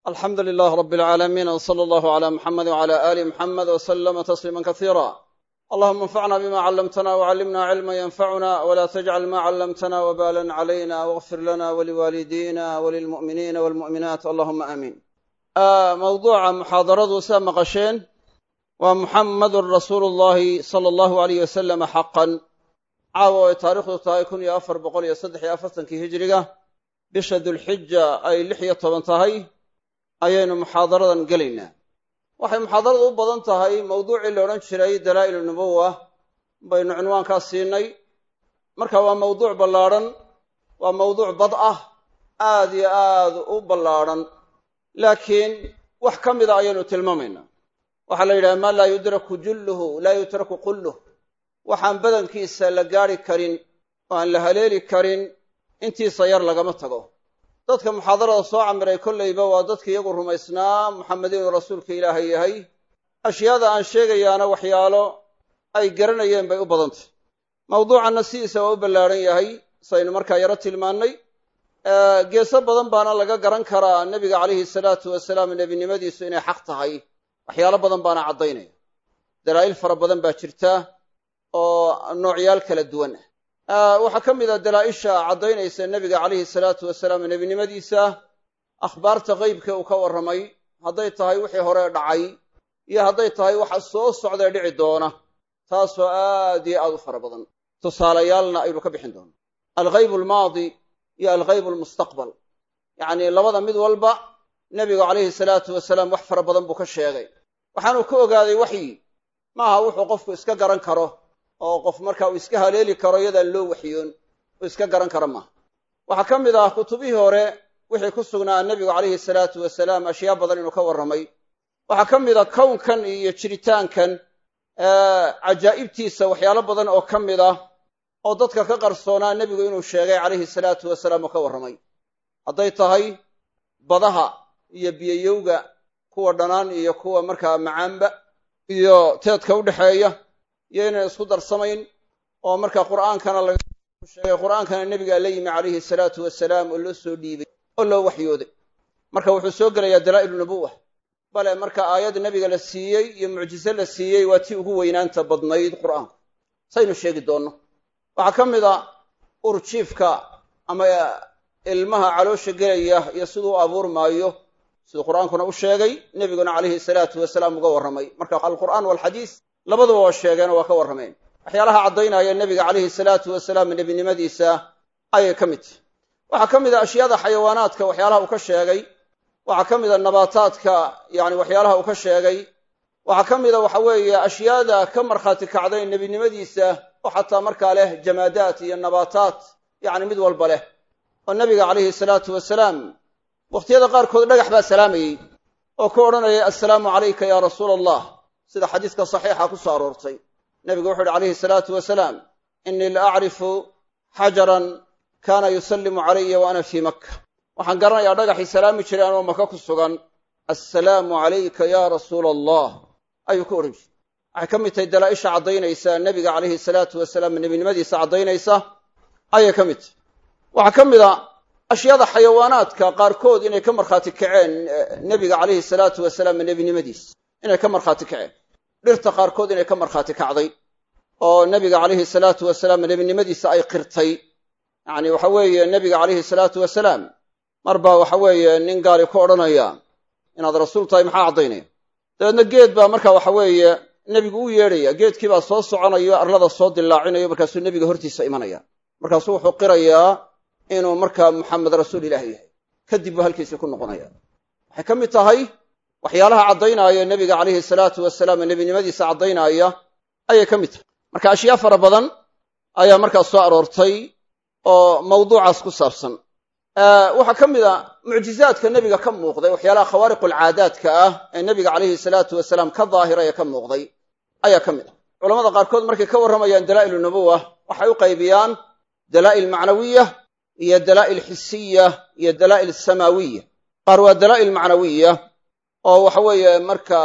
alxamdu lilah rab alcaalamiin w sala allahu cala muxamedi wcala aali muxamed w slama tasliima kasiira allahuma anfacna bima callamtana wcallimna cilma yanfacuna wla tajcal ma callamtana wbalan calayna wاغfir lana waliwaalidina walilmu'miniina walmu'minaat allahuma aamiin mawduuca muxaadaradu saa maqasheen waa muxammadun rasuulu llahi sala allahu alayh wasalama xaqan caawa ay taarikhdu tahay kun iyo afar boqol iyo saddex iyo afartankii hijiriga bisha dulxija ay lix iyo toban tahay ayaynu muxaadaradan gelaynaa waxay muxaadaradu u badan tahay mawduucii la odhan jiray dalaa'il nubuwa baynu cinwaankaa siinay marka waa mawduuc ballaadhan waa mawduuc bad ah aad iyo aad u ballaadhan laakiin wax ka mida ayaynu tilmaamaynaa waxaa la yidhaha maa laa yudraku julluhu laa yutraku qulluh waxaan badankiisa la gaadhi karin oo aan la haleeli karin intiisa yar lagama tago dadka muxaadarada soo camiray kollayba waa dadka iyagu rumaysnaa muxamed inuu rasuulka ilaahay yahay ashyaada aan sheegayaana waxyaalo ay garanayeen bay u badantay mawduucanna sidiisa waa u ballaadhan yahay saynu markaa yaro tilmaannay geeso badan baana laga garan karaa nebiga calayhi salaatu wasalaam nebinimadiisu inay xaq tahay waxyaalo badan baana caddaynaya dalaa'il fara badan baa jirta oo noocyaal kala duwan ah waxaa ka mid a dalaa'isha caddaynaysa nebiga calayhi salaatu wasalaam nebinimadiisa akhbaarta qeybka uu ka warramay hadday tahay wixii hore dhacay iyo hadday tahay waxa soo socdae dhici doona taasoo aad iyo aad u fara badan tusaalayaalna aynu ka bixin doono alghayb almaadi iyo alghayb almustaqbal yacnii labada mid walba nebigu calayhi salaatu wasalaam wax fara badan buu ka sheegay waxaanuu ka ogaaday waxyi maaha wuxuu qofku iska garan karo oo qof marka uu iska haleeli karo iyadaan loo waxyoon uu iska garan karo maaha waxaa ka mid ah kutubihii hore wixii ku sugnaa nebigu calayhi salaatu wasalaam ashyaa badan inuu ka warramay waxaa ka mid a kownkan iyo jiritaankan cajaa'ibtiisa waxyaalo badan oo ka mid ah oo dadka ka qarsoonaa nebigu inuu sheegay calayhi salaatu wasalaam oo ka warramay hadday tahay badaha iyo biyayowga kuwa dhanaan iyo kuwa markaa macaanba iyo teedka u dhexeeya iyo inaan isku darsamayn oo marka qur'aankana laga sheegay qur'aankana nebigaa la yimi calayhi salaatu wasalaam oo loo soo dhiibay oo loo waxyooday marka wuxuu soo gelayaa dalaa'ilu nubuwa bale marka aayad nebiga la siiyey iyo mucjize la siiyey waa tii ugu weynaanta badnayd qur'aanku saynu sheegi doonno waxaa ka mid a urjiifka ama ilmaha caloosha gelaya iyo siduu u abuurmaayo siduu qur'aankuna u sheegay nebiguna calayhi salaatu wasalaam uga warramay marka alqur'aan walxadiis labaduba waa sheegeenoo waa ka warrameen waxyaalaha caddaynaya nebiga calayhi salaatu wasalaam nebinimadiisa ayay ka mid tahy waxaa ka mid a ashyaada xayawaanaadka waxyaalaha uu ka sheegay waxaa ka mid a nabaataadka yani waxyaalaha uu ka sheegay waxaa ka mid a waxa weeye ashyaada ka markhaati kacday nebinimadiisa oo xataa markaa leh jamaadaat iyo nabaataat yacni mid walba leh oo nebiga calayhi salaatu wasalaam wakhtiyada qaarkood dhagax baa salaamayey oo ku odhanayay assalaamu calayka yaa rasuula allah sida xadiiska saxiixa ku soo aroortay nebigu wuxu uhi calayhi salaatu wasalaam innii la acrifu xajaran kaana yusallimu calaya wa ana fii makka waxaan garanayaa dhagaxii salaami jiray anoo maka ku sugan assalaamu calayka yaa rasuula allah ayuu ku odhan jiray waxay ka mid tahay dalaa'isha caddaynaysa nebiga calayhi salaatu wasalaam nebinimadiisa caddaynaysa ayay ka mid tahy waxaa ka mid a ashyaada xayawaanaadka qaarkood inay ka markhaati kaceen nebiga calayhi salaatu wasalaam nebinimadiisa inay ka markhaati kaceen dhirta qaarkood inay ka markhaati kacday oo nebiga calayhi salaatu wasalaam nebinimadiisa ay qirtay yacni waxa weeye nebiga calayhi salaatu wasalaam mar baa waxa weeye nin gaali ku odhanaya inaad rasuul tahay maxaa caddaynaya dabeedna geed baa marka waxa weeye nebigu u yeedhaya geedkii baa soo soconayo arlada soo dilaacinayo markaasuu nebiga hortiisa imanaya markaasuu wuxuu qirayaa inuu markaa muxamed rasuul ilaahi yahay kadib buu halkiisii ku noqonaya waxay ka mid tahay waxyaalaha caddaynaya nebiga calayhi salaatu wasalaam nebinimadiisa caddaynaya ayay ka mid tahay marka ashyaa fara badan ayaa markaas soo aroortay oo mawduucaas ku saabsan waxaa ka mid a mucjizaadka nebiga ka muuqday waxyaalaha khawaariqulcaadaadka ah ee nebiga calayhi salaatu wasalaam ka daahiraya ka muuqday ayaa ka mid ah culamada qaarkood markay ka warramayaan dalaa'ilu nubuwa waxay u qaybiyaan dalaa'il macnawiya iyo dalaa'il xisiya iyo dalaa'il samaawiya qaar waa dalaa'il macnawiya oo waxa weeye marka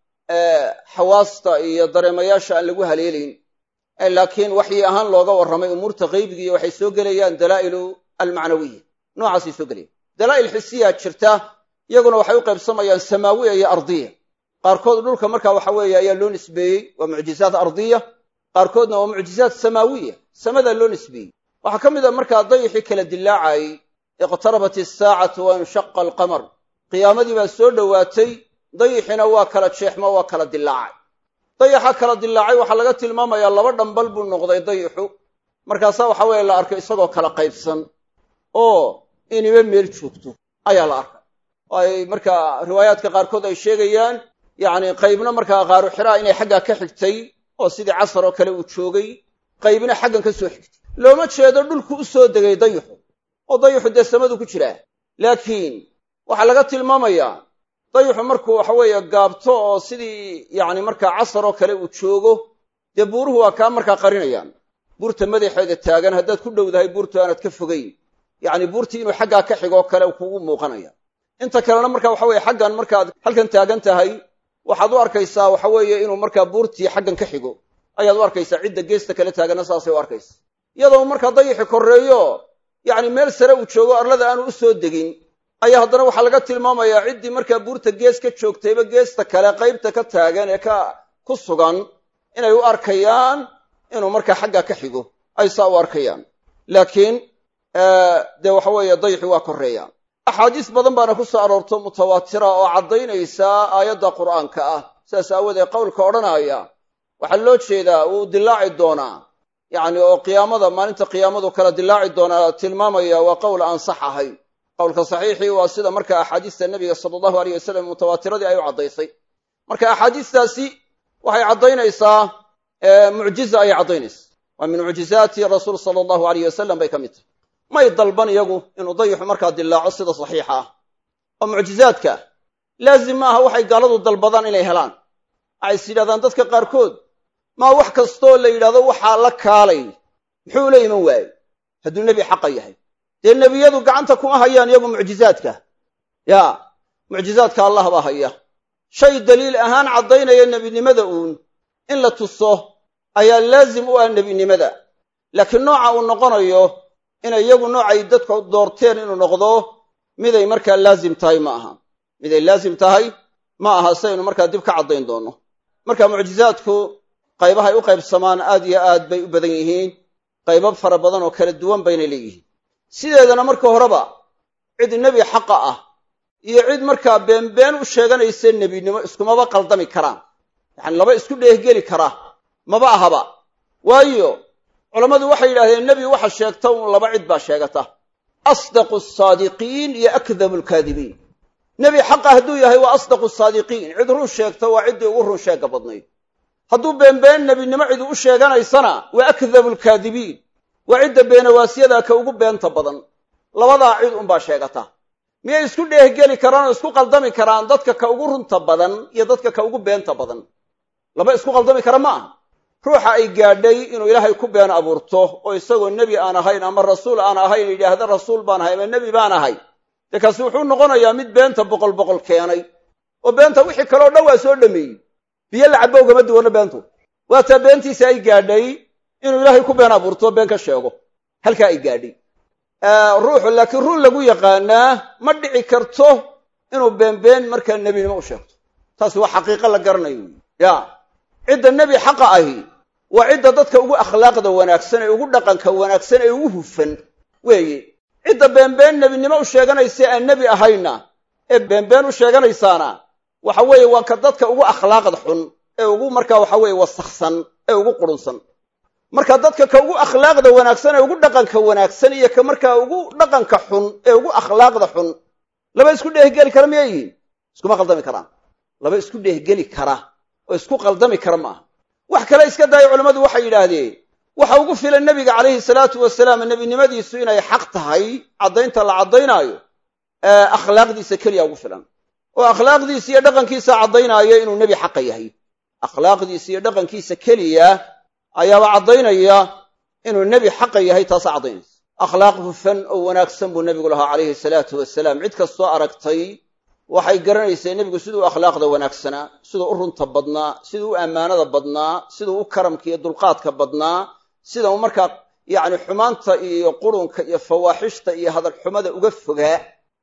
xawaasta iyo dareemayaasha aan lagu haleelayn laakiin waxyi ahaan looga warramay umuurta qaybigiiyo waxay soo gelayaan dalaa'ilu almacnawiya noocaasay soo gelayaan dalaa'il xisiyaa jirta iyaguna waxay u qaybsamayaan samaawiya iyo ardiya qaarkood dhulka marka waxa weeye ayaa loo nisbeeyey waa mucjizaat ardiya qaarkoodna waa mucjizaat samaawiya samadaa loo nisbeeyey waxaa ka mid a markaa dayixii kala dillaacayey iqtarabat isaacatu wa inshaqa alqamar qiyaamadii baa soo dhowaatay dayixina waa kala jeexmo waa kala dillaacay dayaxa kala dillaacay waxaa laga tilmaamayaa laba dhambal buu noqday dayixu markaasaa waxa weeye la arkay isagoo kala qaybsan oo iniba meel joogto ayaa la arkay oo ay markaa riwaayaadka qaarkood ay sheegayaan yacni qaybna markaa qaaru xiraa inay xaggaa ka xigtay oo sidii casar oo kale uu joogay qaybna xaggan ka soo xigtay looma jeedo dhulku u soo degay dayixu oo dayixu dee samadu ku jiraa laakiin waxaa laga tilmaamayaa dayixu markuu waxa weeye gaabto oo sidii yacni markaa casar oo kale uu joogo dee buuruhu waa kaa markaa qarinayaan buurta madaxeeda taagan haddaad ku dhowdahay buurtu aanad ka fogayn yacni buurtii inuu xaggaa ka xigoo kale kugu muuqanaya inta kalena marka waxa weye xaggan markaad halkan taagan tahay waxaad u arkaysaa waxa weeye inuu markaa buurtii xaggan ka xigo ayaad u arkaysaa cidda geesta kale taaganna saasay u arkaysa iyadoo markaa dayixi korreeyo yacni meel sare uu joogo arlada aanu u soo degin ayaa haddana waxaa laga tilmaamayaa ciddii markaa buurta gees ka joogtayba geesta kale qaybta ka taagan ee ka ku sugan inay u arkayaan inuu markaa xaggaa ka xigo ay saa u arkayaan laakiin dee waxa weeye dayixi waa korreeyaan axaadiis badan baana ku soo aroorto mutawaatira oo caddaynaysa aayadda qur'aanka ah sidaas aawoodee qowlka odhanaya waxaa loo jeedaa wuu dilaaci doonaa yacni oo qiyaamada maalinta qiyaamadu kala dilaaci doonaa tilmaamaya waa qowl aan sax ahayn qowlka saxiixii waa sida marka axaadiista nebiga sala allahu aleyh wasalam mutawaatiradii ay u caddaysay marka axaadiistaasi waxay caddaynaysaa mucjiza ayay caddaynaysaa waa min mucjizaati rasuul sala allahu aleyh wasalam bay ka mid tahay may dalban iyagu inuu dayixu markaa dilaaco sida saxiixa ah oo mucjizaadka laazim maaha waxay gaaladu dalbadaan inay helaan waxay is yidhahdaan dadka qaarkood maa wax kastoo la yidhahdo waxaa la kaalay muxuu la iman waaye hadduu nebi xaqa yahay dee nebiyadu gacanta kuma hayaan iyagu mucjizaadka yaa mucjizaadka allah baa haya shay daliil ahaan caddaynaya nebinimada uun in la tuso ayaa laazim u ah nebinimada laakiin nooca uu noqonayo inay iyagu noocay dadku doorteen inuu noqdo miday markaa laazim tahay ma aha miday laazim tahay ma aha saynu markaa dib ka caddayn doonno marka mucjizaadku qaybahay u qaybsamaan aad iyo aad bay u badan yihiin qaybab fara badan oo kala duwan bayna leeyihiin sideedana marka horeba cid nebi xaqa ah iyo cid markaa beenbeen u sheeganaysa nebinimo iskumaba qaldami karaan yacani laba isku dheehgeli kara maba ahaba waayo culammadu waxay yidhahdeen nebi waxa sheegta uun laba cid baa sheegata asdaqu asaadiqiin iyo akdabu alkaadibiin nebi xaqa hadduu yahay waa asdaqu saadiqiin cid run sheegta waa ciddii ugu run sheegga badnayd hadduu beenbeen nebinimo cidu u sheeganaysana waa akdabu alkaadibiin waa cidda beenawaasyada ka ugu beenta badan labadaa cid unbaa sheegata miyay isku dheehgeli karaan oo isku qaldami karaan dadka ka ugu runta badan iyo dadka ka ugu beenta badan laba isku qaldami kara ma aha ruuxa ay gaadhay inuu ilaahay ku been abuurto oo isagoo nebi aan ahayn ama rasuul aan ahayn yidhaahda rasuul baan ahay ama nebi baan ahay dee kaasi wuxuu noqonayaa mid beenta boqol boqol keenay oo beenta wixii kaleo dhan waa soo dhameeyey biyo lacabba ugama duwanno beentu waataa beentiisa ay gaadhay inuu ilaahay ku been abuurto been ka sheego halkaa ay gaadhay ruuxu laakiin run lagu yaqaanaa ma dhici karto inuu beenbeen markaa nebinimo u sheegto taasi waa xaqiiqo la garanayo wy ya cidda nebi xaqa ahi waa cidda dadka ugu akhlaaqda wanaagsan ee ugu dhaqanka wanaagsan ee ugu hufan weeye cidda beenbeen nebinimo u sheeganaysa aan nebi ahayna ee beenbeen u sheeganaysaana waxa weeye waa ka dadka ugu akhlaaqda xun ee ugu markaa waxa weeye wasakhsan ee ugu qurunsan marka dadka ka ugu akhlaaqda wanaagsan ee ugu dhaqanka wanaagsan iyo ka markaa ugu dhaqanka xun ee ugu akhlaaqda xun laba isku dheehgeli kara miyay yihiin iskuma qaldami karaan laba isku dheehgeli kara oo isku qaldami kara ma aha wax kale iska daaya culammadu waxay yidhaahdeen waxa ugu filan nebiga calayhi salaatu wasalaam nebinimadiisu inay xaq tahay caddaynta la caddaynaayo akhlaaqdiisa keliya ugu filan oo akhlaaqdiisa iyo dhaqankiisa caddaynaayo inuu nebi xaqa yahay akhlaaqdiisa iyo dhaqankiisa keliya ayaaba caddaynaya inuu nebi xaqa yahay taasa caddaynaysa akhlaaq hufan oo wanaagsan buu nebigu lahaa calayhi salaatu wasalaam cid kastoo aragtay waxay garanaysay nebigu siduu akhlaaqda wanaagsanaa siduu u runta badnaa siduu u ammaanada badnaa siduu u karamka iyo dulqaadka badnaa sida uu markaa yacni xumaanta iyo qurunka iyo fawaaxishta iyo hadalxumada uga fogaa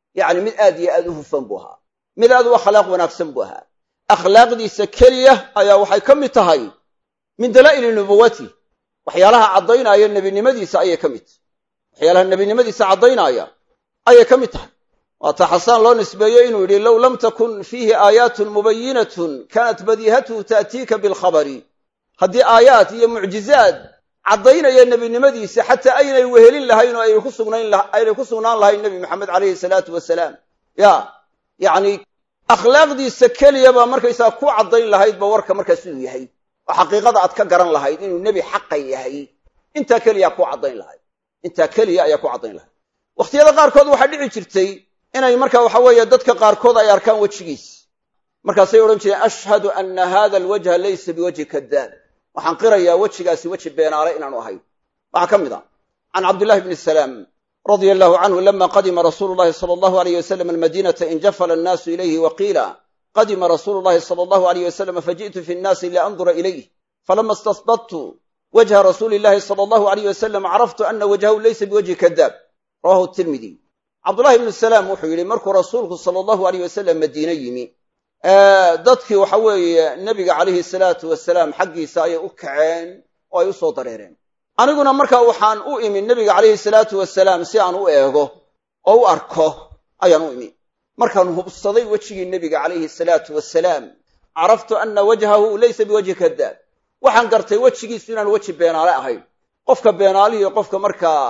yacni mid aad iyo aad u hufan buu ahaa mid aad u akhlaaq wanaagsan buu ahaa akhlaaqdiisa keliya ayaa waxay ka mid tahay min dalaa'ili nubuwati waxyaalaha caddaynaya nebinimadiisa ayay ka mid tahay waxyaalaha nebinimadiisa caddaynaya ayay ka mid tahay waata xasaan loo nisbeeyey inuu yidhi low lam takun fiihi aayaatun mubayinatun kaanat badiihatuhu ta'tiika bilkhabari haddii aayaad iyo mucjizaad caddaynaya nebinimadiisa xataa aynay wehelin lahayn oo aynay ku sugnaan lahayn nebi maxamed calayhi salaatu wasalaam ya yacni akhlaaqdiisa keliya baa markaysaa ku caddayn lahaydba warka markaas inuu yahay oo xaqiiqada aad ka garan lahayd inuu nebi xaqa yahay intaa keliyaa ku caddayn lahayd intaa keliya ayaa ku caddayn lahayd wakhtiyada qaarkood waxaa dhici jirtay inay marka waxa weeye dadka qaarkood ay arkaan wejigiis markaasay odhan jireen ashhadu anna hada alwajha laysa biwajhi kadaab waxaan qirayaa wejigaasi weji beenaale inaanu ahayn waxaa ka mid a can cabdillahi bni salaam radia allahu canhu lama qadima rasuulu llahi sala allahu alayh wasalam almadinata injafala annaasu ilayhi wa qiila qadima rasuulu llahi sala allahu alayh wasalam faji'tu fi nnaasi liandura ilayh falama istasbadtu wajha rasuuli llahi sala allahu alayh wasalam caraftu ana wajhahu laysa biwajhi kadaab rawahu tirmidi cabdullahi ibnu salaam wuxuu yidhi markuu rasuulku sala allahu alayh wasalam madiine yimi dadkii waxa weeye nebiga calayhi salaatu wasalaam xaggiisa ayay u kaceen oo ay u soo dareereen aniguna markaa waxaan u imi nebiga calayhi salaatu wasalaam si aan u eego oo u arko ayaan u imi markaan hubsaday wejigii nebiga calayhi salaatu wasalaam caraftu anna wajhahu laysa biwajhi kadaab waxaan gartay wejigiisu inaan weji beenaale ahayn qofka beenaalihiiyo qofka markaa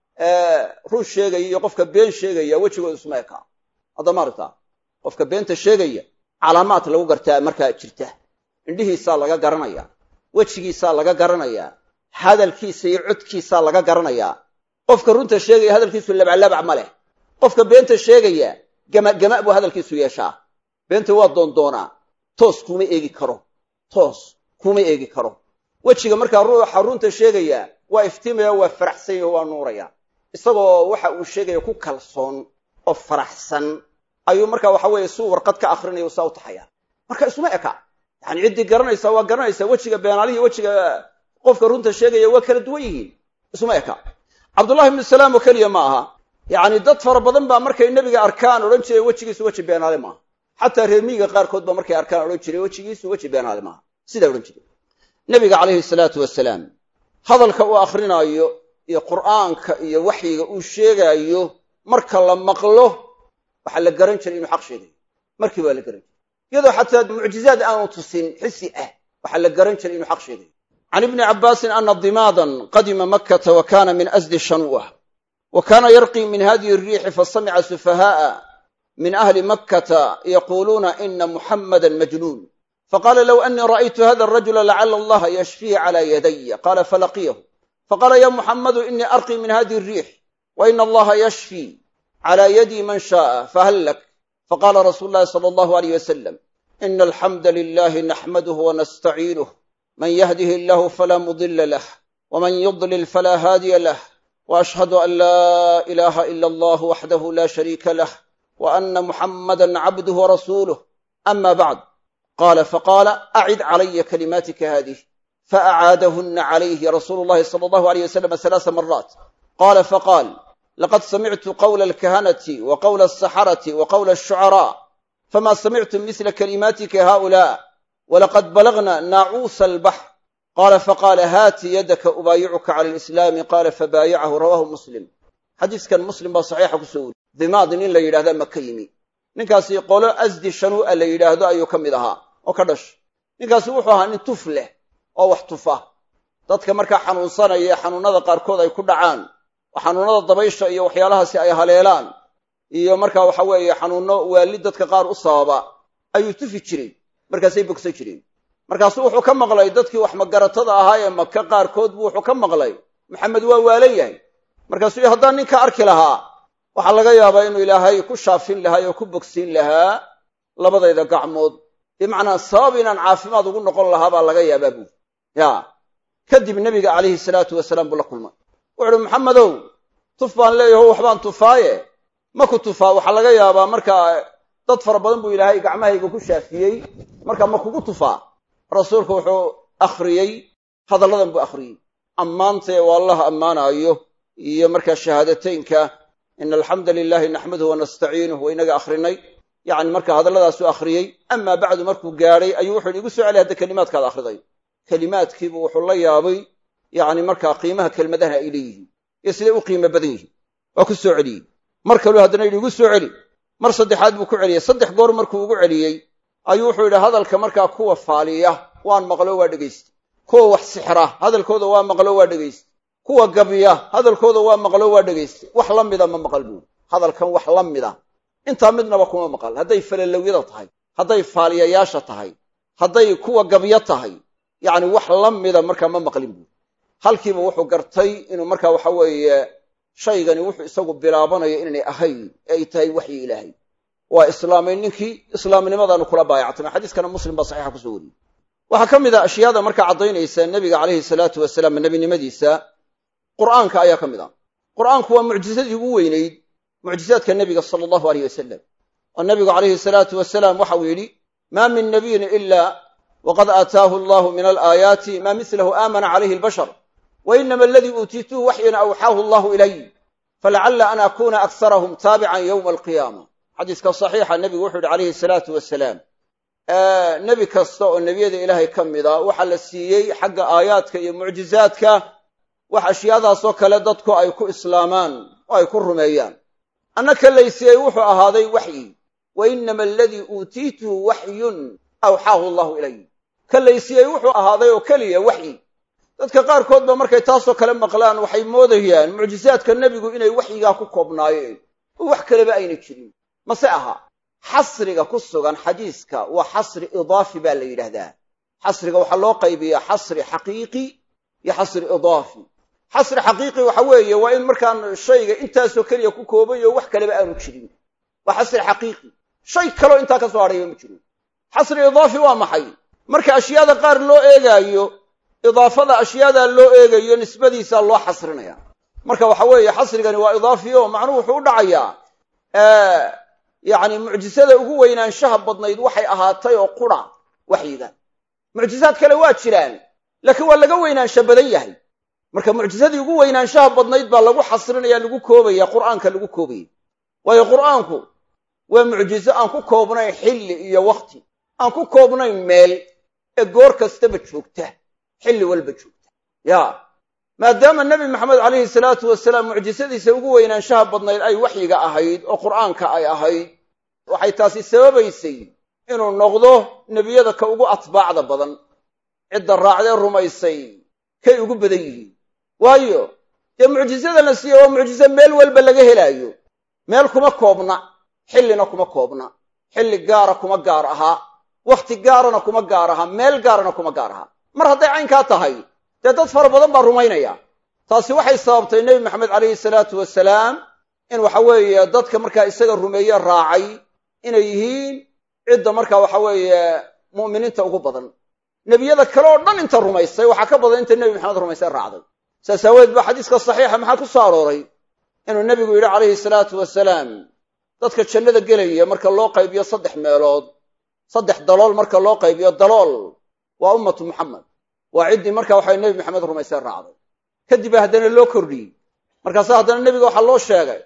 run sheegaya iyo qofka been sheegaya wejigooda isma ekaa haddama aragtaa qofka beenta sheegaya calaamaad lagu gartaa markaa jirta indhihiisaa laga garanayaa wejigiisaa laga garanayaa hadalkiisa iyo codkiisaa laga garanayaa qofka runta sheegaya hadalkiisu labaclabac ma leh qofka beenta sheegaya gamagama buu hadalkiisu yeeshaa beenta waa doondoonaa toos kuma eegi karo toos kuma eegi karo wejiga markaa ruuxa runta sheegaya waa iftiimaya waa faraxsan yaho waa nuuraya isagoo waxa uu sheegaya ku kalsoon oo faraxsan ayuu markaa waxa weeye suu warqad ka akrinaya saa u taxaya marka isuma eka yani ciddii garanaysa waa garanaysa wejiga beenaalihi wejiga qofka runta sheegaya waa kala duwan yihiin isuma eka cabdullahi ibnu salaam oo keliya ma aha yacni dad fara badan baa markay nebiga arkaan odhan jiray wejigiisu weji beenaale maaha xataa reer miyiga qaarkood baa markay arkaan odhan jiray wejigiisu weji beenaale maaha sidaa odhan jiray nebiga calayhi salaatu wasalaam hadalka uu akrinaayo iyo qur'aanka iyo waxyiga uu sheegaayo marka la maqlo waxaa la garan jiray inuu xaq sheegayo markii baa la garan jiray iyadoo xataa mucjizaad aanu tusin xisi ah waxaa la garan jiray inuu xaq sheegayo can ibni cabbaasin ana dimaadan qadima makkata wa kana min asdi shanu'ah wa kana yarqii min hadihi الriixi fasamica sufaha'a min ahli makkata yaquuluuna ina muxammadan majnuun faqala low anii ra'aytu hada arajula lacala allaha yashfihi cala yadaya qala falaqiyahu faqala ya muxammadu inii arqii min hadihi الriix wa ina allaha yashfi clى yadi man shaءa fahal lak faqala rasuulu llahi salى allahu alayh wasalam ina alxamda lilahi naxmaduh wanastaciinuh man yahdih illahu fala mudila lah wman yudlil fala haadiya lah وأشهد أن لا إله إلا الله وحده لا شريك له وأن محمدا عبده ورسوله أما بعد قال فقال أعد علي كلماتك هذه فأعادهن عليه رسول الله صلى الله عليه وسلم ثلاث مرات قال فقال لقد سمعت قول الكهنة وقول السحرة وقول الشعراء فما سمعت مثل كلماتك هؤلاء ولقد بلغنا ناعوس البحر قال فقال هات يدك أبايعك على الإسلام قال فبايعه رواه مسلم حديث كان مسلم بصحيح كسول ذماد nin la yidhahda maka yimi ninkaasi qolo asdi shanuu'a la yidhaahdo ayuu ka mid ahaa oo ka dhash ninkaasi wuxuu ahaa nin tuf leh oo wax tufa dadka markaa xanuunsanaya ee xanuunada qaarkood ay ku dhacaan oo xanuunada dabaysha iyo waxyaalahaasi ay haleelaan iyo markaa waxa weeye xanuunno waali dadka qaar u sababa ayuu tufi jiray markaasay bogsan jireen markaasuu wuxuu ka maqlay dadkii wax magaratada ahaa ee maka qaarkood buu wuxuu ka maqlay maxamed waa waalan yahay markaasuu haddaan ninka arki lahaa waxaa laga yaabaa inuu ilaahay ku shaafin lahaa oo ku bogsiin lahaa labadayda gacmood bimacnaa sabab inaan caafimaad ugu noqon lahaa baa laga yaabaa buuri ya kadib nebiga calayhi salaatu wasalaam buu la kulmay wuxu uhi maxamedow tuf baan leeyaho waxbaan tufaaye ma ku tufaa waxaa laga yaabaa markaa dad fara badan buu ilaahay gacmahayga ku shaafiyey marka ma kugu tufaa rasuulku wuxuu akhriyey hadalladan buu akhriyey ammaantae oo allah ammaanaayo iyo markaa shahaadateynka ina alxamda lilahi naxmaduhu wanastaciinuh wa inaga akhrinay yani marka hadalladaasu akhriyey amaa bacdu markuu gaadhay ayuu wuxu igu soo celiy hadda kelimaadkaad akhriday kelimaadkiibu wuxuu la yaabay yani markaa qiimaha kelmadaha ay leeyihiin iyo siday u qiimo badan yihiin waa ku soo celiyey mar kaluu haddana yidhi igu soo celi mar saddexaad buu ku celiyey saddex goor markuu ugu celiyey ayuu wuxuu yidhi hadalka markaa kuwa faaliya waan maqlo waa dhegaysta kuwa wax sixra hadalkooda waa maqlo waa dhegaysta kuwa gabya hadalkooda waa maqlo waa dhegaysta wax la mida ma maqal buuri hadalkan wax la mida intaa midnaba kuma maqal hadday falalowyada tahay hadday faaliyayaasha tahay hadday kuwa gabyo tahay yacni wax la mida markaa ma maqlin buuri halkiiba wuxuu gartay inuu markaa waxa weeye shaygani wuxuu isagu bilaabanayo inaynay ahayn ee ay tahay waxyi ilaahay waa islaamay ninkii islaamnimadaanu kula baayactamay xadiiskana muslim baa saxiixa kusoo wariyey waxaa ka mid a ashyaada markaa caddaynaysa nebiga calayhi salaatu wasalaam nebinimadiisa qur'aanka ayaa ka mid a qur'aanku waa mucjisadii ugu weynayd mucjizaadka nebiga sala allahu aleyh wasalam oo nebigu calayhi salaatu wasalaam waxa uu yidhi maa min nabiyin ila waqad aataahu allahu min alaayaati maa mislahu aamana calayhi albashar wa inama aladii uutiituhu waxyan awxaahu allahu ilay falacalla an akuna aksarahum taabican yowma alqiyaama xadiiska saxiixa nebigu wuxuu yidhi calayhi salaatu wasalaam nebi kasta oo nebiyada ilaahay ka mida waxaa la siiyey xagga aayaadka iyo mucjizaadka wax ashyaadaasoo kale dadku ay ku islaamaan oo ay ku rumeeyaan anna ka laysiiyey wuxuu ahaaday waxyi wa inama aladii uutiituhu waxyun awxaahu allahu ilay ka laysiiyey wuxuu ahaaday oo keliya waxyi dadka qaarkood ba markay taasoo kale maqlaan waxay moodayaan mucjizaadka nebigu inay waxyigaa ku koobnaayeen oo wax kaleba ayna jirin mase aha xasriga ku sugan xadiiska waa xasri idaafi baa la yidhaahdaa xasriga waxaa loo qaybiyaa xasri xaqiiqi iyo xasri idaafi xasri xaqiiqi waxa weeye waa in markaan shayga intaasoo keliya ku koobayo wax kaleba aanu jirin waa xasri xaqiiqi shay kaloo intaa ka soo hadhayba ma jiro xasri idaafi waa maxay marka ashyaada qaar loo eegaayo idaafada ashyaada loo eegayo nisbadiisa loo xasrinaya marka waxa weeye xasrigani waa idaafi o macnuhu wuxuu u dhacayaa yacni mucjisada ugu weynaanshaha badnayd waxay ahaatay oo qura waxyiga mucjisaad kale waa jiraan laakiin waa laga weynaansha badan yahay marka mucjisadii ugu weynaanshaha badnayd baa lagu xasrinaya lagu koobaya qur'aanka lagu koobaya waayo qur'aanku waa mucjizo aan ku koobnayn xilli iyo wakhti aan ku koobnayn meel ee goor kastaba joogta xilli walba joogta ya maadaama nebi maxamed calayhi salaatu wasalaam mucjisadiisa ugu weynaanshaha badnayd ay waxyiga ahayd oo qur'aanka ay ahayd waxay taasi sababaysay inuu noqdo nebiyada ka ugu atbaacda badan cidda raacdee rumaysay kay ugu badan yihiin waayo dee mucjisada la siiye waa mucjiso meel walba laga helaayo meel kuma koobna xillina kuma koobna xilli gaara kuma gaar ahaa wakhti gaarana kuma gaar ahaa meel gaarana kuma gaar ahaa mar hadday caynkaa tahay dee dad fara badan baa rumaynaya taasi waxay sababtay nebi maxamed calayhi salaatu wasalaam in waxa weeye dadka markaa isaga rumeeye raacay inay yihiin cidda markaa waxa weeye mu'miniinta ugu badan nebiyada kale oo dhan inta rumaysay waxaa ka badan inta nebi maxamed rumaysay raacday saas aaweed baa xadiiska saxiixa maxaa ku soo arooray inuu nebigu yidhi calayhi salaatu wasalaam dadka jannada gelaya marka loo qaybiyo saddex meelood saddex dalool marka loo qaybiyo dalool waa ummatu muxamed waa ciddii marka waxay nebi maxamed rumaysay raacday kadib haddana loo kordhiyey markaase haddana nebiga waxaa loo sheegay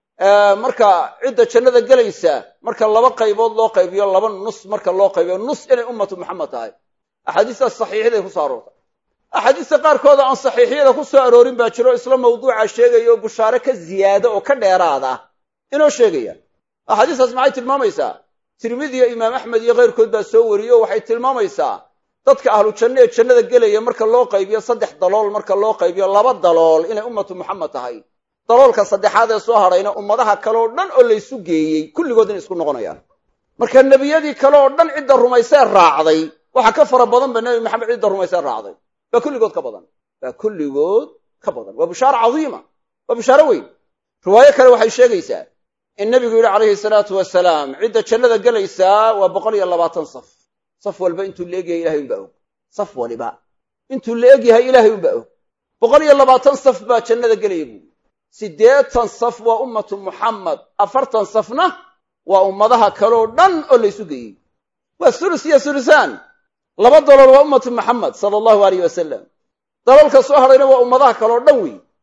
marka cidda jannada gelaysa marka laba qaybood loo qaybiyo laba nus marka loo qaybiyo nus inay ummatu muxamed tahay axaadiistaas saxiixyaday ku soo aroortay axaadiista qaarkooda aan saxiixyada ku soo aroorin baa jiro isla mawduuca sheegaya oo bushaare ka ziyaada oo ka dheeraada inoo sheegaya axaadiistaas maxay tilmaamaysaa tirmidiya imaam axmed iyo keyrkood baa soo wariyey oo waxay tilmaamaysaa dadka ahlu janno ee jannada gelaya marka loo qaybiyo saddex dalool marka loo qaybiyo laba dalool inay ummatu muxamed tahay daloolka saddexaad ee soo hadhayna ummadaha kale oo dhan oo laysu geeyey kulligood inay isku noqonayaan marka nebiyadii kale oo dhan cidda rumaysee raacday waxaa ka fara badan ba nebi maxamed cidda rumaysee raacday baa kulligood ka badan baa kulligood ka badan waa bushaaro cadiima waa bushaaro weyn riwaayo kale waxay sheegaysaa in nebigu yidhi calayhi salaatu wasalaam cidda jannada gelaysaa waa boqol iyo labaatan saf saf walba intuu la egyahay ilahay unbaa og saf waliba intuu la egyahay ilaahay unbaa og boqol iyo labaatan saf baa jannada gelaya buuri siddeetan saf waa ummatu muxamed afartan safna waa ummadaha kaleoo dhan oo laysu geeyey waa sulus iyo sulusaan laba dalool waa ummatu muxamed sala allahu aleyh wasalam daloolka soo hadhayna waa ummadaha kaleoo dhan wey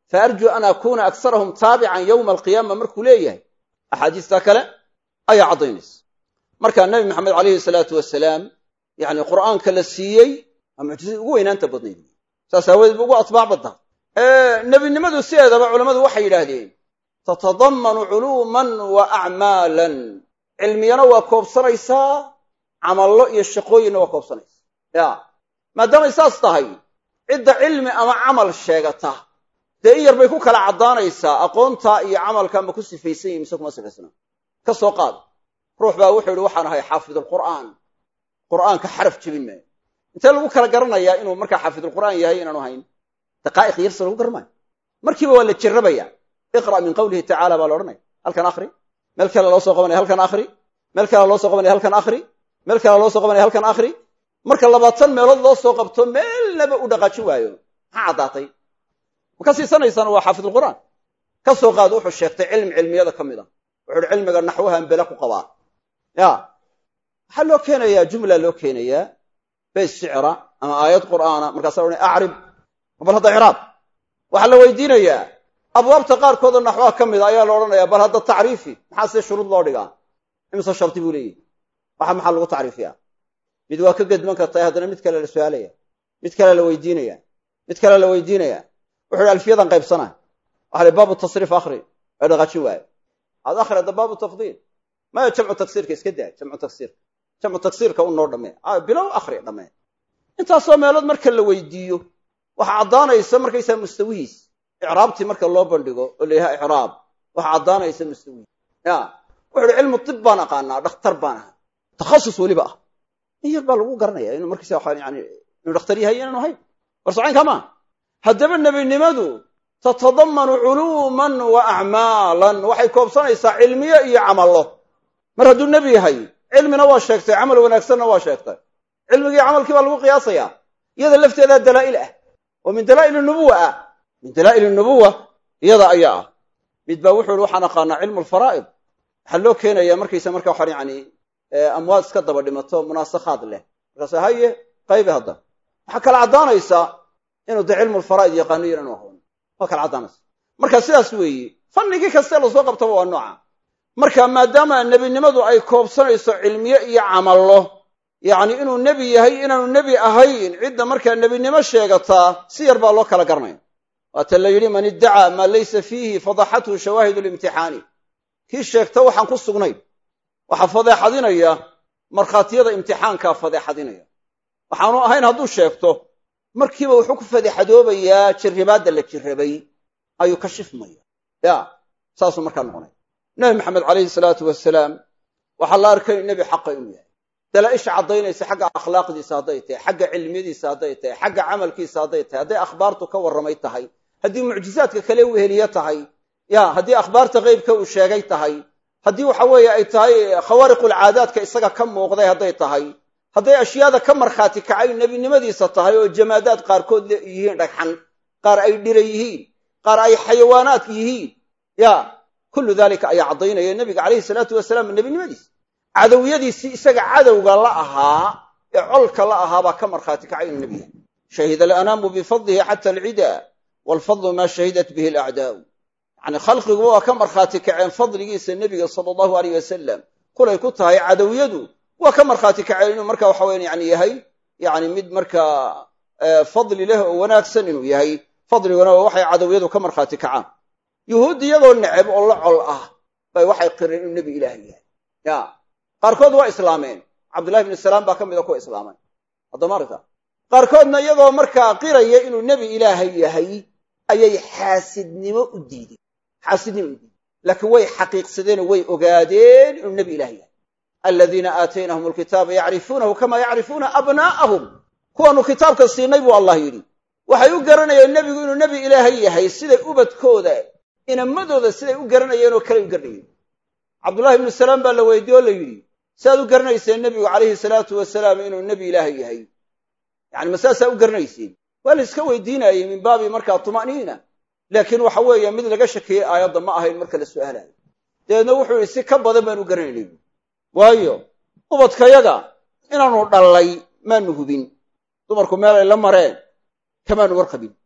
fa arjuu an akuuna aksarahum taabican yowma alqiyaama markuu leeyahay axaadiistaa kale ayaa caddaynaysa marka nebi maxamed calayhi salaatu wasalaam yani qur'aanka la siiyey waa mucjizadii ugu weynaanta badnayd saas aawadeed bu ugu atbaac badda nebinimadu sideedaba culammadu waxay yidhaahdeen tatadammanu culuuman wa acmaalan cilmiyana waa koobsanaysaa camallo iyo shaqooyinna waa koobsanaysaa ya maadaamay saas tahay cidda cilmi ama camal sheegata dee in yar bay ku kala caddaanaysaa aqoonta iyo camalka ma ku sifaysan yihin mise kuma sifaysna ka soo qaad ruux baa wuxuu yihi waxaan ahay xaafidulqur'aan qur'aanka xaraf jebin maayo intee lagu kala garanayaa inuu markaa xaafidulqur'aan yahay inaanu hayn daqaa'iq yarsa lagu garmaayo markiiba waa la jarrabaya iqra' min qawlihi tacala baa la odhanaya halkan akhri meel kale loo soo qabanaya halkan akhri meel kale loo soo qabanaya halkan akhri meel kale loo soo qabanaya halkan akhri marka labaatan meelood loo soo qabto meelnaba u dhaqaajin waayo maxaa caddaatay ma ka siisanaysaan waa xaafidulqur'aan ka soo qaad wuxuu sheegtay cilmi cilmiyada ka mid a wuxu uhi cilmiga naxwahan bele ku qabaa ya waxaa loo keenayaa jumla loo keenayaa bays shicra ama aayad qur'aana markaasa la odhanaya acrib bal hadda icraab waxaa la weydiinayaa abwaabta qaarkoodoo naxwaha ka mida ayaa la odhanayaa bal hadda tacriifi maxaa see shuruud loo dhigaa imise shardi buu leeyahy waxa maxaa lagu tacriifiyaa mid waa ka gedman kartae haddana mid kale la su-aalaya mid kale la weydiinaya mid kale la weydiinaya wuxu uhi alfiyadan qaybsana waxa li baabu tasriif akhri ee dhaqaajin waayo ad akhri hadda baabu tafdiil maya jamcu taksiirka iska daa jamcu taksiirka jamcu taksiirka u noo dhammee bilow akhri dhammee intaasoo meelood marka la weydiiyo waxaa caddaanaysa markaysaa mustawihiis icraabtii marka loo bandhigo oo la yahaa icraab waxaa caddaanaysa mustawihiis ya wuxu uhi cilmu tib baan aqaanaa dhakhtar baan ahaa takhasus weliba ah in yar baa lagu garanaya inuu markaysa waa yani inuu dhakhtar yahay inaanu ahayn war socaynka maa haddaba nebinimadu tatadammanu culuuman wa acmaalan waxay koobsanaysaa cilmiyo iyo camallo mar hadduu nebi yahay cilmina waa sheegtay camal wanaagsanna waa sheegtay cilmigii camalkii baa lagu qiyaasayaa iyada lafteedaa dalaa'il ah oo min dalaa'il nubuwa ah min dalaa'il nubuwa iyada ayaa ah mid baa wuxu uhi waxaan aqaanaa cilmu alfaraa'id waxaa loo keenaya markaysa marka waxaan yani amwaad iska daba dhimato munaasakhaad leh markaasa haye qaybi hadda waxaa kala caddaanaysaa inuu de cilmu lfaraa'id yaqaano iyo inaanu aqoon waa kala caddaanaysa marka sidaas weeye fannigii kaste lasoo qabtaba waa nooca marka maadaama nebinimadu ay koobsanayso cilmiye iyo camallo yacni inuu nebi yahay inaanu nebi ahayn cidda markaa nebinimo sheegataa si yar baa loo kala garanaya waata la yidhi man iddacaa maa laysa fiihi fadaxathu shawaahid limtixaani kii sheegta waxaan ku sugnayn waxaa fadeexadinaya markhaatiyada imtixaankaa fadeexadinaya waxaanu ahayn hadduu sheegto markiiba wuxuu ku fadeexadoobayaa jirribaadda la jirrabay ayuu ka shifmaya ya saasuu markaa noqonaya nebi maxamed calayhi salaatu wasalaam waxaa la arkay nebi xaqa inuu yahay dalaaisha caddaynaysa xagga akhlaaqdiisa hadday tahay xagga cilmiyadiisa hadday tahay xagga camalkiisa hadday tahay hadday akhbaartu ka warramay tahay haddii mucjizaadka kale u heliye tahay ya haddii akhbaarta qeybka uu sheegay tahay haddii waxa weeye ay tahay khawaariqulcaadaadka isaga ka muuqday hadday tahay hadday ashyaada ka markhaati kacay nebinimadiisa tahay oo jamaadaad qaarkood yihiin dhagxan qaar ay dhira yihiin qaar ay xayawaanaad yihiin ya kullu dalika ayaa caddaynaya nebiga calayhi salaatu wasalaam nebinimadiisa cadowiyadiisii isaga cadowga la ahaa ee colka la ahaa baa ka markhaati kacay inuu nebi yahay shahida alanaamu bifadlihi xata alcida waalfadlu maa shahidat bihi alacdaa'u yacni khalqiguba waa ka markhaati kaceen fadligiisa nebiga sala allahu aleyh wasalam kulay ku tahay cadowiyadu waa ka markhaati kaceen inuu marka waxa weyan yani yahay yani mid markaa fadli leh oo wanaagsan inuu yahay fadliguna waa waxay cadowyadu ka markhaati kacaan yuhuud iyagoo neceb oo la col ah bay waxay qireen inuu nebi ilaah yahay ya qaarkood waa islaameen cabdullahi bnu salaam baa ka mida kuwa islaamay haddama aragta qaarkoodna iyagoo markaa qiraya inuu nebi ilaahay yahay ayay xaasidnimo u diideen xaasidnimo u diideen laakiin way xaqiiqsadeenoo way ogaadeen inuu nebi ilaah yahay aladiina aataynahum alkitaaba yacrifuunahu kama yacrifuuna abnaa'ahum kuwaanu kitaabka siinay buu allah yidhi waxay u garanayeen nebigu inuu nebi ilaahay yahay siday ubadkooda inamadooda siday u garanayeen oo kale u garanayeen cabdullahi ibnu salaam baa la weydiye oo la yidhi siaad u garanayseen nebigu calayhi salaatu wasalaam inuu nebi ilaahay yahay yani ma saasaa u garanayseen waa la iska weydiinayey min baabi markaa tuma'niina laakiin waxa weeye mid laga shakiyey aayadda ma ahayn marka la su'aalayo dabeedna wuxuu yihi si ka badan baan u garanaynay waayo ubadkayaga inaanu dhallay maanu hubin dumarku meel ay la mareen kamaanu warqabin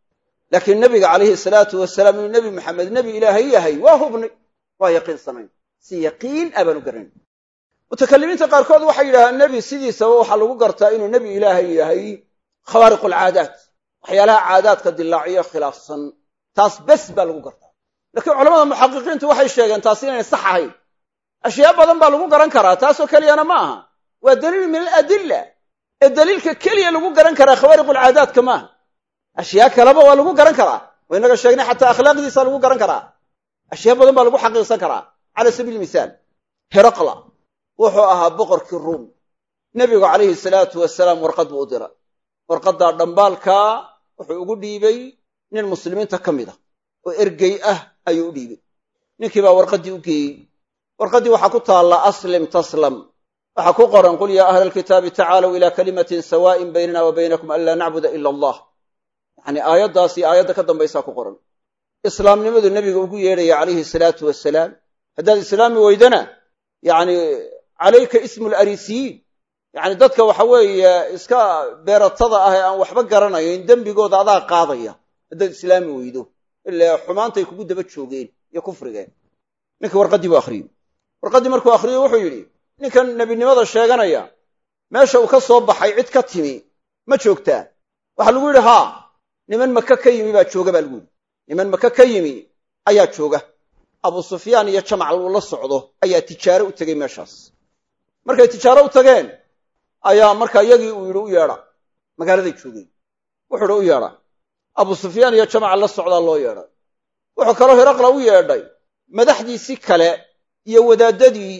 laakiin nebiga calayhi salaatu wasalaam inuu nebi maxamed nebi ilaahay yahay waa hubnay waa yaqiinsanayn si yaqiin a baanu garanayn mutakalimiinta qaarkood waxay yidhahdaan nebi sidiisaba waxaa lagu gartaa inuu nebi ilaahay yahay khawaariqu alcaadaat waxyaalaha caadaadka dilaaciyo khilaafsan taas bes baa lagu gartaa laakiin culamada muxaqiqiintu waxay sheegeen taasi inay sax ahayn ashyaa badan baa lagu garan karaa taasoo keliyana ma aha waa daliil min aladilla ee daliilka keliya lagu garan karaa khawaariqu alcaadaadka maaha ashyaa kaleba waa lagu garan karaa wa inaga sheegnay xataa akhlaaqdiisa lagu garan karaa ashyaa badan baa lagu xaqiiqsan karaa cala sabiili misaal heraqla wuxuu ahaa boqorkii ruum nebigu calayhi salaatu wasalaam warqad buu u diray warqaddaa dhambaalkaa wuxuu ugu dhiibay nin muslimiinta ka mid a oo ergey ah ayuu u dhiibay ninkii baa warqaddii u geeyey warqaddii waxaa ku taalla aslim taslam waxaa ku qoran qul yaa ahla alkitaabi tacaalow ilaa kalimatin sawaa'in baynana wa baynakum an laa nacbuda ila allah yacni aayaddaas iyo aayadda ka dambaysaa ku qoran islaamnimadu nebiga ugu yeedhaya calayhi salaatu wasalaam haddaad islaami weydana yacni calayka ismu larisiyiin yacni dadka waxa weeye iska beeratada ah ee aan waxba garanayn dembigooda adaa qaadaya haddaad islaami weydo ilaa xumaantay kugu daba joogeen iyo kufrigeen ninkii warqaddii buu akhriyey warqaddii markuu akhriyey wuxuu yidhi ninkan nebinimada sheeganaya meesha uu ka soo baxay cid ka timi ma joogtaa waxaa lagu yidhi haa niman maka ka yimi baa jooga baa lagu yidhi niman maka ka yimi ayaa jooga abu sufyaan iyo jamac uu la socdo ayaa tijaaro u tegey meeshaas markay tijaaro u tageen ayaa markaa iyagii uu yidhi u yeedha magaaladay joogeen wuxuu yidhi u yeedha abu sufyaan iyo jamaca la socdaa loo yeedhay wuxuu kaloo hiraqla u yeedhay madaxdiisii kale iyo wadaadadii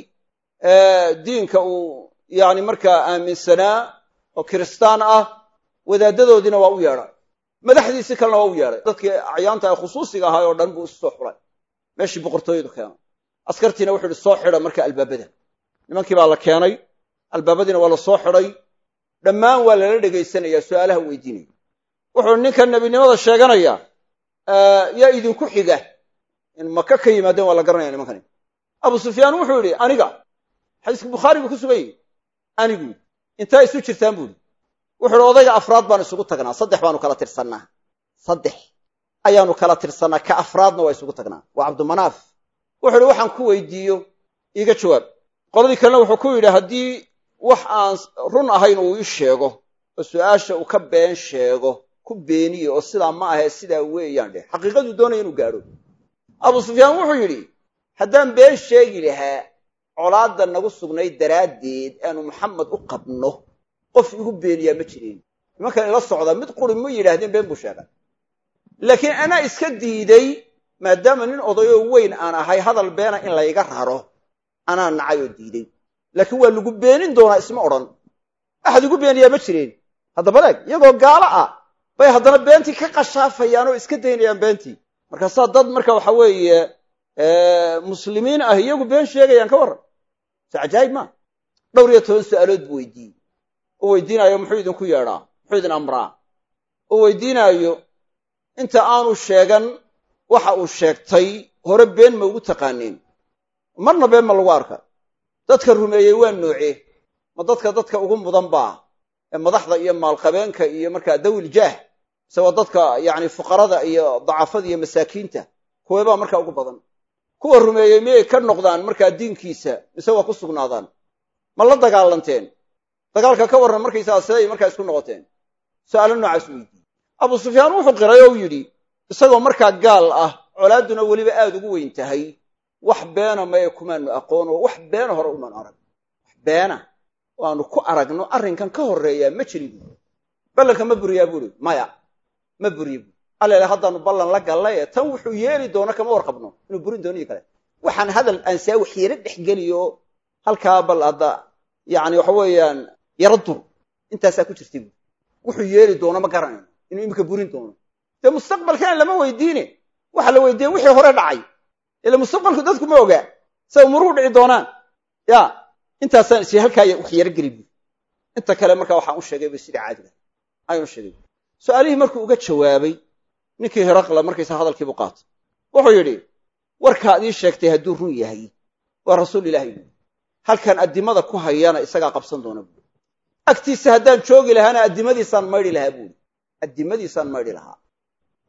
diinka uu yani markaa aaminsanaa oo kiristaan ah wadaadadoodiina waa u yeedhay madaxdiisii kalena waa u yeedhay dadkii acyaanta ee khusuusiga ahaa oo dhan buu isu soo xulay meeshii boqortooyadu keenay askartiina wuxuu ihi soo xidha marka albaabada nimankii baa la keenay albaabadiina waa la soo xidhay dhammaan waa lala dhegaysanaya su'aalaha weydiinaya wuxuu ninkan nebinimada sheeganaya yaa idinku xiga in maka ka yimaadeen waa la garanaya nimankani abu sufyaan wuxuu yidhi aniga xadiiska bukhaari buu ku sugan yahi anigu intaa isu jirtaan buu yidhi wuxu uhi odayga afraad baanu isugu tagnaa saddex baanu kala tirsannaa saddex ayaanu kala tirsannaa ka afraadna waa isugu tagnaa waa cabdumanaaf wuxu uhi waxaan ku weydiiyo iiga jawaab qoladii kalena wuxuu ku yidhi haddii wax aan run ahayn uu ii sheego oo su'aasha uu ka been sheego ku beeniye oo sidaa ma ahee sidaa weeyaan dheh xaqiiqaduu doonaya inuu gaadho abu sufyaan wuxuu yidhi haddaan been sheegi lahaa colaadda nagu sugnayd daraaddeed aanu maxamed u qabno qof igu beeniyaa ma jirin nimankan ila socda mid quri ma yidhaahdeen been buu sheegay laakiin anaa iska diiday maadaama nin odayoo weyn aan ahay hadal beena in layga raro anaa nacay oo diiday laakiin waa lagu beenin doonaa isma odhan axad igu beeniyaa ma jireen haddaba leeg iyagoo gaalo ah bay haddana beentii ka qashaafayaan oo iska daynayaan beentii markaasaa dad marka waxa weeye muslimiin ah iyagu been sheegayaan ka warran so cajaayib maa dhowr iyo toban su'aalood buu weydiiyey u weydiinaayo muxuu idinku yeedhaa muxuu idin amraa u weydiinaayo inta aanu sheegan waxa uu sheegtay hore been ma ugu taqaaneen marna been ma lagu arka dadka rumeeyey waa noocee ma dadka dadka ugu mudan baa ee madaxda iyo maalqabeenka iyo markaa dawil jaah mise waa dadka yacni fuqarada iyo dacafada iyo masaakiinta kuweebaa markaa ugu badan kuwa rumeeyey miyay ka noqdaan markaa diinkiisa mise waa ku sugnaadaan ma la dagaalanteen dagaalka ka warran markaysagaa siday markaa isku noqoteen su'aalo noocaas weydiiyey abu sufyaan wuxuu qiray oo yidhi isagoo markaa gaal ah colaadduna weliba aada ugu weyn tahay wax beena maye kumaanu aqoon oo wax beena hore umaanu arag wax beena oo aanu ku aragno arrinkan ka horreeyaa ma jiri buuri ballanka ma buriyaa buuri maya ma buriye buuri allele haddaanu ballan la gallay ee tan wuxuu yeeli doono kama warqabno inuu burin doono iyo kale waxaan hadal aan saa waxyeelo dhex geliyo halkaa bal hadda yacni waxa weeyaan yaro dur intaasaa ku jirtay buuri wuxuu yeeli doono ma garanayno inuu iminka burin doono dee mustaqbalkana lama weydiine waxa la weydiiyey wixii hore dhacay ila mustaqbalku dadku ma ogaa say umuruhu dhici doonaan ya intaasaan is halkaa wax yaro geli buuri inta kale markaa waxaan u sheegay bay sidai caadiga ayaan u sheegay su-aalihii markuu uga jawaabay ninkii heraqla markaysa hadalkiibu qaatay wuxuu yidhi warkaad ii sheegtay hadduu run yahay waa rasuul ilaahay buuri halkan addimada ku hayana isagaa qabsan doona buuri agtiisa haddaan joogi lahaana addimadiisaan maydhi lahaa buuri addimadiisaan maydhi lahaa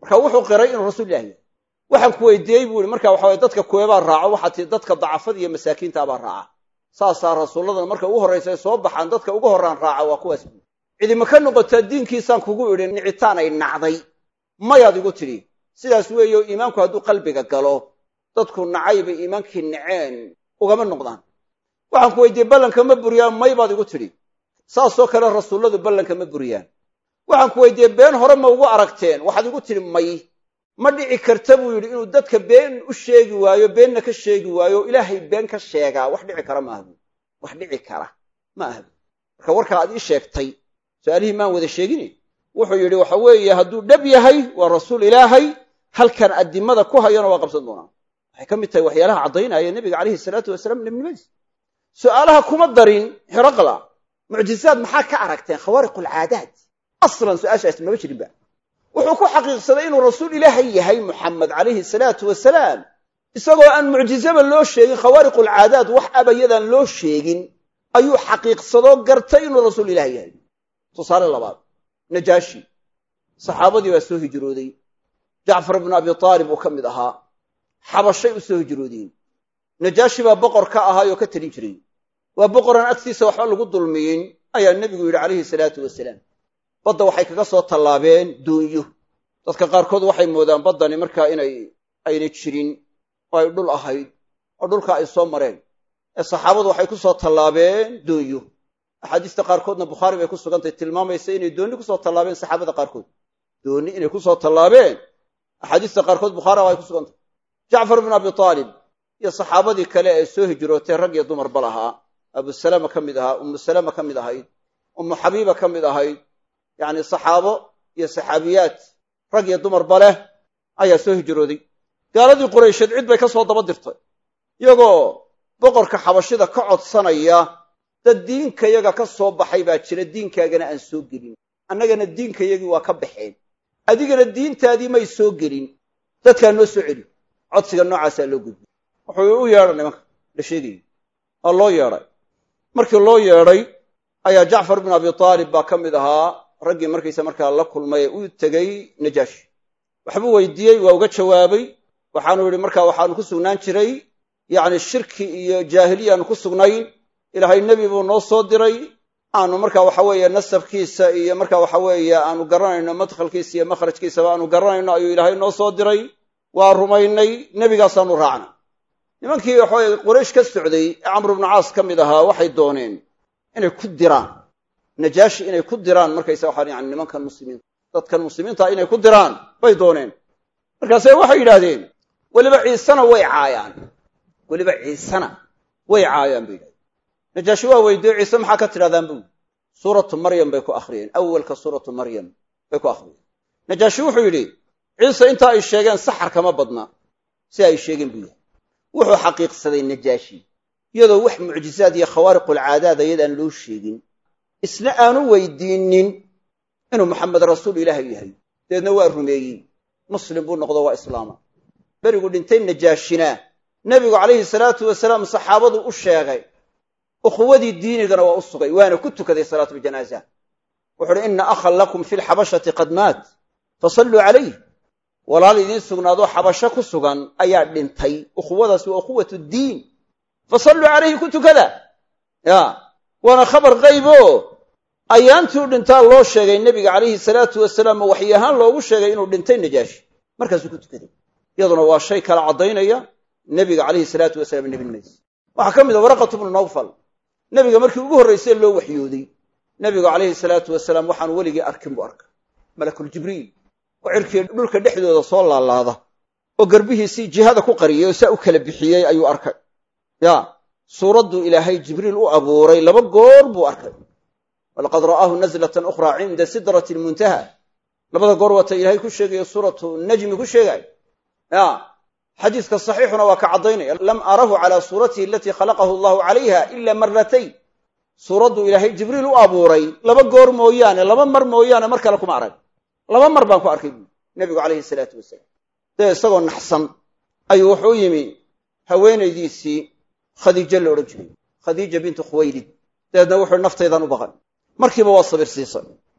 marka wuxuu qiray inuu rasuul ilahi yahay waxaan ku weydiiyey buu ihi marka waxa waye dadka kuweebaa raaco waxaa tii dadka dacafada iyo masaakiintaabaa raaca saasaa rasuulladana marka ugu horraysa ay soo baxaan dadka ugu horraan raaca waa kuwaas buu cidima ka noqotaa diinkiisaan kugu idhi nicitaan ay nacday mayaad igu tidhi sidaas weeyo iimaanku hadduu qalbiga galo dadku nacay bay iimaankii naceen ugama noqdaan waxaan ku weydiiyey ballanka ma buriyaan may baad igu tidhi saasoo kale rasuulladu ballanka ma buriyaan waxaan ku weydiiyey been hore ma ugu aragteen waxaad igu tidhi may ma dhici karta buu yidhi inuu dadka been u sheegi waayo beenna ka sheegi waayo ilaahay been ka sheegaa wax dhici kara ma ahbu wax dhici kara ma ahbu marka warkaa aad ii sheegtay su-aalihii maan wada sheegini wuxuu yidhi waxa weeye hadduu dhab yahay waa rasuul ilaahay halkan addimada ku hayana waa qabsan doonaa waxay ka mid tahay waxyaalaha caddaynaya nebiga calayhi salaatu wasalaam nebnimadiis su'aalaha kuma darin xiraqla mucjizaad maxaa ka aragteen khawaariqulcaadaad aslan su-aashaas maba jirinba wuxuu ku xaqiiqsaday inuu rasuul ilaahay yahay muxamed calayhi salaatu wasalaam isagoo aan mucjizaba loo sheegin khawaariqulcaadaad wax abayadaan loo sheegin ayuu xaqiiqsadoo gartay inuu rasuul ilaahay yahay tusaale labaad najaashi saxaabadii baa soo hijrooday jacfar ibnu abi aalib uu ka mid ahaa xabashay u soo hijroodeen najaashi baa boqor ka ahaayoo ka talin jiray waa boqoraan agtiisa waxba lagu dulmiyin ayaa nebigu yidhi calayhi salaatu wasalaam badda waxay kaga soo tallaabeen duunyo dadka qaarkood waxay moodaan baddani markaa inay ayna jirin oo ay dhul ahayd oo dhulka ay soo mareen ee saxaabadu waxay ku soo tallaabeen duunyo axaadiista qaarkoodna bukhaari bay ku sugantay tilmaamaysa inay doonni kusoo tallaabeen saxaabada qaarkood doonni inay kusoo tallaabeen axaadiista qaarkood bukhaari ay ku sugantay jacfar ibnu abi aalib iyo saxaabadii kale ee soo hijrootay rag iyo dumarba lahaa abusalama ka mid ahaa ummu salama ka mid ahayd ummu xabiiba ka mid ahayd yacni saxaabo iyo saxaabiyaad rag iyo dumarba leh ayaa soo hijrooday gaaladii quraysheed cid bay ka soo daba dirtay iyagoo boqorka xabashida ka codsanaya dad diinkayaga ka soo baxay baa jira diinkaagana aan soo gelin annagana diinkayagii waa ka baxeen adigana diintaadii may soo gelin dadkaa noo soo celi codsiga noocaasaa loo gudbiyey wuxuu u yeedhay nimanka la sheegayo waa loo yeedhay markii loo yeedhay ayaa jacfar ibnu abi aalib baa ka mid ahaa raggii markaysa markaa la kulmay ee u tegey najaashi waxbuu weydiiyey waa uga jawaabay waxaanu yidhi markaa waxaanu ku sugnaan jiray yacni shirki iyo jaahiliyaanu ku sugnayn ilaahay nebi buu noo soo diray aanu marka waxa weeye nasabkiisa iyo marka waxa weeye aanu garanayno madkhalkiisa iyo makhrajkiisaba aanu garanayno ayuu ilaahay noo soo diray waa rumaynay nebigaasaanu raacna nimankii waxaweye quraysh ka socday ee camru bnu caas ka mid ahaa waxay dooneen inay ku diraan najaashi inay ku diraan markaysa waxaan yani nimankan muslimiinta dadkan muslimiinta inay ku diraan bay dooneen markaase waxay yidhaahdeen weliba ciisena way caayaan weliba ciisena way caayaan bay yidhahdeen najaashi waa weydiiyo ciise maxaa ka tidhahdaan bu suuratu maryam bay ku akhriyeen awalka suuratu maryam bay ku akhriyeen najaashi wuxuu yidhi ciise intaa ay sheegeen saxar kama badna si ay sheegeen buu yahay wuxuu xaqiiqsaday najaashi iyadoo wax mucjizaad iyo khawaariqulcaadaad ayadaan loo sheegin isna aanu weydiinin inuu maxamed rasuul ilaahay yahay dabeedna waa rumeeyey muslim buu noqdo waa islaama berigu dhintay najaashina nebigu calayhi salaatu wasalaam saxaabadu u sheegay ukhuwadii diinigana waa u sugay waana ku tukaday salaatu ljanaaza wuxu uhi ina akhan lakum fi lxabashati qad maat fasalluu calayh walaal idiin sugnaadoo xabasho ku sugan ayaa dhintay ukhuwadaas waa ukhuwat diin fasalluu calayhi ku tukada ya waana khabar qaybo ayaantii u dhintaa loo sheegay nebiga calayhi salaatu wasalaam waxyi ahaan loogu sheegay inuu dhintay najaashi markaasuu ku tukaday iyaduna waa shay kala caddaynaya nebiga calayhi salaatu wasalaam nebinimadiis waxaa ka mid a waraqatu bnu nawfal nebiga markii ugu horraysay loo waxyooday nebigu calayhi salaatu wasalaam waxaanu weligii arkin buu arkay malakuljibriil oo cirkii dhulka dhexdooda soo laalaada oo garbihiisii jihada ku qariyey oo saa u kala bixiyey ayuu arkay ya suuradduu ilaahay jibriil u abuuray laba goor buu arkay walaqad ra'aahu nazlatan ukhraa cinda sidrati lmuntaha labada goor waata ilaahay ku sheegayo suuratu najmi ku sheegay ya xadiiska saxiixuna waa ka caddaynaya lam arahu calaa suuratihi alatii khalaqahu allahu calayha ila maratayn suuradduu ilaahay jibriil u abuuray laba goor mooyaane laba mar mooyaane mar kale kuma arag laba mar baan ku arkay buui nebigu calayhi salaatu wasalaam dee isagoo naxsan ayuu wuxuu yimi haweenaydiisii khadiijo la odhan jiray khadiija bintu khuwaylid dabeedna wuxuu naftaydan u baqan markiiba waa sabir siisay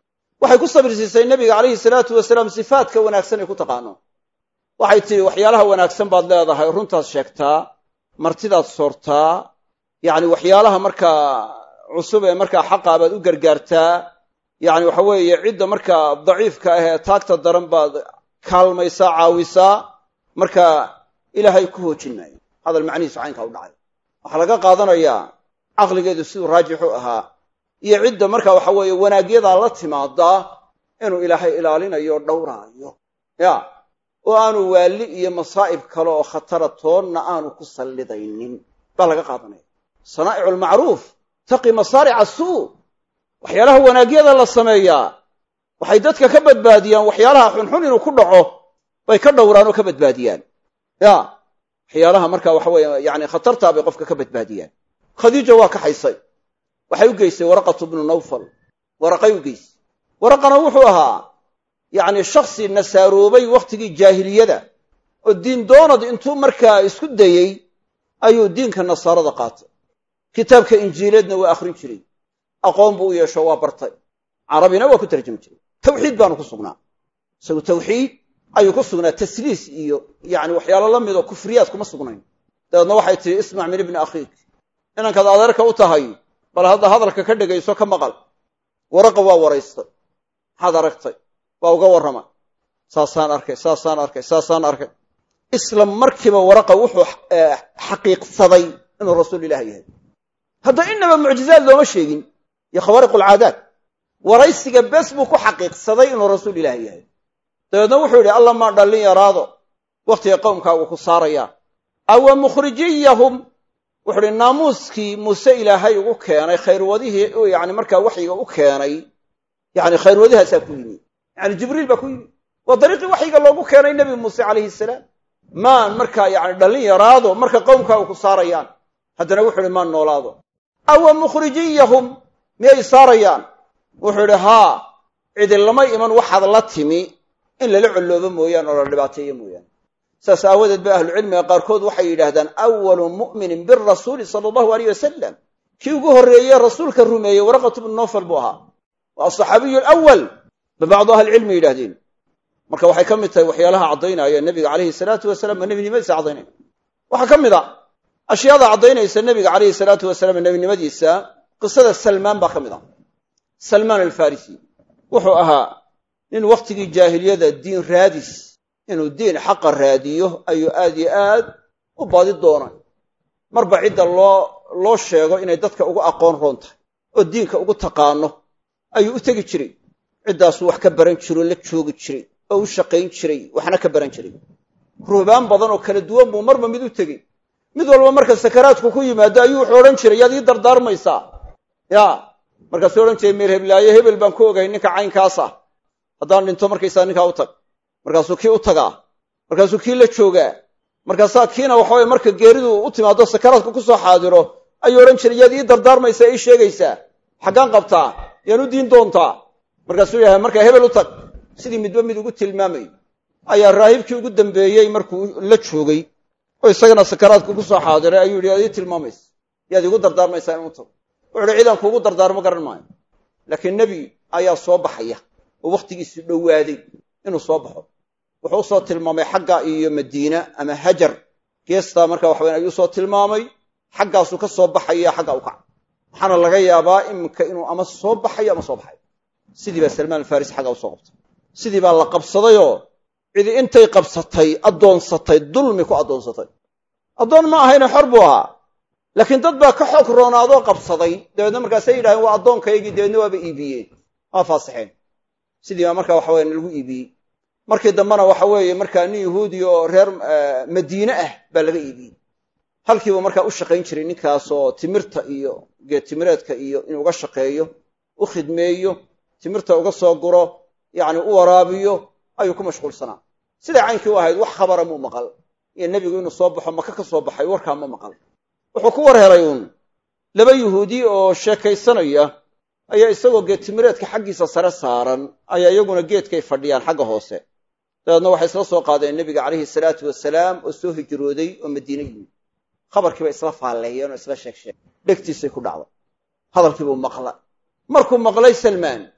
waxay ku sabirsiisay nebiga calayhi salaatu wasalaam sifaadka wanaagsan ay ku taqaano waxay tidhi waxyaalaha wanaagsan baad leedahay runtaad sheegtaa martidaad soortaa yacni waxyaalaha markaa cusub ee markaa xaqaa baad u gargaartaa yacni waxa weeye cidda markaa daciifka ah ee taagta daran baad kaalmaysaa caawisaa marka ilaahay ku hoojin maayo hadal macnihiisu caynkaa u dhacay waxaa laga qaadanayaa caqligeedu siduu raajixu ahaa iyo cidda marka waxa weeye wanaagyadaa la timaadaa inuu ilaahay ilaalinayo o dhowraayo ya oo aanu waalli iyo masaa'ib kale oo khatara toonna aanu ku sallidaynin baa laga qaadanaya sanaa'icu almacruuf taqi masaarica suu waxyaalaha wanaagyada la sameeyaa waxay dadka ka badbaadiyaan waxyaalaha xunxun inuu ku dhaco bay ka dhowraan oo ka badbaadiyaan ya waxyaalaha marka waxa weeye yani khatartaa bay qofka ka badbaadiyaan khadiija waa kaxaysay waxay u geysay waraqatu bnu nawfal waraqay u geysay waraqana wuxuu ahaa yacni shakhsi nasaaroobay wakhtigii jaahiliyada oo diin doonad intuu markaa isku dayey ayuu diinka nasaarada qaatay kitaabka injiileedna waa akhrin jiray aqoon buu u yeesho waa bartay carabina waa ku tarjami jiray tawxiid baanu ku sugnaa isagu tawxiid ayuu ku sugnaa tasliis iyo yani waxyaalo la midoo kufriyaad kuma sugnayn dabeedna waxay tihi ismac min ibni akhiik inankaad adeerka u tahay bal hadda hadalka ka dhegayso ka maqal waraqa waa waraystay maxaad aragtay waa uga warrama saasaan arkay saasaan arkay saasaan arkay isla markiiba waraqa wuxuu xaqiiqsaday inuu rasuul ilaah yahay hadda inaba mucjizaad looma sheegin iyo khawaariq alcaadaad waraysiga bes buu ku xaqiiqsaday inuu rasuul ilaah yahay dabeedna wuxuu yidhi alla maa dhallin yaraado wakhtiga qowmkaagu ku saarayaa awa mukhrijiyahum wuxuu ihi naamuuskii muuse ilaahay ugu keenay khayrwadihii yani markaa waxyiga u keenay yani khayrwadihaasaa ku yimi yani jibriil baa ku yimi waa dariiqii waxyiga loogu keenay nebi muuse calayhi salaam maan markaa yani dhallin yaraado marka qowmkaagu ku saarayaan haddana wuxuu ihi maan noolaado awa mukhrijiyahum miyay saarayaan wuxuu idhi haa cidi lama iman waxaad la timi in lala colloobo mooyaane oo la dhibaateeyo mooyaane saas aawadeed ba ahlucilmiga qaarkood waxay yidhaahdaan awalu mu'minin birasuuli sala allahu aleyh wasalam kii ugu horreeye rasuulka rumeeyey waraqatu bnu nofal buu ahaa waa asaxaabiyu alawal ba bacdu ahlicilmi yidhahdeen marka waxay ka mid tahay waxyaalaha caddaynaya nebiga calayhi salaatu wasalaam ma nebinimadiisa caddaynaya waxaa ka mid a ashyaada caddaynaysa nebiga calayhi salaatu wasalaam nebinimadiisa qisada salmaan baa ka mid ah salmaan alfarisi wuxuu ahaa nin wakhtigii jaahiliyada diin raadis inuu diin xaqa raadiyo ayuu aad iyo aad u baadi doonay marba cidda loo loo sheego inay dadka ugu aqoon roon tahay oo diinka ugu taqaano ayuu u tegi jiray ciddaasuu wax ka baran jiroo la joogi jiray oo u shaqayn jiray waxna ka baran jiray ruhbaan badan oo kala duwan buu marba mid u tegey mid walba marka sakaraadku ku yimaado ayuu wuxuu odhan jiray yaad ii dardaarmaysaa ya markaasuu odhan jiray meer heblaaye hebel baan ku ogahay ninka caynkaas ah haddaan dhinto markaysaa ninkaa u tag markaasuu kii u tagaa markaasuu kii la joogaa markaasaa kiina waxaweye marka geeridu u timaado sakaraadku ku soo xaadiro ayuu odhan jiray yaad ii dardaarmaysaa ii sheegaysaa xaggaan qabtaa yaan u diin doontaa markaasuu yahay markaa hebel u tag sidii midba mid ugu tilmaamay ayaa raahibkii ugu dambeeyey markuu la joogay oo isagana sakaraadku ku soo xaadiray ayuu yidhi yaad ii tilmaamaysa yaad iigu dardaarmaysaa inuu tago wuxu uhi ciidan kuugu dardaarmo garan maayo laakiin nebi ayaa soo baxaya oo wakhtigiisu dhowaaday inuu soo baxo wuxuu usoo tilmaamay xagga iyo madiina ama hajar geestaa marka waxaweyn ayuu soo tilmaamay xaggaasuu ka soo baxaya xagga u kaca waxaana laga yaabaa iminka inuu ama soo baxayo ama soo baxayo sidii baa salmaan alfarisi xaggaa usoo qabtay sidii baa la qabsadayoo cidi intay qabsatay addoonsatay dulmi ku addoonsatay addoon ma ahayne xor buu ahaa laakiin dad baa ka xoog roonaadoo qabsaday dabeedna markaasay yidhahdeen waa addoonkaygii dabeedna waaba iibiyeen waa faasixeen sidii baa marka waxa weyan lagu iibiyey markii dambena waxa weeye markaa nin yahuudi oo reer madiine ah baa laga iibiyey halkiibu markaa u shaqayn jiray ninkaasoo timirta iyo geed timireedka iyo inuu uga shaqeeyo u khidmeeyo timirta uga soo guro yacni u waraabiyo ayuu ku mashquulsanaa siday caynkii u ahayd wax khabara muu maqal iyo nebigu inuu soo baxo maka ka soo baxay warkaa ma maqal wuxuu ku war helay uun laba yuhuudi oo sheekaysanaya ayaa isagoo geed timireedka xaggiisa sare saaran ayaa iyaguna geedkay fadhiyaan xagga hoose dabeedna waxay isla soo qaadeen nebiga calayhi salaatu wasalaam oo soo hijrooday oo madiine yimid khabarkiiba isla faalleeyeen oo isla sheeg sheeg dhegtiisay ku dhacday hadalkiibuu maqla markuu maqlay salmaan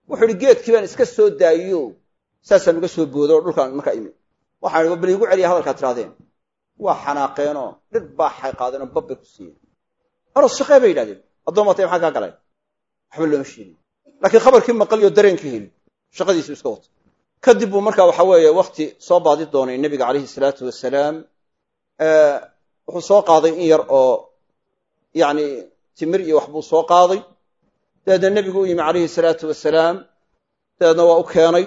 wuxuu ihi geedkii baan iska soo daayiyo saasaan uga soo boodo oo dhulkaan markaa imi waxaan ihi bal iigu celiya hadalkaad tirahdeen waa xanaaqeenoo dhir baa xay qaadeenoo babbay ku siiyeen aros shaqee bay yidhahdeen addoommatay maxaa kaa galay waxba looma sheegin laakiin khabarkii maqaliyo dareenkii heli shaqadiisu iska wata kadib buu markaa waxa weeye wakti soo baadi doonay nebiga calayhi salaatu wasalaam wuxuu soo qaaday in yar oo yacni timir iyo wax buu soo qaaday dabeedna nebigu u yimi calayhi salaatu wasalaam dabeedna waa u keenay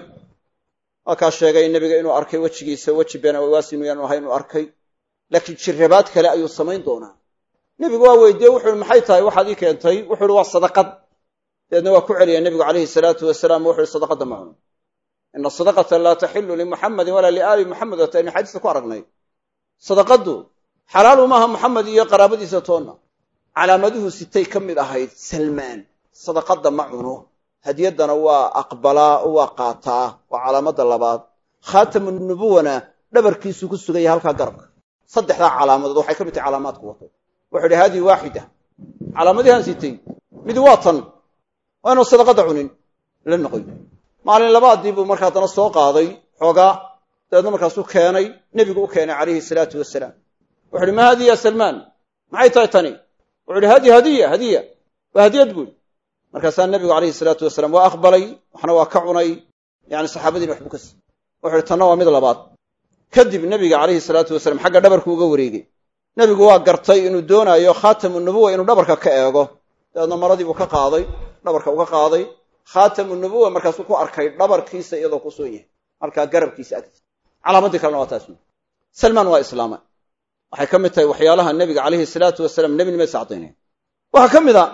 waa kaa sheegay nebiga inuu arkay wejigiisa weji been awaas inu yaanu ahay inuu arkay laakiin jirrabaad kale ayuu samayn doonaa nebigu waa weydiiyey wuxu uhi maxay tahay waxaad ii keentay wuxu uhi waa sadaqad dabeedna waa ku celiya nebigu calayhi salaatu wasalaam wuxu uhi sadaqadda ma cuno ina sadaqata laa taxilu limuxamadin walaa liaali muxamed waata aynu xadiista ku aragnay sadaqaddu xalaalu maaha muxamed iyo qaraabadiisa toonna calaamaduhu sitay ka mid ahayd salmaan sadaqadda ma cuno hadiyaddana waa aqbalaa oo waa qaataa waa calaamadda labaad khaatamu nubuwana dhabarkiisuu ku sugaya halkaa garabka saddexdaa calaamadood waxay ka mid tahay calaamaadku wato wuxuu idhi haadihi waaxida calaamadihaan sitay mid waa tan waa inuu sadaqadda cunin la noqoy maalin labaadii buu markaa haddana soo qaaday xoogaa dabeedna markaasuu keenay nebigu u keenay calayhi salaatu wasalaam wuxu uhi ma haadihi ya salmaan maxay tahay tani wuxu uhi hadihi hadiya hadiya waa hadiyad buui markaasaa nebigu calayhi salaatu wasalaam waa aqbalay waxna waa ka cunay yani saxaabadiina waxbuu ka siiyey wuxu uhi tanna waa mid labaad kadib nebiga calayhi salaatu wasalaam xagga dhabarku uga wareegay nebigu waa gartay inuu doonaayo khaatamu nubuwa inuu dhabarka ka eego dabeedna maradii buu ka qaaday dhabarka uga qaaday khaatamu nubuwa markaasuu ku arkay dhabarkiisa iyadoo ku soo yahay halkaa garabkiisa agtiisa calaamadii kalena waa taas salmaan waa islaama waxay ka mid tahay waxyaalaha nebiga calayhi salaatu wasalaam nebinimadiisa caddaynaya waxaa ka mid a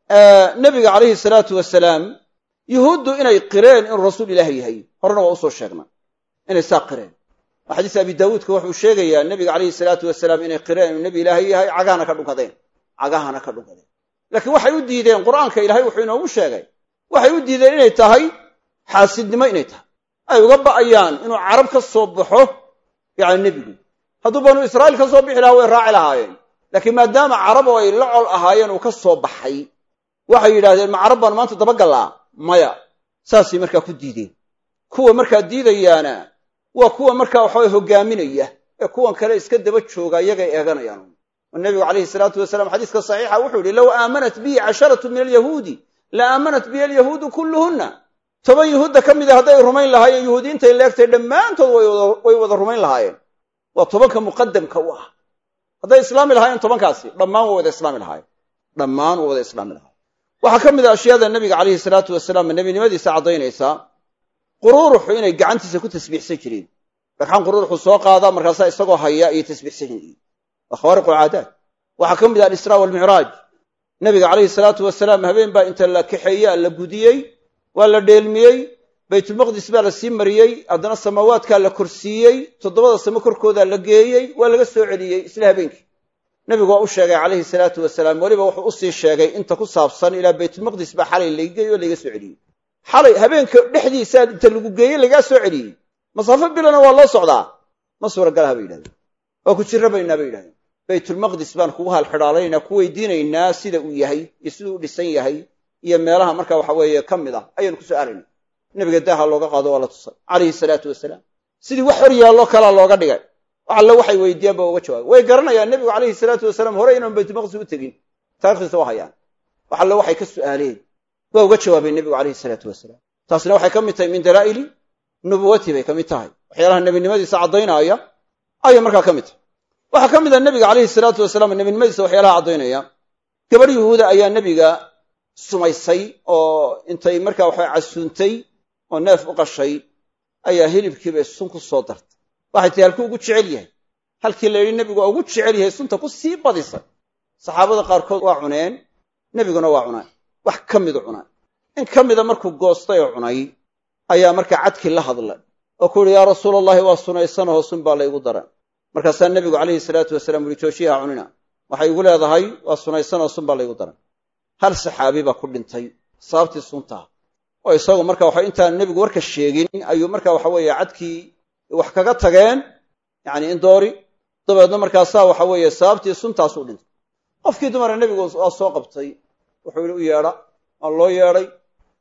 nebiga calayhi salaatu wasalaam yuhuuddu inay qireen inuu rasuul ilaah yahay horena waa usoo sheegna inay saa qireen xadiis abi daawuudka wuxuu sheegayaa nebiga calayhi salaatu wasalaam inay qireen inuu nebi ilaahay yahay cagahana ka dhunkadeen cagahana ka dhunkadeen laakiin waxay u diideen qur'aanka ilaahay wuxuu inoogu sheegay waxay u diideen inay tahay xaasidnimo inay tahay ay uga ba'ayaan inuu carab ka soo baxo yani nebigu hadduu banu israa'iil ka soo bixi lahaa way raaci lahaayeen laakiin maadaama carab oo ay la col ahaayeen uu ka soo baxay waxay yidhahdeen ma carab baanu maanta dabagallaa maya saasay markaa ku diideen kuwa markaa diidayaana waa kuwa markaa waxaway hogaaminaya ee kuwan kale iska daba jooga iyagay eeganayaan oo nebigu calayhi salaatu wasalaam xadiiska saxiixa wuxuu yihi low aamanat bii casharatu min alyahuudi la aamanat bihi alyahuudu kulluhunna toban yuhuudda ka mida hadday rumayn lahaayeen yuhuudiintay leegtay dhammaantood way wada rumayn lahaayeen waa tobanka muqadamka u ah hadday islaami lahaayeen tobankaasi dhammaan waa wada islaami lahaayeen dhammaan waa wada islaami lahayen waxaa ka mid a ashyaada nebiga calayhi salaatu wasalaam nebinimadiisa caddaynaysaa quruuruxu inay gacantiisa ku tasbiixsan jireen dhagxan quruuruxu soo qaada markaasaa isagoo haya ayay tasbiixsan yihiin waa khawaariqu alcaadaat waxaa ka mid ah alisraa walmicraaj nebiga calayhi salaatu wasalaam habeen baa inta la kaxeeyaa la gudiyey waa la dheelmiyey baytulmaqdis baa la sii mariyey haddana samaawaadkaa la korsiiyey toddobada samo korkoodaa la geeyey waa laga soo celiyey isla habeenkii nebigu waa u sheegay calayhi salaatu wasalaam weliba wuxuu usii sheegay inta ku saabsan ilaa baytulmaqdis baa xalay lagageeyey oo laga soo celiyey xalay habeenka dhexdiisaa inta lagu geeyey lagaa soo celiyey masaafo bilana waa loo socdaa ma suuragalaha bay yidhahdeen waa ku jirrabaynaa bay yidhahdeen baytulmaqdis baan kugu halxidhaalaynaa ku weydiinaynaa sida uu yahay iyo siduu u dhisan yahay iyo meelaha marka waxa weeye ka mid ah ayaanu ku soo aarayna nebiga daaha looga qaado waa la tusay calayhi salaatu wasalaam sidii wax hor yaallo kalaa looga dhigay wax alle waxay weydiiyaan ba uga jawaabay way garanayaan nebigu calayhi salaatu wasalaam hore inaan baytulmaqdis u tegin taarikhdiisa waa hayaan wax alle waxay ka su'aaleen waa uga jawaabeen nebigu calayhi salaatu wasalaam taasina waxay ka mid tahay min dalaa'ili nubuwati bay ka mid tahay waxyaalaha nebinimadiisa caddaynaya ayay markaa ka mid tahay waxaa ka mid ah nebiga calayhi salaatu wasalaam nebinimadiisa waxyaalaha caddaynaya gabadh yuhuuda ayaa nebiga sumaysay oo intay markaa waxa casuuntay oo neef u qashay ayaa hilibkiibay sun ku soo dartay waxay tahi halkuu ugu jecel yahay halkii la yidhi nebigu waa ugu jecel yahay sunta ku sii badisay saxaabada qaarkood waa cuneen nebiguna waa cunay wax ka midu cunay in ka mida markuu goostay oo cunay ayaa markaa cadkii la hadlay oo ku uhi yaa rasuula allahi waa sunaysanahoo sun baa laygu dara markaasaa nebigu calayhi salaatu wasalaam uhi joojiyaha cunina waxay igu leedahay waa sunaysanoo sun baa laygu dara hal saxaabi baa ku dhintay sababtii suntaa oo isagu marka waxa intaan nebigu warka sheegin ayuu marka waxa weeye cadkii wax kaga tageen yacni in doori dabeedna markaasaa waxa weeye sababtii suntaasuu dhintay qofkii dumara nebigu waa soo qabtay wuxuu yidhi u yeedha waa loo yeedhay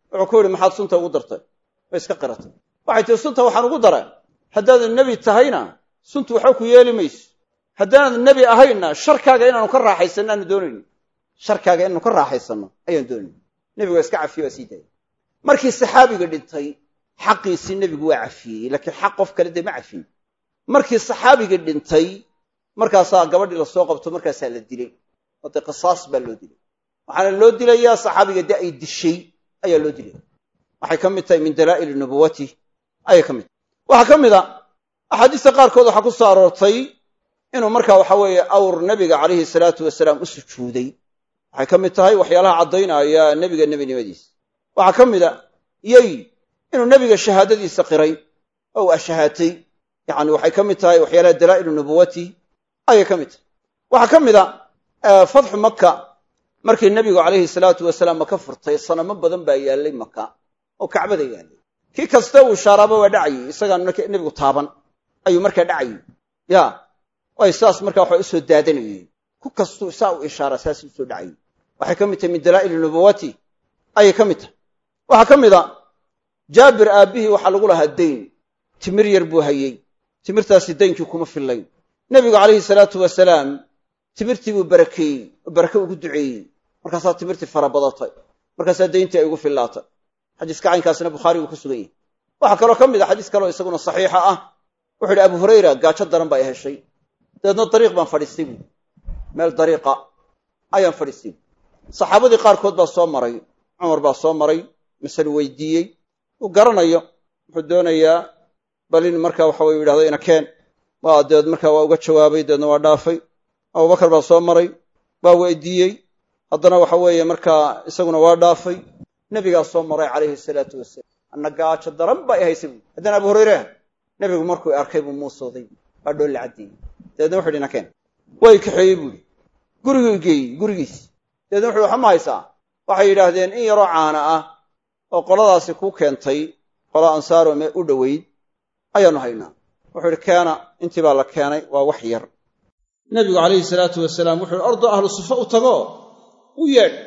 wuxuu ku yidhi maxaad sunta ugu dartay way iska qiratay waxay tihi sunta waxaan ugu daray haddaadan nebi tahayna suntu waxba ku yeeli mayso haddaanad nebi ahaynna sharkaaga inaanu ka raaxaysanno aanu doonayno sharkaaga inaanu ka raaxaysanno ayaan doonayno nebigu waa iska cafiye waa sii daayay markii saxaabiga dhintay xaqiisii nebigu waa cafiyey laakiin xaq qof kale dee ma cafiyin markii saxaabigii dhintay markaasaa gabadhii lasoo qabto markaasaa la dilay oo dee qisaas baa loo dilay waxaana loo dilayaa saxaabiga dee ay dishay ayaa loo dilaya waxay ka mid tahay min dalaa'ili nubuwati ayay ka mid tahay waxaa ka mid a axaadiista qaarkood waxaa ku soo aroortay inuu markaa waxa weeye awr nebiga calayhi salaatu wasalaam u sujuuday waxay ka mid tahay waxyaalaha caddaynaya nebiga nebinimadiisa waxaa ka mid a yey inuu nebiga shahaadadiisa qiray oo u ashahaatay yacni waxay ka mid tahay waxyaalaha dalaa'ilu nubuwati ayay ka mid tahay waxaa ka mid a fatxu maka markii nebigu calayhi salaatu wasalaam maka furtay sanamo badan baa yaallay maka oo kacbada yaallay kii kasta uu ishaaraaba waa dhacayey isagaan nebigu taaban ayuu markaa dhacayey ya ay saas markaa waxa usoo daadanayeen ku kastuu saa u ishaara saas usoo dhacayey waxay ka mid tahay min dalaa'ili nubuwati ayay ka mid tahay waxaa ka mid a jaabir aabbihii waxaa lagu lahaa dayn timir yar buu hayey timirtaasi daynkii kuma fillayn nebigu calayhi salaatu wasalaam timirtii buu barakeeyey oo barake ugu duceeyey markaasaa timirtii fara badatay markaasaa dayntii ay ugu fillaatay xadiiska caynkaasna bukhaari buu ku sugan yahay waxaa kaloo ka mid a xadiis kaleo isaguna saxiixa ah wuxu yidhi abu hurayra gaajo daran baa i heshay dabeedna dariiq baan fadhiistay buui meel dariiqa ayaan fadhiistay buui saxaabadii qaarkood baa soo maray cumar baa soo maray masale weydiiyey uu garanayo wuxuu doonayaa bal in marka waxa weye yidhahdo ina keen waa dabeed markaa waa uga jawaabay dabeedna waa dhaafay abubakar baa soo maray waa weydiiyey haddana waxa weeye markaa isaguna waa dhaafay nebigaa soo maray calayhi salaatu wasalaam anna gaajo daran baa i haysay buui haddana abu hurayre nebigu markuu arkay buu muusooday waa dhool la caddeeyey dabeedna wuxu yidhi ina keen waa i kaxeeyey buuhi guriguu geeyey gurigiisi dabeedna wuxu waxa ma haysaa waxay yidhaahdeen in yaroo caana ah oo qoladaasi ku keentay qola ansaaro mee u dhoweyd ayaanu haynaa wuxuu idhi keena intii baa la keenay waa wax yar nebigu calayhi salaatu wasalaam wuxu ihi ordo ahlu sufa u tago u yeedh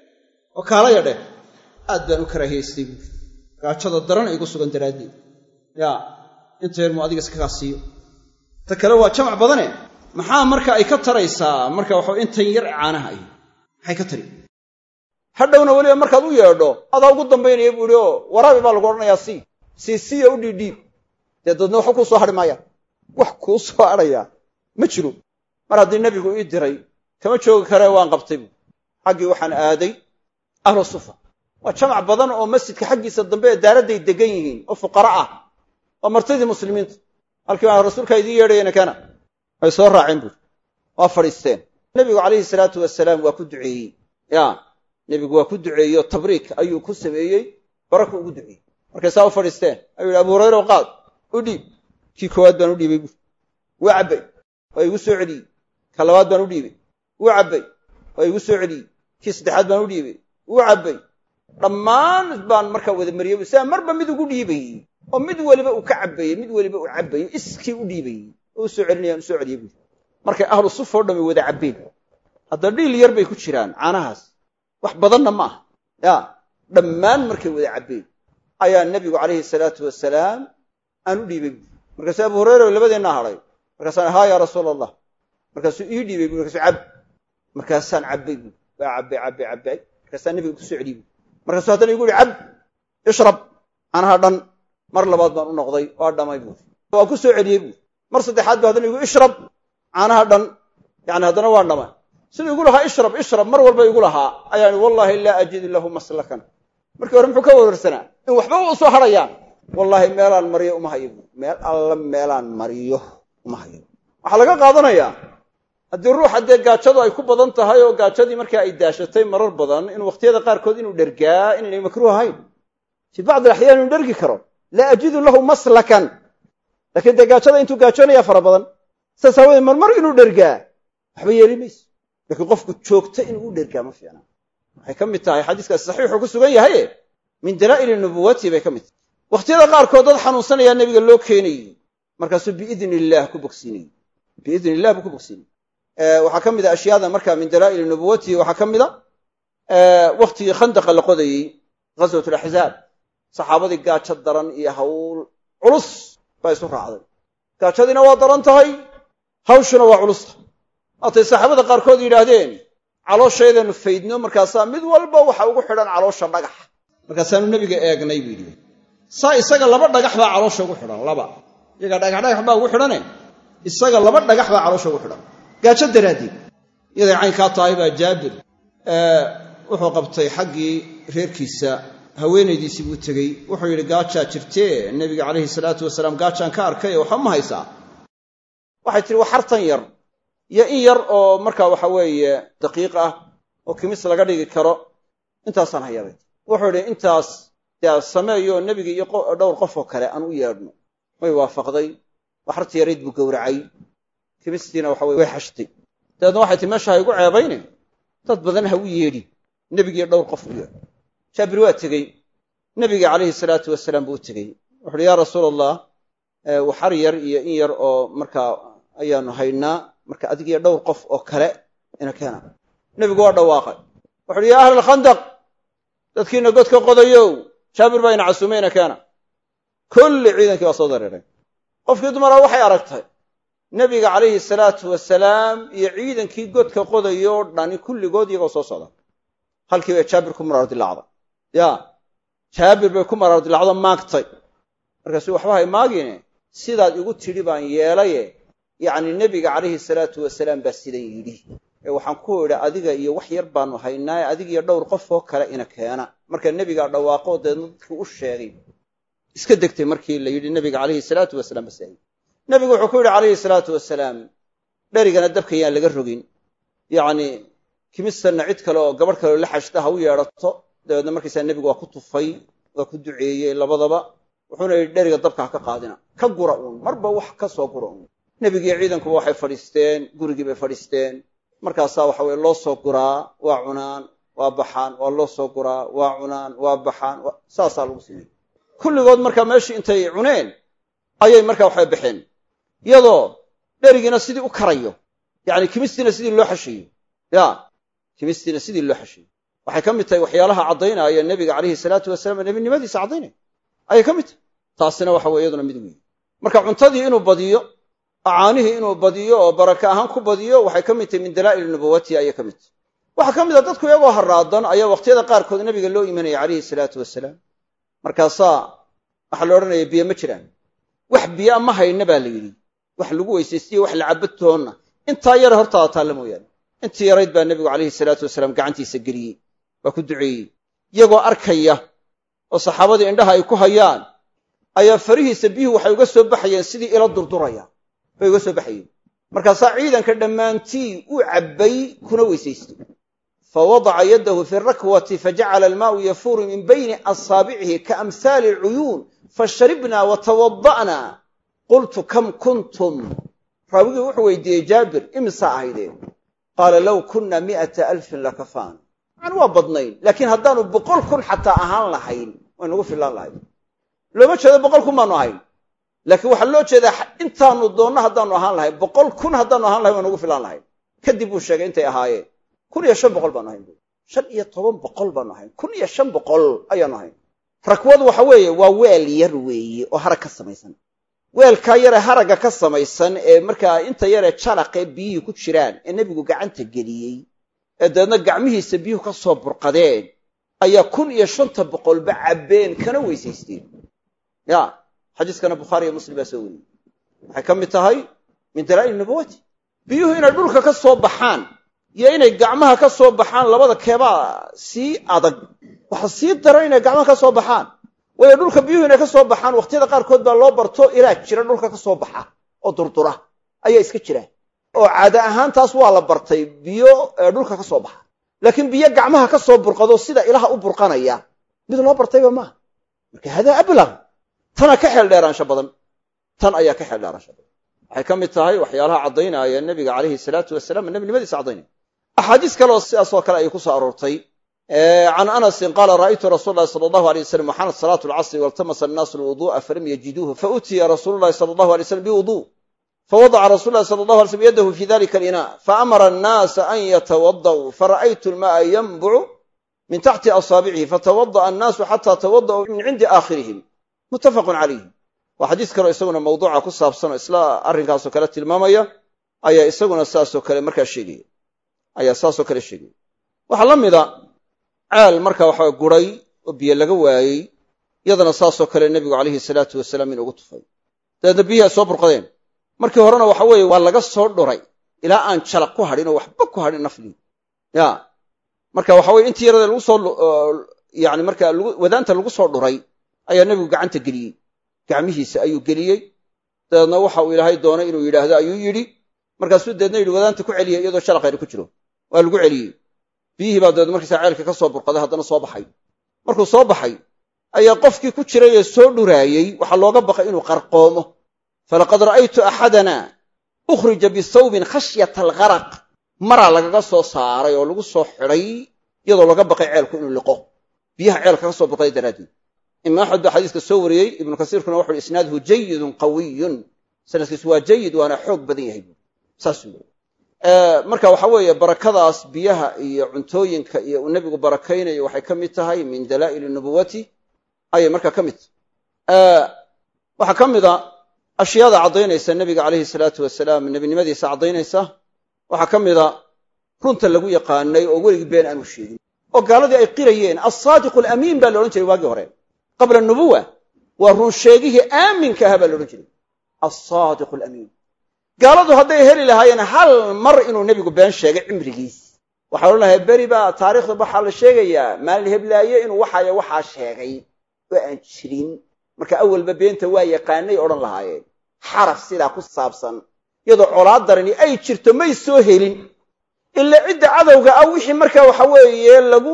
oo kaala yadheh aad baan u karaahiyaystay buui gaajada daran igu sugan daraaddeed yaa inta yar muu adiga iskagaa siiyo ta kale waa jamac badane maxaa marka ay ka taraysaa marka waxa intan yar caanaha ay maxay ka tari hadhowna weliba markaad u yeedho adaa ugu dambaynaya buu ihi oo waraabi baa lagu odhanayaa sii sii siiya u dhiidhiib dee dadna waxba kuu soo hadhi maayaan wax kuu soo hadhayaa ma jiro mar haddii nebigu ii diray kama joogi karee waan qabtay buu xaggii waxaan aaday ahlu sufa waa jamac badan oo masjidka xaggiisa dambe ee daaradday degan yihiin oo fuqara ah waa martidii muslimiinta halkii baa rasuulkaa idiin yeedhayana kana way soo raaceen buuri waa fadhiisteen nebigu calayhi salaatu wasalaam waa ku duceeyey ya nebigu waa ku duceeyey oo tabriik ayuu ku sameeyey baraku ugu duceeyey markay saa u fadhiisteen ayuu yidhi abu hurayra qaad u dhiib kii koowaad baan u dhiibay buuri wuu cabbay waa igu soo celiyey ka labaad baan u dhiibay wuu cabbay waa igu soo celiyey kii saddexaad baan u dhiibay wuu cabbay dhammaan baan markaa wada mariyey sidaa marba mid ugu dhiibayey oo mid weliba uu ka cabbayey mid weliba uu cabbayey iskii u dhiibayey oo u soo celinayaan u soo celiyey buuri markay ahlu sufa o dhami wada cabbeen hadda dhiil yar bay ku jiraan caanahaas wax badanna ma aha ya dhammaan markay wada cabbeen ayaa nebigu calayhi salaatu wasalaam aan u dhiibay buuri markaasuu abu hurayra labadeennaa hadhay markaasaan haa yaa rasuula allah markaasuu ii dhiibay buuri markaasuu cab markaasaan cabbay buuri waa cabbay cabbay cabbay markaasaa nebiga ku soo celiyey buuri markaasuu haddana igu yihi cab ishrab caanaha dhan mar labaad baan u noqday waa dhamay buuri waa ku soo celiyey buuri mar saddexaad ba haddana igu ishrab caanaha dhan yani haddana waa dhama siduu igu lahaa ishrab ishrab mar walba igu lahaa ayaan wallaahi laa ajidu lahu maslakan markii hore muxuu ka warwarsanaa in waxba u soo hadhayaan wallaahi meelaan mariyo uma hayo buuri meel alla meelaan mariyo uma hayo waxaa laga qaadanayaa haddii ruuxa dee gaajadu ay ku badan tahay oo gaajadii markaa ay daashatay marar badan in wakhtiyada qaarkood inuu dhergaa inaynay makruuh ahayn fii bacdi alaxyaan inuu dhergi karo laa ajidu lahu maslakan lakiin dee gaajada intuu gaajoonaya fara badan saas aawadee marmar inuu dhergaa waxba yeeli mayso laakiin qofku joogto inuu u dhergaa ma fiicna waxay ka mid tahay xadiiskaasi saxiixuu ku sugan yahaye min dalaa'ili nubuwati bay ka mid tahay wakhtiyada qaarkood dad xanuunsanayaa nebiga loo keenayey markaasuu biidni illaah ku bogsiinayey biidni illah buu ku bogsiinayey waxaa ka mid a ashyaada marka min dalaa'ili nubuwatihi waxaa ka mid a wakhtigii khandaqa la qodayey ghaswat alaxzaab saxaabadii gaajo daran iyo hawl culus baa isu raacday gaajadiina waa daran tahay hawshuna waa culusta waatay saxaabada qaarkood yidhaahdeen calooshaydanu faydno markaasaa mid walba waxa ugu xidhan caloosha dhagax markaasaanu nebiga eegnay buu yidhi saa isaga laba dhagax baa caloosha ugu xidhan laba iyagaa dhagax dhagax baa ugu xidhane isaga laba dhagax baa caloosha ugu xidhan gaajo daraaddeed iyaday caynkaa tahay baa jaabir wuxuu qabtay xaggii reerkiisa haweenaydiisii buu tegey wuxuu yidhi gaajaa jirtee nebiga calayhi salaatu wasalaam gaajaan ka arkay waxba ma haysaa waxay tihi waa xartan yar iyo in yar oo markaa waxa weeye daqiiq ah oo kimis laga dhigi karo intaasaan hayabay wuxuu idhi intaas dee sameeyo nebiga iyo dhowr qof oo kale aan u yeedhno way waafaqday waa xarti yarayd buu gowracay kimistiina waxa weye way xashtay dabeedna waxay tii meesha ha igu ceebayne dad badan ha u yeedhi nebigiiyo dhowr qof u yeedh jaabir waa tegey nebiga calayhi salaatu wasalaam buu u tegey wuxu uhi yaa rasuul allah waxar yar iyo in yar oo markaa ayaanu haynaa marka adigiyo dhowr qof oo kale ina keena nebigu waa dhawaaqay wuxu uhi yaa ahla alkhandaq dadkiina godka qodayow jaabir baa ina casuumay ina keena kulli ciidankii waa soo dareeray qofkii dumaraa waxay aragtay nebiga calayhi salaatu wasalaam iyo ciidankii godka qodayoo dhani kulligood iyagoo soo socda halkii bay jaabir ku maraar dilaacday ya jaabir bay ku maraar dilacdo maagtay markaasu waxba hay maagine sidaad igu tidhi baan yeelaye yacni nebiga calayhi salaatu wasalaam baa sidan yidhi ee waxaan ku idhi adiga iyo wax yar baanu haynaaye adigiyo dhowr qof oo kale ina keena marka nebigaa dhawaaqoo deedna dadkii u sheegay iska degtay markii la yidhi nebiga calayhi salaatu wasalaam bas nebigu wuxuu ku yidhi calayhi salaatu wasalaam dherigana dabka yaan laga rogin yacni kimistanna cid kale oo gabadh kaleo la xashta ha u yeedhato dabeedna markaysaa nebigu waa ku tufay waa ku duceeyey labadaba wuxuuna yidhi dheriga dabka ha ka qaadina ka gura uun marba wax ka soo gura uun nebigiiyo ciidankuba waxay fadhiisteen gurigii bay fadhiisteen markaasaa waxa weye loo soo guraa waa cunaan waa baxaan waa loo soo guraa waa cunaan waa baxaan saasaa lagu sameeyey kulligood markaa meeshii intay cuneen ayay markaa waxay baxeen iyadoo dherigiina sidii u karayo yacni kimistiina sidii loo xashiyo ya kimistiina sidii loo xashiyo waxay ka mid tahay waxyaalaha caddaynaya nebiga calayhi salaatu wasalaam nebinimadiisa caddaynaya ayay ka mid tahay taasina waxa weye iyaduna mid weeye marka cuntadii inuu badiyo acaanihii inuu badiyo oo baraka ahaan ku badiyo waxay ka mid tahay min dalaa'il nubuwatihi ayay ka mid tahay waxaa ka mid a dadku iyagoo haraadan ayaa waqtiyada qaarkood nabiga loo imanaya calayhi salaatu wasalaam markaasaa waxaa la odhanaya biyo ma jiraan wax biyaa ma hayna baa la yidhi wax lagu weysaystiyo wax la cabadtoonna intaa yare hortaada taalla mooyaane intii yarayd baa nebigu calayhi salaatu wasalaam gacantiisa geliyey waa ku duceeyey iyagoo arkaya oo saxaabadii indhaha ay ku hayaan ayaa farihiisa biyuhu waxay uga soo baxayeen sidii ila durduraya bay uga soo baxayeen markaasaa ciidanka dhammaantii uu cabbay kuna weysaystay fa wadaca yaddahu fi rakwati fajacala almaau yafuuru min bayni asaabicihi kaamhaali alcuyuun fasharibna watawada'na qultu kam kuntum raawigii wuxuu weydiiyey jaabir imisaa ahaydeen qaala low kunna mi'ata alfin lakafaan yani waa badnayn laakiin haddaanu boqol kun xataa ahaan lahayn way nagu fillaan lahayd looma jeedo boqol kun baanu ahayn laakiin waxaa loo jeedaa intaanu doonno haddaanu ahaan lahayn boqol kun haddaanu ahaan lahayn way nagu fillaan lahayn kadib buu sheegay intay ahaayeen kun iyo shan boqol baanu ahayn shan iyo toban boqol baanu ahayn kun iyo shan boqol ayaanu ahayn rakwadu waxa weeye waa weel yar weeye oo harag ka samaysan weelkaa yaree haragga ka samaysan ee markaa inta yaree jalaqee biyihii ku jiraan ee nebigu gacanta geliyey ee dabeedna gacmihiisa biyuhu ka soo burqadeen ayaa kun iyo shanta boqolba cabbeen kana weysaysteen ya xadiiskana bukhaari iyo muslim baa soo weriyey waxay ka mid tahay min dalaa'il nubuwati biyuhu inay dhulka ka soo baxaan iyo inay gacmaha ka soo baxaan labada keebaa sii adag waxa sii daran inay gacmaha ka soo baxaan waayo dhulka biyuhu inay ka soo baxaan waqtiyada qaarkood baa loo barto ilaa jira dhulka ka soo baxa oo durdura ayaa iska jira oo caada ahaan taas waa la bartay biyo dhulka ka soo baxa laakiin biyo gacmaha ka soo burqado sida ilaha u burqanaya mid loo bartayba maaha marka hadaa ablag tana ka xeel dheeraansho badan tan ayaa ka xeel dheeraansho badan waxay ka mid tahay waxyaalaha caddaynaya nebiga calayhi salaatu wasalaam nebinimadiisa caddaynaya axaadiis kaleoo sidaasoo kale ayay ku soo aroortay can anasin qaala ra'aytu rasuul lahi sala allahu alay wasalam waxaanat salaatu alcasri waltamasa annaasu alwudu'a falam yajiduuhu fautiya rasuulu llahi sala allahu alay slam biwuduu fawadaca rasul lahi sala allahu alay slam yadahu fi dalika alina faamara annaasa an yatawada'uu fara'aytu alma'a yanbucu min taxti asaabicihi fatawada'a annaasu xataa tawada'uu min cindi aakhirihim muttafaqun calayhi waa xadiis kaleo isaguna mawduuca ku saabsan oo isla arrinkaasoo kale tilmaamaya ayaa isaguna saasoo kale markaa sheegaya ayaa saasoo kale sheegaya waxaa la mida ceel marka waxaa guray oo biyo laga waayey iyadana saasoo kale nebigu calayhi salaatu wasalaam in ugu tufay dabeedna biyihii ay soo burqadeen markii horena waxa weeye waa laga soo dhuray ilaa aan jalaq ku hadhin oo waxba ku hadhin nafdii ya marka waxa weye intii yarada lagu soo yani marka wadaanta lagu soo dhuray ayaa nebigu gacanta geliyey gacmihiisa ayuu geliyey dabeedna waxa uu ilaahay doonay inuu yidhaahdo ayuu yidhi markaasuu deedna yidhi wadaanta ku celiya iyadoo shalaqayna ku jiro waa lagu celiyey biyihii baa dabeed markaysaa ceelka ka soo burqaday haddana soo baxay markuu soo baxay ayaa qofkii ku jiray ee soo dhuraayey waxaa looga baqay inuu qarqoomo falaqad ra'aytu axadana ukhrija bisawbin khashyata algharaq maraa lagaga soo saaray oo lagu soo xidhay iyadoo laga baqay ceelku inuu liqo biyaha ceelka ka soo burqaday daraaddeed imaam axmed baa xadiiska soo wariyey ibnu kasiirkuna wuxu uhi isnaaduhu jayidun qawiyun sanadkiisu waa jayid waana xoog badan yahay buui saasuu yii marka waxa weeye barakadaas biyaha iyo cuntooyinka iyo uu nebigu barakaynayo waxay ka mid tahay min dalaa'ili nubuwati ayay markaa ka mid tahay waxaa ka mid a ashyaada caddaynaysa nebiga calayhi salaatu wasalaam nebinimadiisa caddaynaysa waxaa ka mid a runta lagu yaqaanay oo weligii been aanu sheegin oo gaaladii ay qirayeen alsaadiqu alamiin baa la odhan jiray waagii hore qabla nubuwa waa run sheegihii aaminka ahaa baa la odhan jiray alsaadiqu alamiin gaaladu hadday heli lahaayeen hal mar inuu nebigu been sheegay cimrigiis waxaa odhan lahay beri baa taariikhda waxaa la sheegayaa maalin heblaaye inuu waxaaya waxaa sheegay oo aan jirin marka awalba beenta waa yaqaanay odhan lahaayeen xaraf sidaa ku saabsan iyadoo colaad darani ay jirto may soo helin ila cidda cadowga ah wixii marka waxa weeye lagu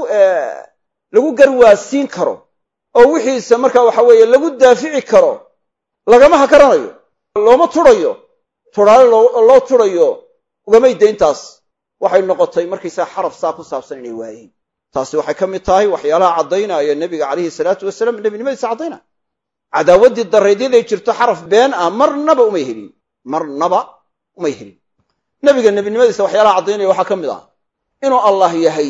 lagu garwaasiin karo oo wixiisa marka waxa weeye lagu daafici karo lagama hakaranayo looma turayo turaale loo turayo ugamay dayntaas waxay noqotay markaysaa xaraf saa ku saabsan inay waayeen taasi waxay ka mid tahay waxyaalaha caddaynaya nebiga calayhi salaatu wasalaam nebinimadiisa caddaynaya cadaawaddii daraydyadaay jirto xaraf been ah marnaba umay helin marnaba umay helin nebiga nebinimadiisa waxyaalaha caddaynaya waxaa ka mid ah inuu allah yahay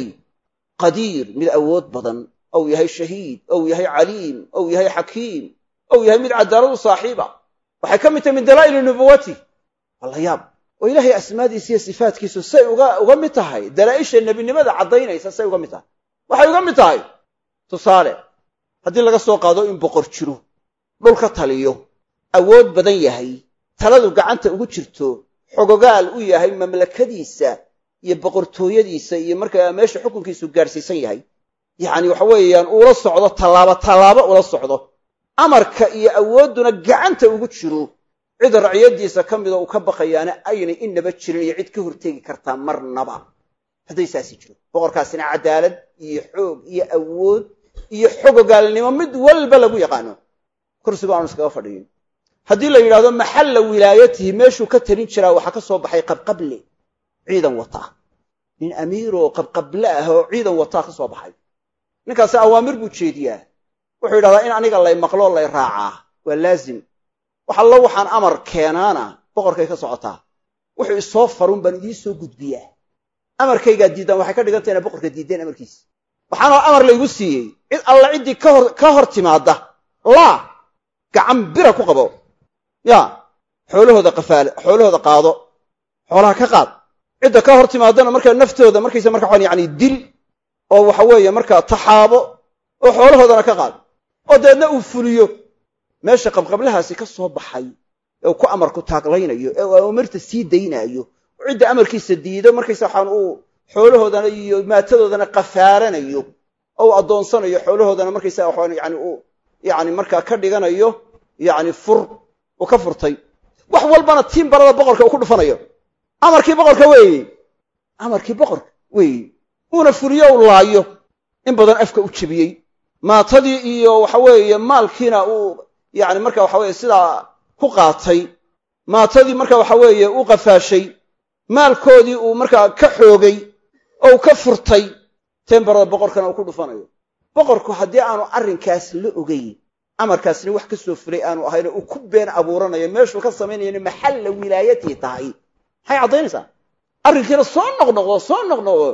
qadiir mid awood badan ou yahay shahiid ou yahay caliim ou yahay xakiim ou yahay mid cadaalad u saaxiiba waxay ka mid tahay min dalaa'ili nubuwati waa la yaab oo ilaahay asmaadiisa iyo sifaatkiisu say uga uga mid tahay dalaa'isha nebinimada caddaynaysa say uga mid tahay waxay uga mid tahay tusaale haddii laga soo qaado in boqor jiro dhulka taliyo awood badan yahay taladu gacanta ugu jirto xogogaal u yahay mamlakadiisa iyo boqortooyadiisa iyo markaa meesha xukunkiisu gaadhsiisan yahay yacni waxa weeyaan uula socdo tallaabo tallaabo ula socdo amarka iyo awoodduna gacanta ugu jiro cid raciyadiisa ka mida uu ka baqayaana aynay inaba jirin iyo cid ka horteegi kartaa marnaba hadday saasi jiro boqorkaasina cadaalad iyo xoog iyo awood iyo xogogaalnimo mid walba lagu yaqaano kursigu aanu iskaga fadhiyin haddii la yidhahdo maxalla wilaayatihi meeshuu ka talin jiraa waxaa ka soo baxay qabqable ciidan wataa nin amiiroo qabqable ah oo ciidan wataa ka soo baxay ninkaasi awaamir buu jeediyaa wuxuu yidhahdaa in aniga lay maqloo lay raacaa waa laazim wax allo waxaan amar keenaana boqorkay ka socotaa wuxuu isoo farun baan idiin soo gudbiyaa amarkaygaa diiddaan waxay ka dhigan tahay inaa boqorka diiddeen amarkiisa waxaana amar laygu siiyey cid alla ciddii kahor ka hor timaadda laa gacan bira ku qabo ya xoolahooda qafaale xoolahooda qaado xoolaha ka qaad cidda ka hor timaadana markaa naftooda markaysa marka waxaan yani dil oo waxa weeye markaa taxaabo oo xoolahoodana ka qaad oo dabeedna uu fuliyo meesha qabqablahaasi ka soo baxay ee uu ku amarku taaglaynayo ee uu amarta sii daynaayo oo cidda amarkiisa diido markaysa waxaan uu xoolahoodana iyo maatadoodana qafaaranayo oo uu addoonsanayo xoolahoodana markaysa waxaan yani uu yani markaa ka dhiganayo yani fur uu ka furtay wax walbana tiin barada boqorka uu ku dhufanayo amarkii boqorka weeye amarkii boqorka weeye uuna fuliyo u laayo in badan afka u jebiyey maatadii iyo waxa weeye maalkiina uu yani marka waxa weye sidaa ku qaatay maatadii marka waxa weeye u qafaashay maalkoodii uu markaa ka xoogay oo uu ka furtay teen barada boqorkana uu ku dhufanayo boqorku haddii aanu arrinkaas la ogeyn amarkaasna wax ka soo fulay aanu ahayn uu ku been abuuranayo meeshuu ka samaynayana maxalla wilaayatii tahay maxay caddaynaysaa arrinkiina soo noqnoqdo soo noqnoqdo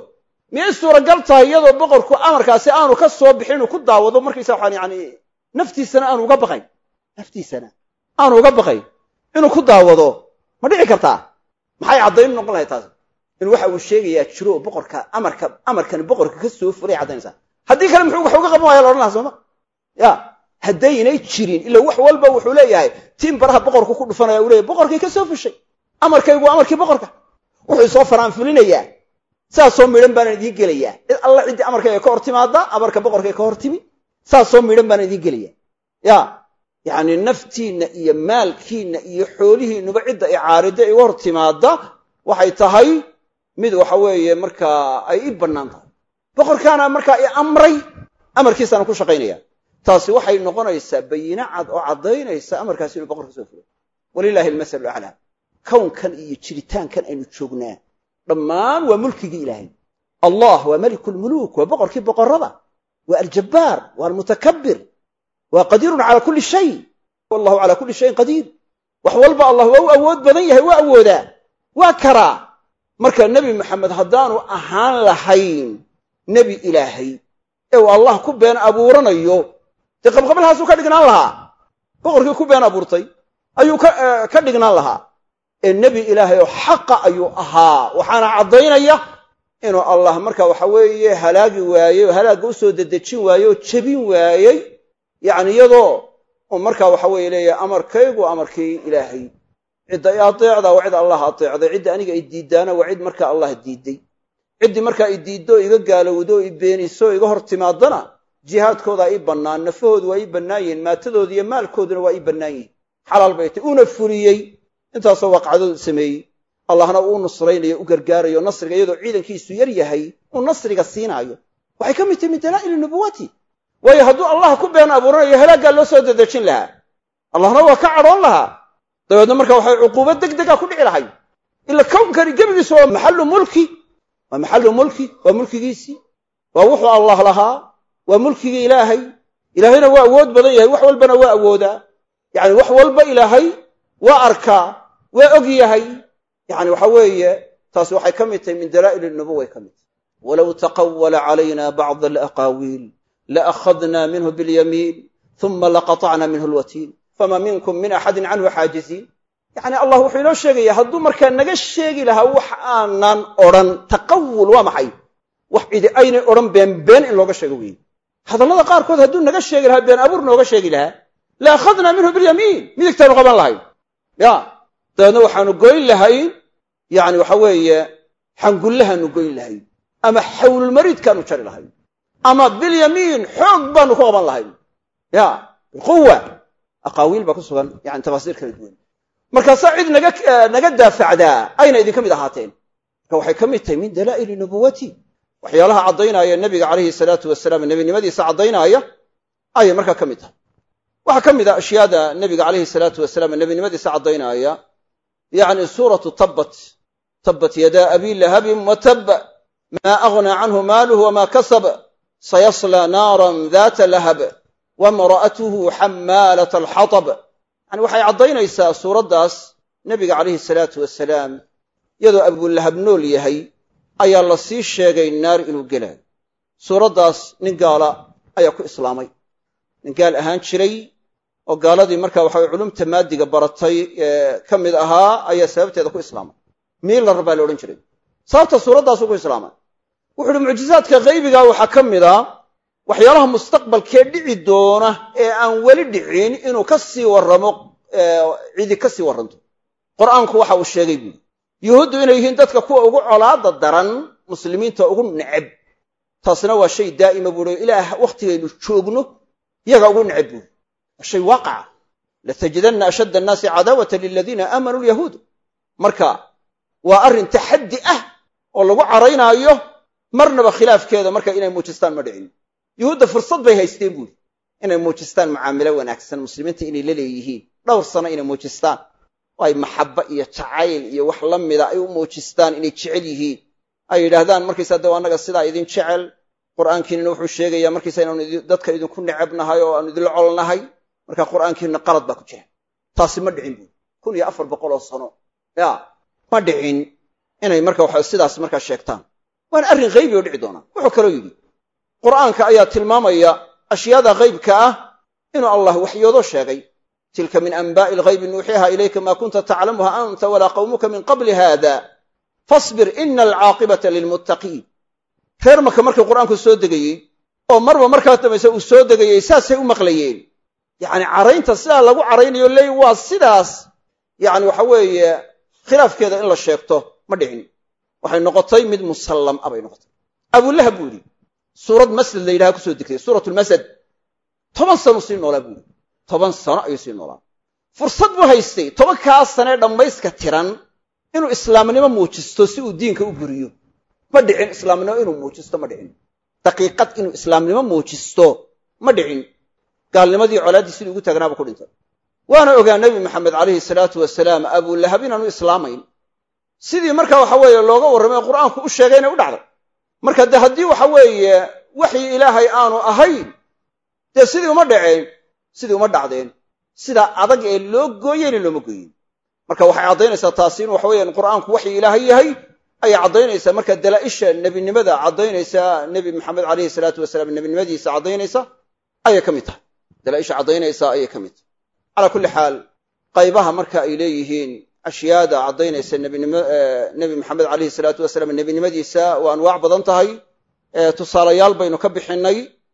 miyay suuragal tahay iyadoo boqorku amarkaasi aanu ka soo bixin inuu ku daawado markaysa waxaan yani naftiisana aanu uga baqayn naftiisana aanu uga baqayn inuu ku daawado ma dhici kartaa maxay caddayn noqon lahay taas in waxa uu sheegayaa jiro oo boqorka amarka amarkani boqorka ka soo fulay caddaynaysaa haddii kale muxuu wax uga qaban waya la odhan laha sooma ya haddaynay jirin ila wax walba wuxuu leeyahay tiin baraha boqorku ku dhufanaya uu leeyahy boqorkay ka soo fushay amarkaygu waa amarkii boqorka wuxuu soo faraanfulinayaa saasoo midhan baana idiin gelayaa cid alla ciddii amarkayga ka hor timaada amarka boqorkay ka hor timi saasoo midhan baana idiin gelaya ya yacni naftiinna iyo maalkiinna iyo xoolihiinuba cidda icaarida iga hor timaada waxay tahay mid waxa weeye markaa ay i bannaan tahay boqorkaana markaa i amray amarkiisaana ku shaqaynaya taasi waxay noqonaysaa bayine cad oo caddaynaysa amarkaasi inuu boqor ka soo fulo walilaahi almasalu aclaa kownkan iyo jiritaankan aynu joognaa dhammaan waa mulkigii ilaahay allah waa meliku lmuluuk waa boqorkii boqorrada waa aljabbaar waa almutakabir waa qadiirun cala kulli shay wallahu cala kulli shayin qadiir wax walba allah waa u awood badan yahay waa awoodaa waa karaa marka nebi maxamed haddaanu ahaan lahayn nebi ilaahay ee uu allah ku been abuuranayo dee qabqabalhaasuu ka dhignaan lahaa boqorkii ku been abuurtay ayuu ka dhignaan lahaa ee nebi ilaahay oo xaqa ayuu ahaa waxaana caddaynaya inuu allah marka waxa weeye halaagi waayey oo halaagga u soo dedejin waayey oo jebin waayey yacni iyadoo uu marka waxa weeye leeyahay amarkaygu amarkii ilaahay cidda i adeecda waa cid allah adeecday cidda aniga i diiddaana waa cid marka allah diidday ciddii markaa i diiddo iga gaalowdo o i beeniso o iga hor timaadana jihaadkoodaa ii bannaan nafahoodu waa ii bannaan yihiin maatadooda iyo maalkooduna waa ii bannaan yihiin xalaal bay tay uuna fuliyey intaasoo waaqcadood sameeyey allahna uu nusraynayo u gargaarayo nasriga iyadoo ciidankiisu yar yahay uu nasriga siinaayo waxay ka mid tahay min dalaa'ili nubuwati waayo hadduu allah ku been abuuranayo halaaggaa loo soo dedejin lahaa allahna waa ka cadhoon lahaa dabeedna marka waxay cuquubad deg dega ku dhici lahay ila kownkani gebigiisu waa maxallu mulki waa maxallu mulki waa mulkigiisii waa wuxuu allah lahaa waa mulkigii ilaahay ilaahayna waa awood badan yahay wax walbana waa awoodaa yacni wax walba ilaahay waa arkaa waa og yahay yacni waxa weeye taasi waxay ka mid tahay min dalaa'il nubuway ka mid tahay walow taqawala calayna bacda alaqaawiil laakhadna minhu bilyamiin uma laqatacna minhu lwatiin fama minkum min axadin canhu xaajiziin yacni allah wuxuu inoo sheegaya hadduu markaa naga sheegi lahaa wax aanan odhan taqawul waa maxay wax cidi aynay odhan been been in looga sheego weeye hadallada qaarkood hadduu naga sheegi lahaa been abuur nooga sheegi lahaa la akhadna minhu bilyamiin midigtaanu qaban lahayn ya dabeedna waxaanu goyn lahayn yani waxa weeye xangullahaanu goyn lahayn ama xawlulmariidkaanu jari lahayn ama bilyamiin xoog baanu ku qaban lahayn ya biquwa aqaawiil baa ku sugan yani tafaasiir kala duwan markaasaa cid naga naga daafacdaa ayna idinka mid ahaateen marka waxay ka mid tahay min dalaa'ili nubuwati waxyaalaha caddaynaya nebiga calayhi salaatu wasalaam nebinimadiisa caddaynaya ayay markaa ka mid tahay waxaa ka mid a ashyaada nebiga calayhi salaatu wasalaam nebinimadiisa caddaynaya yacni suuratu tabbat tabbat yadaa abi lahabin watab maa aghnaa canhu maaluhu wamaa kasab sayaslaa naaran daata lahab wamra'atuhu xammaalat alxatab yani waxay caddaynaysaa suuraddaas nebiga calayhi salaatu wasalaam iyadoo abulahab nool yahay ayaa la sii sheegay naar inuu gelaayo suuraddaas nin gaala ayaa ku islaamay nin gaal ahaan jiray oo gaaladii marka waxa weye culumta maadiga baratay ee ka mid ahaa ayaa sababteeda ku islaamay miilar baa la odhan jiray sababta suuraddaasuu ku islaamay wuxu uhi mucjizaadka haybiga waxaa ka mid a waxyaalaha mustaqbalkee dhici doona ee aan weli dhicin inuu ka sii warramo cidi ka sii warranto qur'aanku waxa uu sheegay buuri yuhuuddu inay yihiin dadka kuwa ugu colaada daran muslimiinta ugu neceb taasna waa shay daa'ima buuri ilaah wakhtigaynu joogno iyaga ugu neceb buuri waa shay waaqaca latajidanna ashadda annaasi cadaawata liladiina aamanuu lyahuud marka waa arrin taxaddi ah oo lagu caraynaayo marnaba khilaafkeeda marka inay muujistaan ma dhicin yuhuudda fursad bay haysteen buuri inay muujistaan mucaamilo wanaagsan muslimiinta inay la leeyihiin dhowr sano inay muujistaan oo ay maxabba iyo jacayl iyo wax la mida ay u muujistaan inay jecel yihiin ay yidhaahdaan markaysaa daw annaga sidaa idin jecel qur'aankiinina wuxuu sheegayaa markaysa inaanu dadka idinku necabnahay oo aanu idinla colnahay marka qur'aankiinna qalad baa ku jira taasi ma dhicin buuri kun iyo afar boqol oo sano ya ma dhicin inay marka waxa sidaas markaa sheegtaan waana arrin haybi oo dhici doona wuxuu kaloo yidhi qur'aanka ayaa tilmaamaya ashyaada haybka ah inuu allah waxyoodo sheegay tilka min anbaa'i alghaybi nuuxiha ilayka maa kunta taclamuha anta walaa qawmuka min qabli hada fasbir ina alcaaqibata lilmuttaqiin reer maka markii qur'aanku soo degayey oo marba markaa dambayse uu soo degayey saasay u maqlayeen yacni caraynta sidaa lagu caraynayo leey waa sidaas yacni waxa weeye khilaafkeeda in la sheegto ma dhicin waxay noqotay mid musallam a bay noqotay abulahab buu yidhi suurad masad la yidhaha kusoo degtay suuratulmasad toban sanu sii noolaa buu yidhi toban sano ayuu sii noolaa fursad buu haystay tobankaa sanee dhammayska tiran inuu islaamnimo muujisto si uu diinka u buriyo ma dhicin islaamnimo inuu muujisto ma dhicin daqiiqad inuu islaamnimo muujisto ma dhicin gaalnimadii colaaddii sidii ugu taagnaaba ku dhintay waana ogaa nebi maxamed calayhi salaatu wasalaam abulahab inaanu islaamayn sidii marka waxa weeye looga warramay qur'aanku u sheegayna u dhacday marka dee haddii waxa weeye waxyi ilaahay aanu ahayn dee sidii uma dhaceen sidii uma dhacdeen sidaa adag ee loo gooyeyna looma gooyin marka waxay caddaynaysaa taasi in waxa weeyaan qur'aanku waxyi ilaahay yahay ayay caddaynaysaa marka dalaa'isha nebinimada caddaynaysa nebi maxamed calayhi salaatu wasalaam nebinimadiisa caddaynaysa ayay ka mid tahay dalaa'isha caddaynaysa ayay ka mid tahay calaa kulli xaal qaybaha marka ay leeyihiin ashyaada caddaynaysa nebinimo nebi maxamed calayhi salaatu wasalaam nebinimadiisa waa anwaac badan tahay tusaalayaal baynu ka bixinnay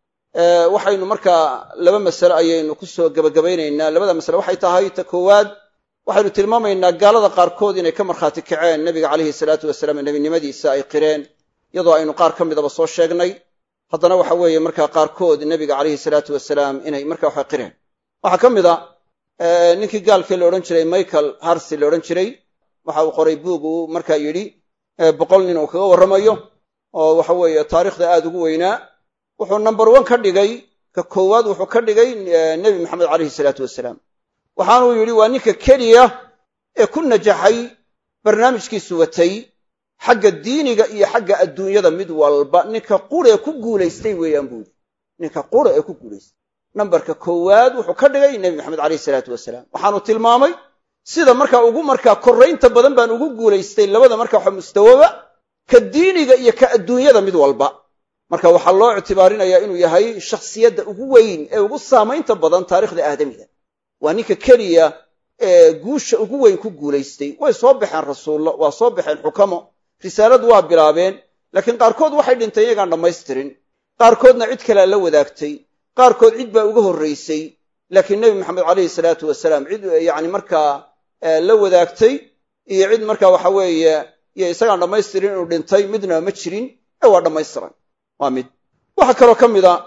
waxaynu markaa laba masale ayaynu ku soo gebagabaynaynaa labada masale waxay tahay ta koowaad waxaynu tilmaamaynaa gaalada qaarkood inay ka markhaati kaceen nebiga calayhi salaatu wasalaam nebinimadiisa ay qireen iyadoo aynu qaar ka midaba soo sheegnay haddana waxa weeye markaa qaarkood nebiga calayhi salaatu wasalaam inay marka waxa qireen waxaa ka mid a ninkii gaalkii la odhan jiray michael harsi la odhan jiray waxa uu qoray buug uu markaa yidhi boqol nin uu kaga warramayo oo waxa weeye taariikhda aada ugu weynaa wuxuu number one ka dhigay ka koowaad wuxuu ka dhigay nebi maxamed calayhi salaatu wasalaam waxaanuu yidhi waa ninka keliya ee ku najaxay barnaamijkiisu watay xagga diiniga iyo xagga adduunyada mid walba ninka quree ku guulaystay weeyaan buu yidhi ninka qura ee ku guulaystay nambarka koowaad wuxuu ka dhigay nebi maxamed calayhi salaatu wasalaam waxaanu tilmaamay sida markaa ugu markaa korraynta badan baan ugu guulaystay labada marka waxa mustawoba ka diiniga iyo ka adduunyada mid walba marka waxaa loo ictibaarinayaa inuu yahay shakhsiyadda ugu weyn ee ugu saamaynta badan taarikhda aadamiga waa ninka keliya ee guusha ugu weyn ku guulaystay way soo baxeen rasuullo waa soo baxeen xukamo risaaladu waa bilaabeen laakiin qaarkood waxay dhinteen iyagaan dhammaystirin qaarkoodna cid kalea la wadaagtay qaarkood cid baa uga horraysay laakiin nebi maxamed calayhi salaatu wasalaam cid yacni markaa la wadaagtay iyo cid markaa waxa weeye iyo isagaan dhammaystirin inuu dhintay midnaba ma jirin ee waa dhammaystiran waa mid waxaa kaloo ka mid a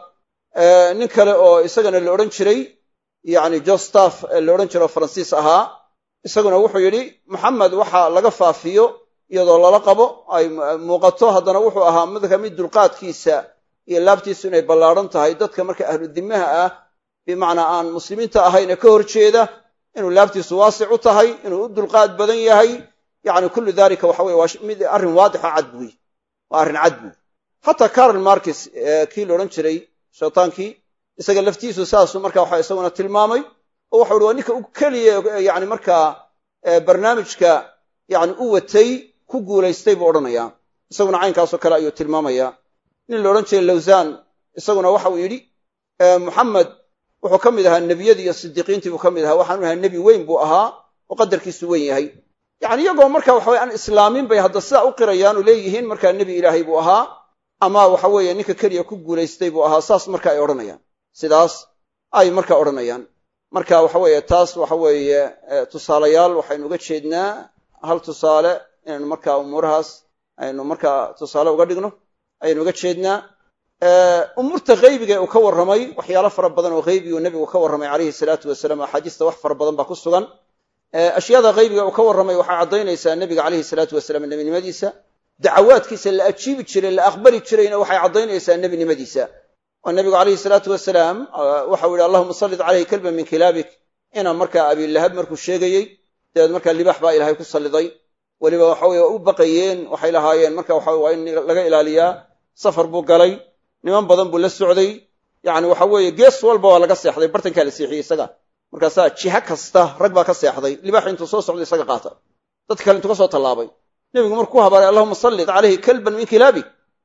nin kale oo isagana la odhan jiray yacni jostaf la odhan jiro faransiis ahaa isaguna wuxuu yidhi maxamed waxa laga faafiyo iyadoo lala qabo ay muuqato haddana wuxuu ahaa midka mid dulqaadkiisa iyo laabtiisu inay ballaadhan tahay dadka marka ahlu dimaha ah bimacnaa aan muslimiinta ahayn ee ka hor jeeda inuu laabtiisu waasic u tahay inuu u dulqaad badan yahay yacni kullu dalika waxa weye waa mid arrin waadixa cad buuy waa arrin cad buuy xataa carol markis kii la odhan jiray shaytaankii isaga laftiisu saasuu marka waxa isaguna tilmaamay oo waxau uhi waa ninka u keliya yani markaa barnaamijka yani u watay ku guulaystay buu odhanayaa isaguna caynkaasoo kale ayuu tilmaamayaa nin la odhan jiray lawsan isaguna waxa uu yidhi muxamed wuxuu ka mid ahaa nebiyadii iyo sidiiqiintii buu ka mid ahaa waxaanu ahaa nebi weyn buu ahaa oo qadarkiisu weyn yahay yani iyagoo marka waxa weye aan islaamin bay hadda sidaa u qirayaanu leeyihiin markaa nebi ilaahay buu ahaa ama waxa weeye ninka keliya ku guulaystay buu ahaa saas marka ay odhanayaan sidaas ay marka odhanayaan marka waxa weeye taas waxa weeye tusaalayaal waxaynu uga jeednaa hal tusaale inaynu marka umuurahaas aynu marka tusaale uga dhigno ayaynu uga jeednaa umuurta haybiga uu ka warramay waxyaalo fara badan oo haybi uu nebigu ka warramay calayhi salaatu wasalaam axaadiista wax fara badan baa ku sugan ashyaada haybiga uu ka warramay waxay caddaynaysaa nebiga calayhi salaatu wasalaam nebinimadiisa dacawaadkiisa la ajiibi jiray la aqbali jirayna waxay caddaynaysaa nebinimadiisa oo nebigu calayhi salaatu wasalaam waxau yidhi allahuma sallit caleyhi kalban min kilaabik inaa markaa abilahab markuu sheegayey dabeed markaa libax baa ilaahay ku salliday weliba waxa weye waa u baqayeen waxay lahaayeen marka waxa waa in laga ilaaliyaa safar buu galay niman badan buu la socday yacni waxa weeye gees walba waa laga seexday bartankaa la seexiyey isaga markaasaa jiha kasta rag baa ka seexday libax intuu soo socdo isaga qaata dad kale intuu ka soo tallaabay nebigu markuu habaaray allahuma sallit caleyhi kalban min kilaabik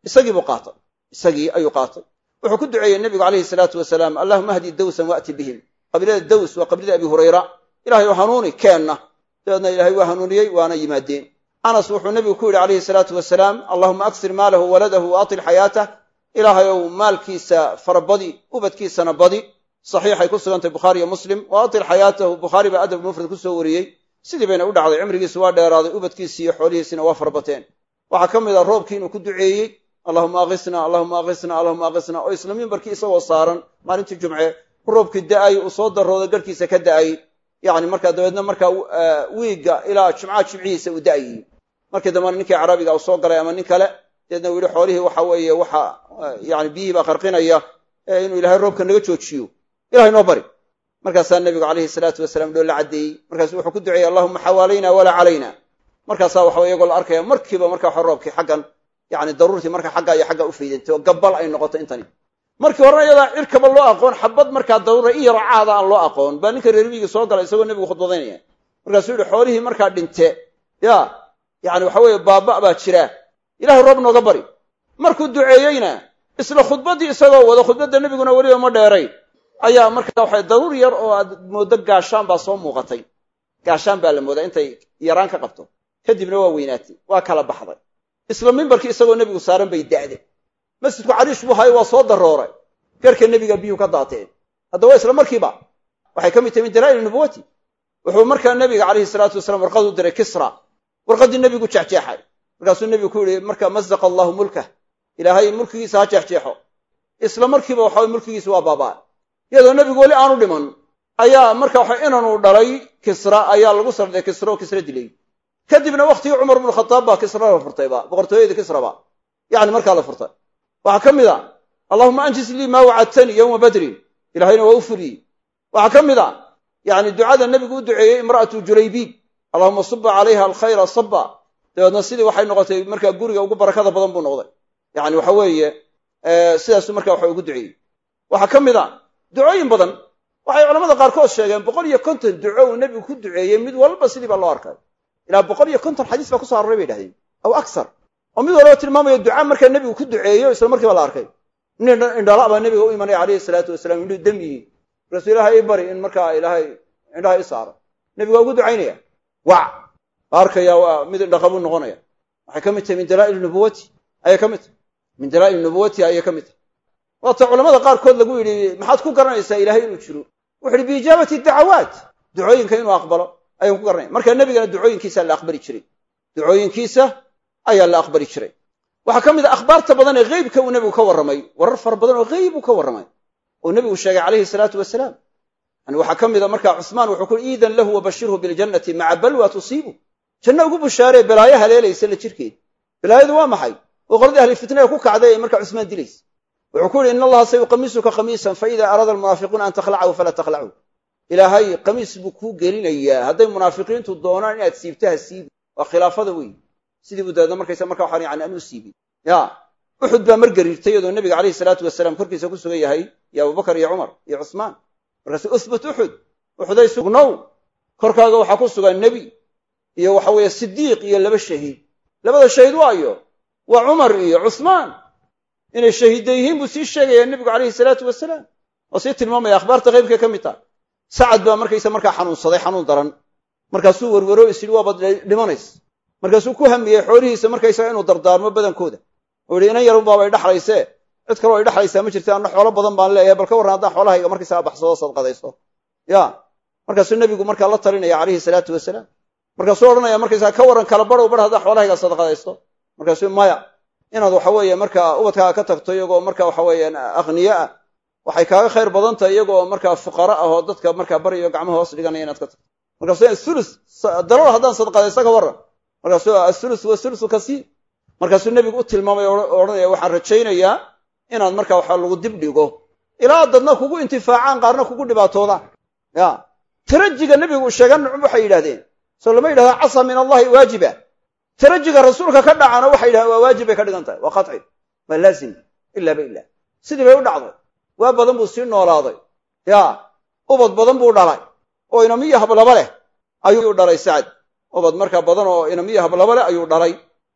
isagii buu qaatay isagii ayuu qaatay wuxuu ku duceeyey nebigu calayhi salaatu wasalaam allahuma ahdi dawsan waati bihim qabiilada daws waa qabiilada abi hurayra ilahay oo hanuuni keenna dabeedna ilahay waa hanuuniyey waana yimaadeen anas wuxuu nebigu ku yidhi calayhi salaatu wasalaam allahuma aksir maalahu waladahu waatil xayaatah ilaahay ow maalkiisa farabadi ubadkiisana badi saxiixay ku sugantay bukhaari iyo muslim waatil xayaatahu bukhaari baa adab mufrad ku soo wariyey sidii bayna u dhacday cimrigiisu waa dheeraaday ubadkiisii iyo xoolihiisina waa farabateen waxaa ka mid a roobkii inuu ku duceeyey allahuma akisna allahuma akisna allahuma akisna oo isla mimbarkii isagoo saaran maalintii jumce roobkii da'ay uu soo darooday garhkiisa ka da'ay yani markaa dabeedna markaa wiigga ilaa jumcaha jimcihiisa uu da'ayey markii dambena ninkii carabiga uu soo galay ama nin kale deedna uu yihi xoolihii waxa weeye waxa yani biyihii baa qarqinaya inuu ilahay roobka naga joojiyo ilahay noo bari markaasaa nebigu calayhi salaatu wasalaam dhoo la caddeeyey markaasu wuxuu ku duceeyey allahuma xawaalayna walaa calayna markaasaa waxa iyagoo la arkaya markiiba marka waxa roobkii xaggan yani daruurtii marka xagga iyo xagga u faydantay oo gabbal ay noqoto intani markii horena iyadaa cirkaba loo aqoon xabad markaa daruura i yaro caada aan loo aqoon baa ninka reer miigii soo galay isagoo nebigu khudbadaynaya markaasuu yihi xoolihii markaa dhinte ya yani waxa weeye baaba baa jira ilahay roob nooga bari markuu duceeyeyna isla khudbaddii isagoo wada khudbadda nebiguna weliba ma dheeray ayaa markaa waxa daruur yar oo aad mooddo gaashaan baa soo muuqatay gaashaan baa la moodaa intay yaraan ka qabto kadibna waa weynaatay waa kala baxday isla mimbarkii isagoo nebigu saaran bay da'de masjidku cariish buu hayo waa soo darooray garka nebiga biyuhu ka daateen haddaba isla markiiba waxay ka mid tahay min dalaa'il nubuwati wuxuu markaa nebiga calayhi salaatu wasalaam warqad u diray kisra warqaddii nebigu jexjeexay markaasuu nebigu ku yihi marka mazaqa allahu mulkah ilaahay mulkigiisa ha jeexjeexo isla markiiba waxa mulkigiisa waa baabaa iyadoo nebigu weli aanu dhiman ayaa marka waxa inanuu dhalay kisra ayaa lagu sarday kisra oo kisra dilay kadibna waktigii cumar bnu khataab baa kisra la furtayba boqortooyadii kisraba yani markaa la furtay waxaa ka mid a allahuma anjis lii maa wacadtanii yowma badrin ilahayna waa u fuliyey waxaa ka mid a yani ducada nebigu u duceeyey imra'atu julaybiib allahuma suba calayha alkhayra saba dabeedna sidii waxay noqotay markaa guriga ugu barakada badan buu noqday yani waxa weeye sidaasuu marka waxa ugu duceeyey waxaa ka mid a ducooyin badan waxay culamada qaarkood sheegeen boqol iyo konton duco uu nebigu ku duceeyey mid walba sidii baa loo arkay ilaa boqol iyo konton xadiis baa kuso aroray bay dhahdeen aw aksar oo mid walba tilmaamayo duca markaa nebigu ku duceeyo isla markiiba la arkay nin indhala baa nebiga u imanaya calayhi salaatu wasalaam indhuu dam yihiin markaasuu ilahay i bari in markaa ilaahay indhaha i saaro nebigu waa ugu ducaynaya wac arkaya waa mid indhaqabuu noqonaya waxay ka mid tahay min dalaa'il nubuwati ayay ka mid tahay min dalaa'il nubuwati ayay ka mid tahay waata culamada qaarkood lagu yidhi maxaad ku garanaysaa ilahay inuu jiro wuxu uhi biijaabati dacawaat ducooyinka inuu aqbalo ayaan ku garanaya marka nebigana ducooyinkiisa la aqbali jiray ducooyinkiisa ayaa la aqbali jiray waxaa ka mid a akhbaarta badan ee heybka uu nebigu ka warramay warar fara badan oo heyb uu ka warramay oo nebigu sheegay calayhi salaatu wasalaam yani waxaa ka mid a markaa cusmaan wuxuu ku iidan lahu wabashirhu biljannati maca balwa tusiibu janno ugu bushaaree balaayo haleelaysa la jirkeed balaayadu waa maxay oo qoladii ahli fitnaga ku kacday ee markaa cusmaan dilaysa wuxuu ku yihi in allaha sayuqamisuka khamiisan faida araada almunaafiquuna an takhlacahu falaa takhlacu ilaahay qamiis buu kuu gelinayaa hadday munaafiqiintu doonaan inaad siibto ha siibi waa khilaafada wey sidii buu dabeedna markaysa marka waxaan yani anuu siibin ya uxud baa mar gariirtay iyadoo nebiga calayhi salaatu wasalaam korkiisa ku sugan yahay iyo abubakar iyo cumar iyo cusmaan markaasu uhbut uxud uxuday sugnow korkaaga waxaa ku sugan nebi iyo waxa weeye sidiiq iyo laba shahiid labada shahiid waayo waa cumar iyo cusmaan inay shahiidda yihiin buu sii sheegayaa nebigu calayhi salaatu wasalaam oo sii tilmaamaya akhbaarta qaybkay ka mid taha sacad baa markaysa markaa xanuunsaday xanuun daran markaasuu werwero is yidhi waabad dhimanays markaasuu ku hamiyey xoolihiisa markaysaga inuu dardaarmo badankooda oo yihi inan yarun baabay dhexlaysee cid kaloo ay dhexlaysaa ma jirta anna xoolo badan baan leeyahay bal ka warran haddaan xoolahayga markaysaga baxsado sadqadaysto ya markaasuu nebigu markaa la talinaya calayhi salaatu wasalaam markaasuu odhanaya markaysaga ka warran kala barow bar haddaan xoolahayga sadqadaysto markaasuu maya inaad waxa weeye markaa ubadkaaga ka tagto iyagoo marka waxa weeyaan akhniye ah waxay kaaga khayr badan tahay iyagoo markaa fuqara ah oo dadka markaa baryayo gacmaha hoos dhiganaya inaad ka tagto markaasu thulus dalal haddaan sadqadaysto ka warran markaasuu athulus wa thulusu kasiir markaasuu nebigu u tilmaamay o odhanaya waxaan rajaynayaa inaad markaa waxa lagu dib dhigo ilaa dadna kugu intifaacaan qaarna kugu dhibaatoodaan ya tarajiga nebigu sheegan waxay yidhahdeen soo lama yidhahda casa min allahi waajiba tarajiga rasuulka ka dhacana waxay yidhahdeen waa waajib bay ka dhigan tahay waa qaci waa laazim ilaaba ilah sidii bay u dhacday waa badan buu sii noolaaday ya ubad badan buu dhalay oo inamiyo hablaba leh ayuu dhalay sacad ubad markaa badan oo inamiyo hablaba leh ayuu dhalay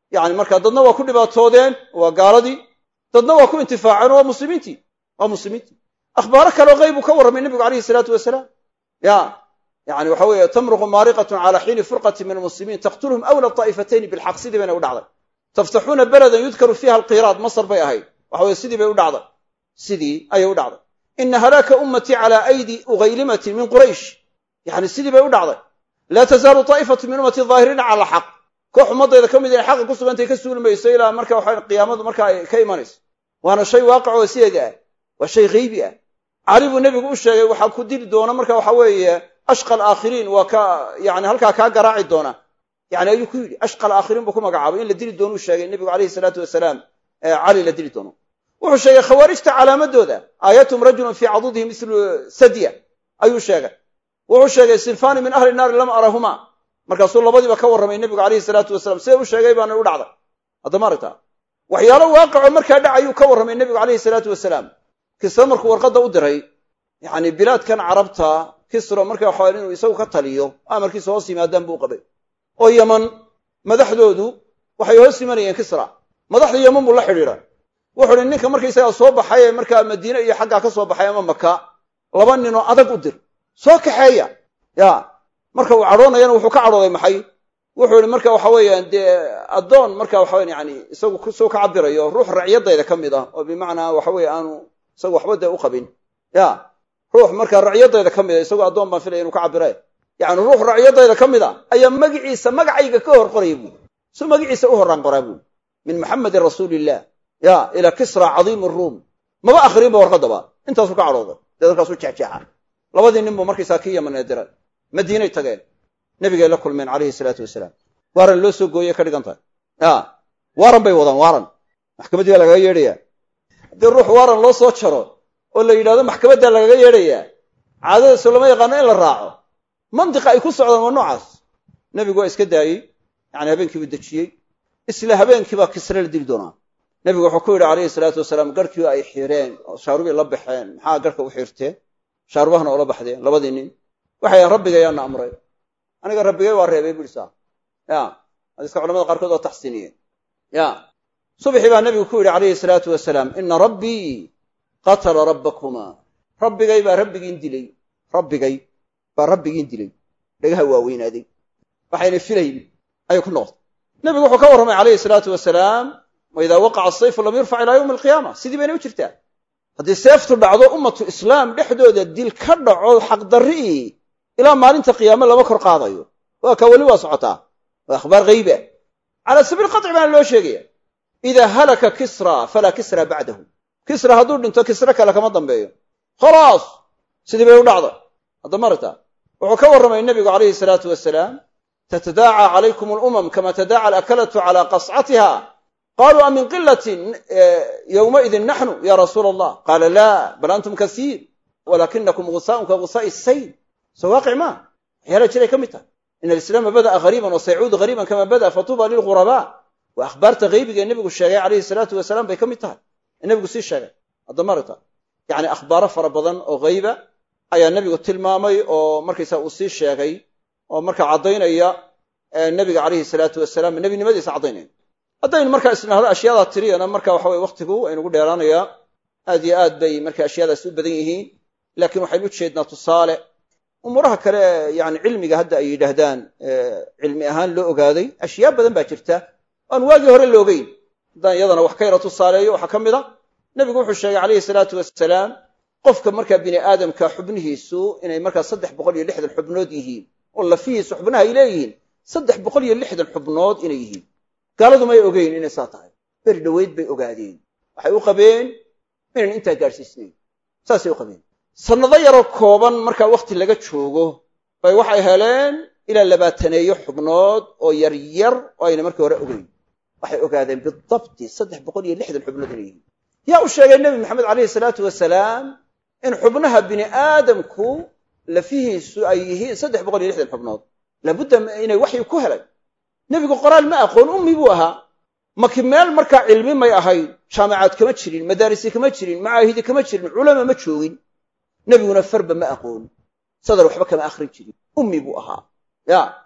yani markaa dadna waa ku dhibaatoodeen waa gaaladii dadna waa ku intifaaceen oo waa muslimiintii waa muslimiintii akhbaaro kaleo qayb uu ka warramay nebigu calayhi salaatu wasalaam ya yani waxa weeye tamruqu maariqatun cala xiini furqati min almuslimiin taqtuluhum awla daa'ifatayni bilxaq sidii bayna u dhacday taftaxuuna beladan yudkaru fiiha alqiraad masar bay ahayd waxa weye sidii bay u dhacday sidii ayay u dhacday ina halaaka ummatii cala aydi ugaylimatin min quraysh yani sidii bay u dhacday laa tazaalu daa'ifatu min ummati daahiriina cala alxaq koox ummadayda ka mid inay xaqa ku sugantay ka suuli mayso ilaa marka waxa qiyaamadu marka ay ka imanayso waana shay waaqic oo sideeda ah waa shay haybi ah cali buu nebigu u sheegay waxaa ku dili doona marka waxa weeye ashqa alaakhiriin waa ka yani halkaa kaa garaaci doona yani ayuu ku yidhi ashqa alaakhiriin buu ku magacaabay in la dili doonuu sheegay nebigu calayhi salaatu wasalaam cali la dili doono wuxuu sheegay khawaarijta calaamadooda aayatum rajulun fii cadudihi mislu sadya ayuu sheegay wuxuu sheegay sinfani min ahli naari lam arahuma markaasuu labadiiba ka warramay nebigu calayhi salaatu wasalaam see u sheegay baana u dhacday haddama aragtaa waxyaalo waaqicoo markaa dhacayuu ka warramay nebigu calayhi salaatu wasalaam kisra markuu warqadda u diray yani bilaadkan carabta kisro marka waxa inuu isagu ka taliyo amarkiisa hoos yimaadaan buu qabay oo yaman madaxdoodu waxay hoos yimanayeen kisra madaxda yaman buu la xidhiidhay wuxu uhi ninka markaysagaa soo baxay ee markaa madiine iyo xaggaa ka soo baxay ama maka laba ninoo adag u dir soo kaxeeya ya marka uu cadhoonayana wuxuu ka cadhooday maxay wuxuu ihi marka waxa weeyaan dee addoon marka waxa weyan yani isagu soo ka cabirayo ruux racyadayda ka mid ah oo bimacnaa waxa weye aanu isagu waxba dee u qabin ya ruux markaa racyadayda ka mid a isagoo addoon baan filaya inu ka cabire yani ruux racyadayda ka mid a ayaa magiciisa magacayga ka hor qoraya buui su magaciisa u horaan qoraa buui min muxamedin rasuuliillah ya ilaa kisra cadiim ruum maba akhrinba warqadaba intaasuu ka cadhooday dee dalkaasuu jexjeexa labadii nin buu markaysaa kii yamanee diray madiinay tageen nebigay la kulmeen calayhi salaatu wasalaam waaran loo soo gooyey ka dhigan tahay ya waaran bay wadaan waaran maxkamaddii baa lagaga yeedhaya haddii ruux waaran loo soo jaro oo la yidhahdo maxkamaddaa lagaga yeedhayaa caadadaasoo lama yaqaano in la raaco mantiqa ay ku socdaan waa noocaas nebigu waa iska daayey yani habeenkii buu dejiyey isla habeenkii baa kisre la dili doonaa nebigu wuxuu ku yidhi calayhi salaatu wasalaam garhkii ay xireen oo shaarubii la baxeen maxaa garhka u xirteen shaarubahana oola baxdeen labadii nin waxay rabbiga yaana amray aniga rabbigay waa reebay buui saa ya hadiiska culamada qaarkood waa taxsiiniyeen ya subxii baa nebigu ku yidhi calayhi salaatu wasalaam ina rabbii qatala rabbakuma rabbigay baa rabbigiin dilay rabbigay baa rabbigiin dilay dhagaha waaweynaaday waxayna filayn ayay ku noqotay nebigu wuxuu ka warramay calayhi salaatu wasalaam wa idaa waqaca asayfu lam yurfac ilaa yowmi alqiyaama sidii bayna u jirtaa haddii seeftu dhacdo ummatu islaam dhexdooda dil ka dhaco xaqdarri'ii ilaa maalinta qiyaame lama kor qaadayo waa ka weli waa socotaa waa akhbaar hayba calaa sabiil qaطci baana loo sheegaya idaa halaka kisra falaa kisra bacdahu kisra hadduu dhinto kisre kale kama dambeeyo khalaas sidii bay u dhacday hadda maragta wuxuu ka warramay nebigu calayhi salaatu wasalaam tatadaaca calaykum alumam kama tadaaca alakalatu cala qascatiha qaluu a min qilatin yowmaidin naxnu ya rasuula allah qaala laa bal antum kasiir walakinakum gusaaun ka gusaa'i sayl soo waaqic maa waxyaala jiray ka mid tahay in alislaama bada'a hariiban wa saycuudu hariiban kama bada'a fatuuba lilghurabaa waa akhbaarta haybiga ee nebigu sheegay calayhi salaatu wasalaam bay ka mid tahay ee nebigu sii sheegay hadda maragta yacni akhbaaro fara badan oo hayba ayaa nebigu tilmaamay oo markaysa uu sii sheegay oo marka caddaynaya nebiga calayhi salaatu wasalaam nebinimadiisa caddaynaya haddaynu markaa isnahdo ashyaada tiriyana marka waxa weye waktigu aynugu dheeraanayaa aad iyo aad bay marka ashyaadaas u badan yihiin laakiin waxaynu u jeednaa tusaale umuuraha kale yani cilmiga hadda ay yidhaahdaan cilmi ahaan loo ogaaday ashyaa badan baa jirta aan waagii hore la ogeyn haddaan iyadana wax ka yara tusaaleeyo waxaa ka mid a nebigu wuxuu sheegay calayhi salaatu wasalaam qofka markaa bini aadamka xubnihiisu inay markaa saddex boqol iyo lixdan xubnood yihiin oo lafihiisu xubnaha ay leeyihiin saddex boqol iyo lixdan xubnood inay yihiin gaaladu may ogeyn inay saa tahay beri dhoweyd bay ogaadeen waxay u qabeen inaan intaa gaadhsiisnayn saasay u qabeen sannado yaroo kooban markaa wakhti laga joogo bay waxay heleen ilaa labaataneeyo xubnood oo yaryar oo ayna markii hore ogeyn waxay ogaadeen bidabti saddex boqol iyo lixdan xubnood inay yihiin yaa u sheegay nebi maxamed calayhi salaatu wasalaam in xubnaha bini aadamku lafihiisu ay yihiin saddex boqol iyo lixdan xubnood laabudda inay waxyi ku helay nebigu qoraal ma aqoon ummi buu ahaa maki meel markaa cilmi may ahayn jaamacaad kama jirin madaarisi kama jirin macaahidi kama jirin culama ma joogin nebiguna farba ma aqoon sadar waxba kama akhrin jirin ummi buu ahaa ya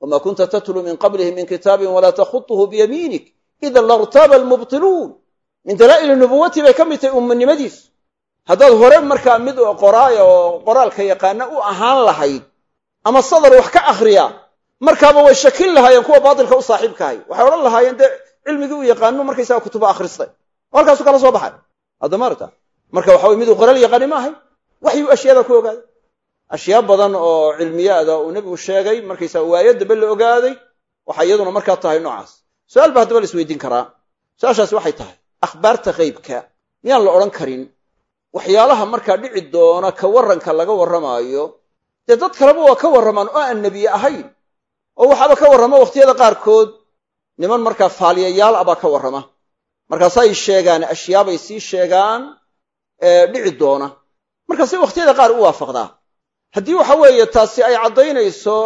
wma kunta tatluu min qablihi min kitaabin walaa takhuطuhu biyamiinik ida lartaaba almubtiluun min dalaa'ili nubuwati bay ka mid tahay ummanimadiisu haddaad hore markaa mid qoraaya oo qoraalka yaqaana u ahaan lahayd ama sadar wax ka akhriya markaaba way shakin lahaayeen kuwa baatilka u saaxiibkahay waxay odhan lahaayeen dee cilmigii u yaqaano markaysaga kutuba akhristay oo halkaasu kala soo baxay haddamaarta marka waxa wey miduu qoraal yaqaani ma ahay waxyuu ashyaada ku ogaaday ashyaa badan oo cilmiyaada uu nebigu sheegay markaysaga waayo dambe la ogaaday waxay iyaduna markaa tahay noocaas su-aal ba haddaba la isweydiin karaa su-aashaasi waxay tahay akhbaarta qeybka miyaan la odhan karin waxyaalaha markaa dhici doona ka warranka laga warramaayo dee dad kaleba waa ka warramaan oo aan nebiye ahayn oo waxaaba ka warrama wakhtiyada qaarkood niman markaa faaliyayaal ah baa ka warrama markaasay sheegaan ashyaabay sii sheegaan dhici doona markaasay wakhtiyada qaar u waafaqdaa haddii waxa weeye taasi ay caddaynayso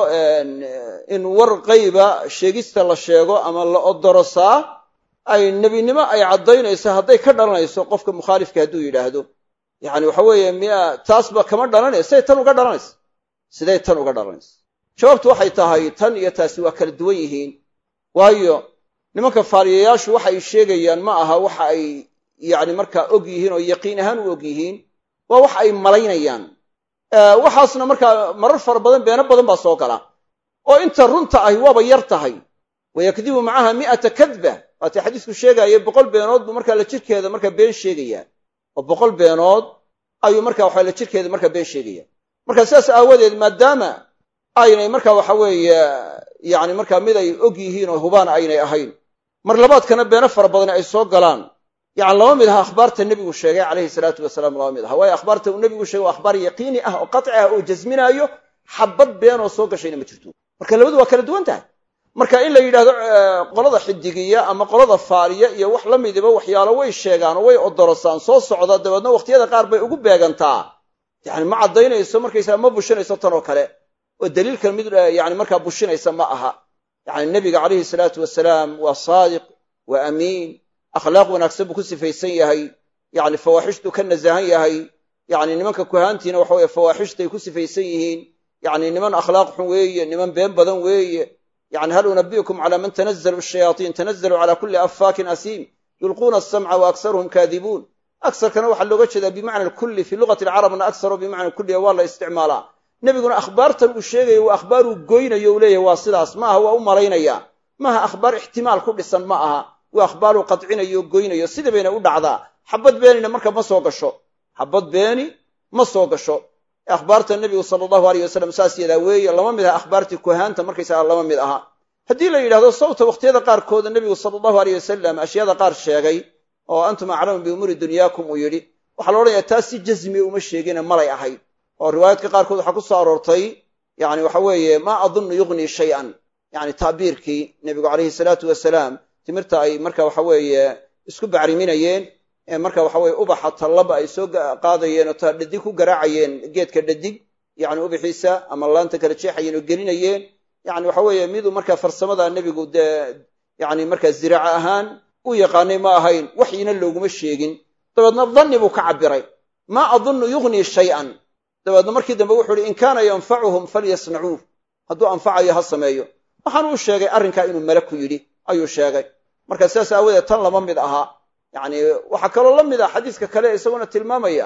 in war qayba sheegista la sheego ama la odorosaa ay nebinimo ay caddaynayso hadday ka dhalanayso qofka mukhaalifka hadduu yidhaahdo yacni waxa weeye miya taasba kama dhalanaysa siday tan uga dhalanaysa siday tan uga dhalanaysa jawaabtu waxay tahay tan iyo taasi waa kala duwan yihiin waayo nimanka faaliyayaashu waxa ay sheegayaan ma aha waxa ay yacni markaa og yihiin oo yaqiin ahaan u og yihiin waa waxa ay malaynayaan waxaasna markaa marar fara badan beeno badan baa soo gala oo inta runta ahi waaba yar tahay wayakdibu macaha mi'ata kadba waatii xadiisku sheegaaye boqol beenood buu markaa la jirkeeda markaa been sheegaya oo boqol beenood ayuu marka waxa la jirkeeda markaa been sheegaya marka sidaas aawadeed maadaama aynay marka waxa weeye yani markaa mid ay og yihiin oo hubaan aynay ahayn mar labaadkana beeno fara badan ay soo galaan yani lama mid aha akhbaarta nebigu sheegay calayhi salaatu wasalaam lama mid aha waayo akhbaarta uu nebigu sheegay waa akhbaar yaqiini ah oo qaci ah oo jasminaayo xabad beenoo soo gashayna ma jirto marka labadu waa kala duwan tahay marka in la yidhahdo qolada xidigiya ama qolada faaliya iyo wax la midiba waxyaalo way sheegaan oo way odorosaan soo socda dabeedna wakhtiyada qaar bay ugu beegantaa yani ma caddaynayso markaysaa ma bushinayso tan oo kale oo daliilkan mid yani markaa bushinaysa ma aha yani nebiga calayhi salaatu wasalaam waa saadiq waa amiin akhlaaq wanaagsan buu ku sifaysan yahay yani fawaaxishtuu ka nasahan yahay yani nimanka kuhaantiina waxa weye fawaaxishtay ku sifaysan yihiin yani niman akhlaaq xun weeye niman been badan weeye yani hal unabi'ukum cala man tanazlu shayaaطiin tanazlu cala kuli affaakin asiim yulquuna asamca wa aksaruhum kaadibuun agsarkana waxaa looga jeedaa bimacna kulli fii lugati alcarabna aksaro bimacna kulliga waa la isticmaalaa nebiguna akhbaartan uu sheegayo waa akhbaaruu goynayo u leeyahy waa sidaas ma aha waa u malaynaya maaha akhbaar ixtimaal ku dhisan ma aha waa akhbaaruu qadcinayo o goynayo sida bayna u dhacdaa xabad beenina marka ma soo gasho xabad beeni ma soo gasho akhbaarta nebigu sala allahu aleyh wasalam saas yadaa weeye lama mid aha akhbaartii kuhaanta markaysaga lama mid aha haddii la yidhahdo sawta wakhtiyada qaarkooda nebigu sala allahu aleyh wasalam ashyaada qaar sheegay oo antum aclamu biumuuri dunyaakum uu yidhi waxaa la odhanayaa taas si jasmiya uma sheegine malay ahayd oo riwaayaadka qaarkood waxaa ku soo aroortay yani waxa weeye maa adunnu yugnii shay-an yani tacbiirkii nebigu calayhi salaatu wasalaam timirta ay marka waxa weeye isku bacriminayeen ee marka waxa weye ubaxa tallaba ay soo qaadayeen oo ta dhadig ku garaacayeen geedka dhadig yani ubaxiisa ama laanta kala jeexayeen oo gelinayeen yani waxa weeye miduu marka farsamada nebigu dee yani marka ziraaca ahaan u yaqaanay ma ahayn waxyina looguma sheegin dabeedna danni buu ka cabiray maa adunnu yugnii shay-an dabeedna markii dambe wuxuu uhi in kaana yanfacuhum falyasnacuuh hadduu anfacayo ha sameeyo waxaanu u sheegay arrinkaa inuu male ku yidhi ayuu sheegay marka sidaas aawadeed tan lama mid ahaa yani waxaa kaloo la mid ah xadiiska kale isaguna tilmaamaya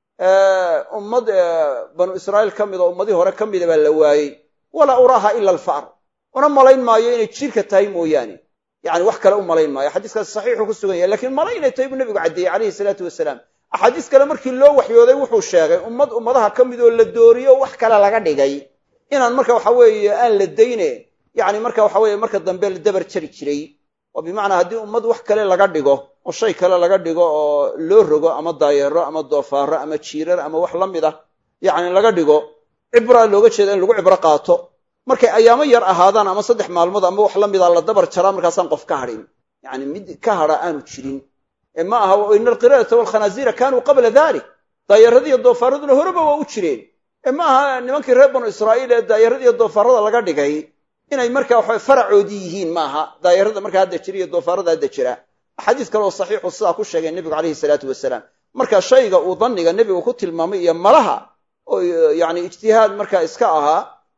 ummad banu israa'iil ka mid oo ummadii hore ka mida baa la waayey walaa uraaha ila alfa'r una malayn maayo inay jiirka tahay mooyaane yani wax kale u malayn maayo xadiiskaas saxiixu ku sugan yahay lakiin mala inay tahay buu nebigu caddeeyey calayhi salaatu wasalaam axaadiis kale markii loo waxyooday wuxuu sheegay ummad ummadaha ka mid oo la dooriyo wax kale laga dhigay inaan marka waxa weeye aan la dayne yani marka waxa weye marka dambe la dabar jari jiray oo bimacnaa haddii ummad wax kale laga dhigo oo shay kale laga dhigo oo loo rogo ama daayeero ama doofaaro ama jiirar ama wax la mid ah yacni laga dhigo cibraa looga jeeda in lagu cibro qaato markay ayaamo yar ahaadaan ama saddex maalmood ama wax la mida la dabar jaraa markaasaan qof ka hadhin yani mid ka hadha aanu jirin ee ma aha ina alqiradata walkhanaasiira kaanuu qabla dalik daayaradiiyo doofaaraduna horeba waa u jireen ee ma aha nimankii reer banu israa'iil ee daayaradiiyo doofaarada laga dhigay inay marka waxa faracoodii yihiin ma aha daayarada markaa hadda jira iyo doofaarada hadda jira axaadiis kale oo saxiixu sidaa ku sheegay nebigu calayhi salaatu wasalaam marka shayga uu danniga nebigu ku tilmaamay iyo malaha oo yani ijtihaad markaa iska ahaa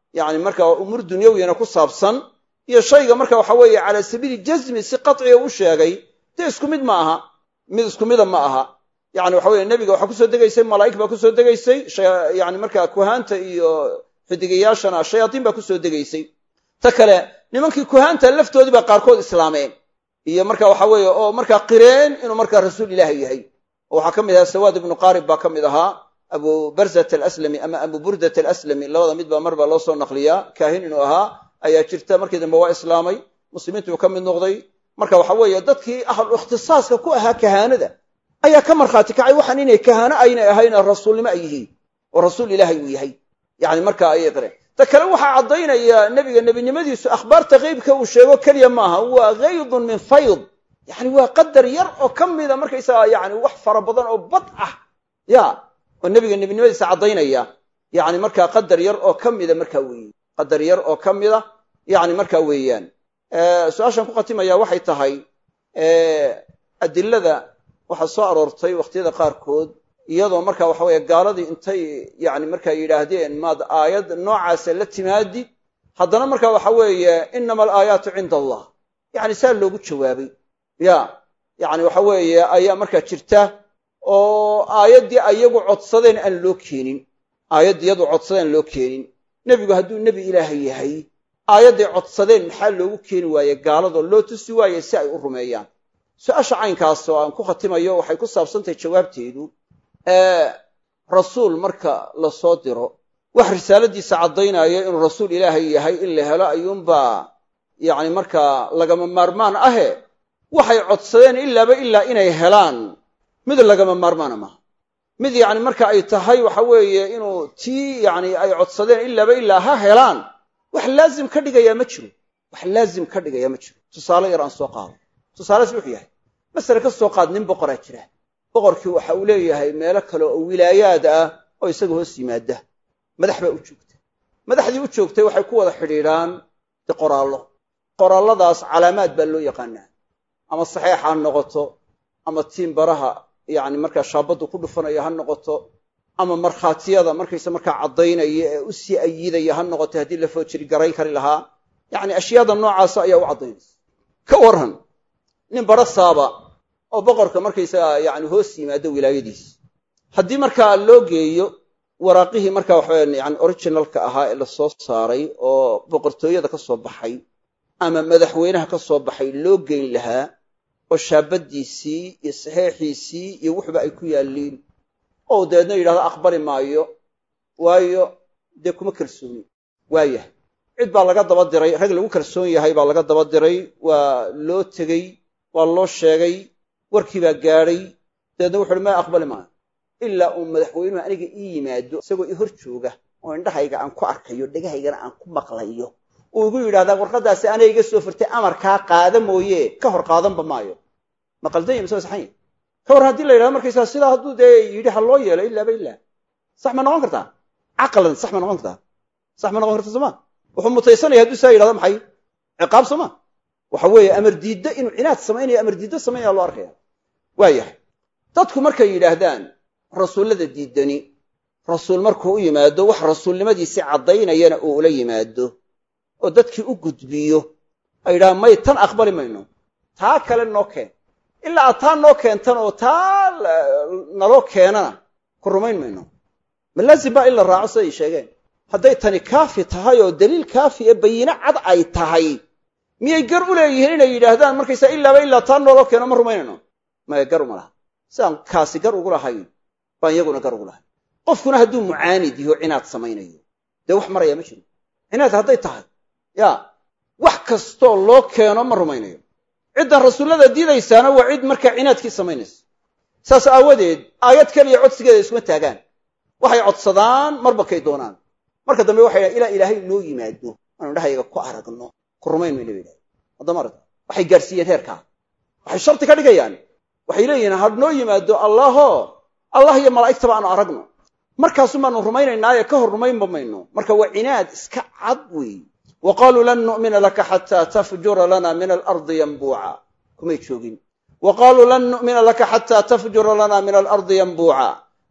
yani marka umuur dunyawiyana ku saabsan iyo shayga marka waxa weeye calaa sabiili jazmi si qaciga u sheegay dee isku mid ma aha mid isku mida ma aha yani waxa weye nebiga waxaa kusoo degaysay malaa'ig baa kusoo degaysay yani marka kuhaanta iyo xidigayaashana shayaaiin baa kusoo degaysay ta kale nimankii kuhaanta laftoodii baa qaarkood islaameen iyo marka waxa weeye oo markaa qireen inuu markaa rasuul ilaahi yahay oo waxaa ka mid ahaa sawaad ibnu qaarib baa ka mid ahaa abu barzat alaslami ama abu burdat alaslami labada mid baa mar baa loo soo naqliyaa kaahin inuu ahaa ayaa jirta markii dambe waa islaamay muslimiintu uu ka mid noqday marka waxa weeye dadkii ahlu ikhtisaaska ku ahaa kahaanada ayaa ka markhaati kacay waxaan inay kahaano aynay ahayn rasuulnimo ay yihiin oo rasuul ilaahay uu yahay yani marka ayay qireen ta kale waxaa caddaynaya nebiga nebinimadiisu akhbaarta qeybka uu sheego keliya maaha waa kaydun min fayd yani waa qadar yar oo ka mida markaysaga yani wax fara badan oo bad ah ya oo nebiga nebinimadiisa caddaynaya yani markaa qadar yar oo ka mida markaa weeye qadar yar oo ka mida yani markaa weeyaan su-aashaan ku khatimaya waxay tahay adilada waxaa soo aroortay wakhtiyada qaarkood iyadoo marka waxa weeye gaaladii intay yani markaa yidhaahdeen maad aayad noocaasa la timaadid haddana marka waxa weeye inama alaayaatu cinda allah yani saa loogu jawaabay ya yani waxa weeye ayaa markaa jirta oo aayaddii ayagu codsadeen aan loo keenin aayaddii iyadu codsadeen aan loo keenin nebigu hadduu nebi ilaahay yahay aayadday codsadeen maxaa loogu keeni waaye gaaladoo loo tusi waaye si ay u rumeeyaan su-aasha caynkaas oo aan ku khatimayo waxay ku saabsantahay jawaabteedu rasuul marka la soo diro wax risaaladiisa caddaynaya inuu rasuul ilaahay yahay in la helo ayuunbaa yacni markaa lagama maarmaan ahe waxay codsadeen ilaaba ilaa inay helaan mid lagama maarmaana maaha mid yacni marka ay tahay waxa weeye inuu tii yacni ay codsadeen ilaaba ilaa ha helaan wax laazim ka dhigayaa ma jiro wax laazim ka dhigayaa ma jiro tusaale yar aan soo qaado tusaales wuxuu yahay masale ka soo qaad nin boqoraa jira boqorkii waxa uu leeyahay meelo kale oo wilaayaad ah oo isaga hoos yimaada madax baa u joogta madaxdii u joogtay waxay ku wada xidhiidhaan de qoraallo qoraalladaas calaamaad baa loo yaqaanaa ama saxeex ha noqoto ama tiimbaraha yacni markaa shaabaddu ku dhufanaya ha noqoto ama markhaatiyada markaysa markaa caddaynaya ee u sii ayidaya ha noqoto haddii la foojiri garayn kari lahaa yacni ashyaada noocaasa ayaa u caddaynaysa ka warran nin barasaaba oo boqorka markaysaga yani hoos yimaado wilaayadiis haddii markaa loo geeyo waraaqihii markaa waxaweya yani originalka ahaa ee lasoo saaray oo boqortooyada ka soo baxay ama madaxweynaha ka soo baxay loo geyn lahaa oo shaabaddiisii iyo saxeexiisii iyo wuxuba ay ku yaalliin oo dabeedna yidhahdo aqbali maayo waayo dee kuma kalsooni waayahay cid baa laga daba diray rag lagu kalsoon yahay baa laga daba diray waa loo tegey waa loo sheegay warkii baa gaadhay dabeedna wuxu uhi ma aqbali maayo ilaa uu madaxweynuhu aniga ii yimaado isagoo i hor jooga oo indhahayga aan ku arkayo dhegahaygana aan ku maqlayo uu igu yidhahdaa warqaddaasi ana iga soo furtay amarkaa qaada mooye ka hor qaadanba maayo ma qaldanya mise saxanya ka warran hadii la yidhahdo markaysaa sidaa hadduu dee yidhi ha loo yeelo ilaaba ilaa sax ma noqon kartaa caqlan sax ma noqon kartaa sax ma noqon karta sooma wuxuu mutaysanaya hadduu saa yidhahdo maxay ciqaab sooma waxa weeye amar diiddo inuu cinaad samaynaya amar diiddo samaynaya loo arkaya waayahay dadku markay yidhaahdaan rasuullada diidani rasuul markuu u yimaado wax rasuulnimadiisii caddaynayana uu ula yimaado oo dadkii u gudbiyo ay yidhahaan may tan aqbali mayno taa kale noo keen ilaa aad taa noo keentan oo taa naloo keenana ku rumayn mayno ma laazim baa in la raaco siday sheegeen hadday tani kaafi tahay oo daliil kaafi ee bayino cad ay tahay miyay gar u leeyihiin inay yidhaahdaan markaysaa ilaaba ilaa taa nooloo keeno ma rumaynayno maya gar uma laha sidaan kaasi gar ugu lahayn baan iyaguna gar ugu lahayn qofkuna hadduu mucaanid yaho cinaad samaynayo dee wax marayaa ma jiro cinaad hadday tahay ya wax kastoo loo keeno ma rumaynayo ciddan rasuullada diidaysaana waa cid markaa cinaadkii samaynaysa saas aawadeed aayad kaliya codsigeeda isuma taagaan waxay codsadaan marba kay doonaan marka dambe waxay dhahan ilaa ilaahay noo yimaado aanu indhahayga ku aragno ku rumayn mayna ba yidhaha haddama aragta waxay gaarsiiyeen heerkaa waxay sharti ka dhigayaan waxay leeyihiin ha noo yimaado allaho allah iyo malaa'igtaba aanu aragno markaasun baanu rumaynaynaaye ka hor rumaynba mayno marka waa cinaad iska cad weey wa qaaluu lan nu'mina laka xataa tafjura lana min alardi yanbuuca kumay joogin wa qaaluu lan nu'mina laka xataa tafjura lana min alardi yanbuuca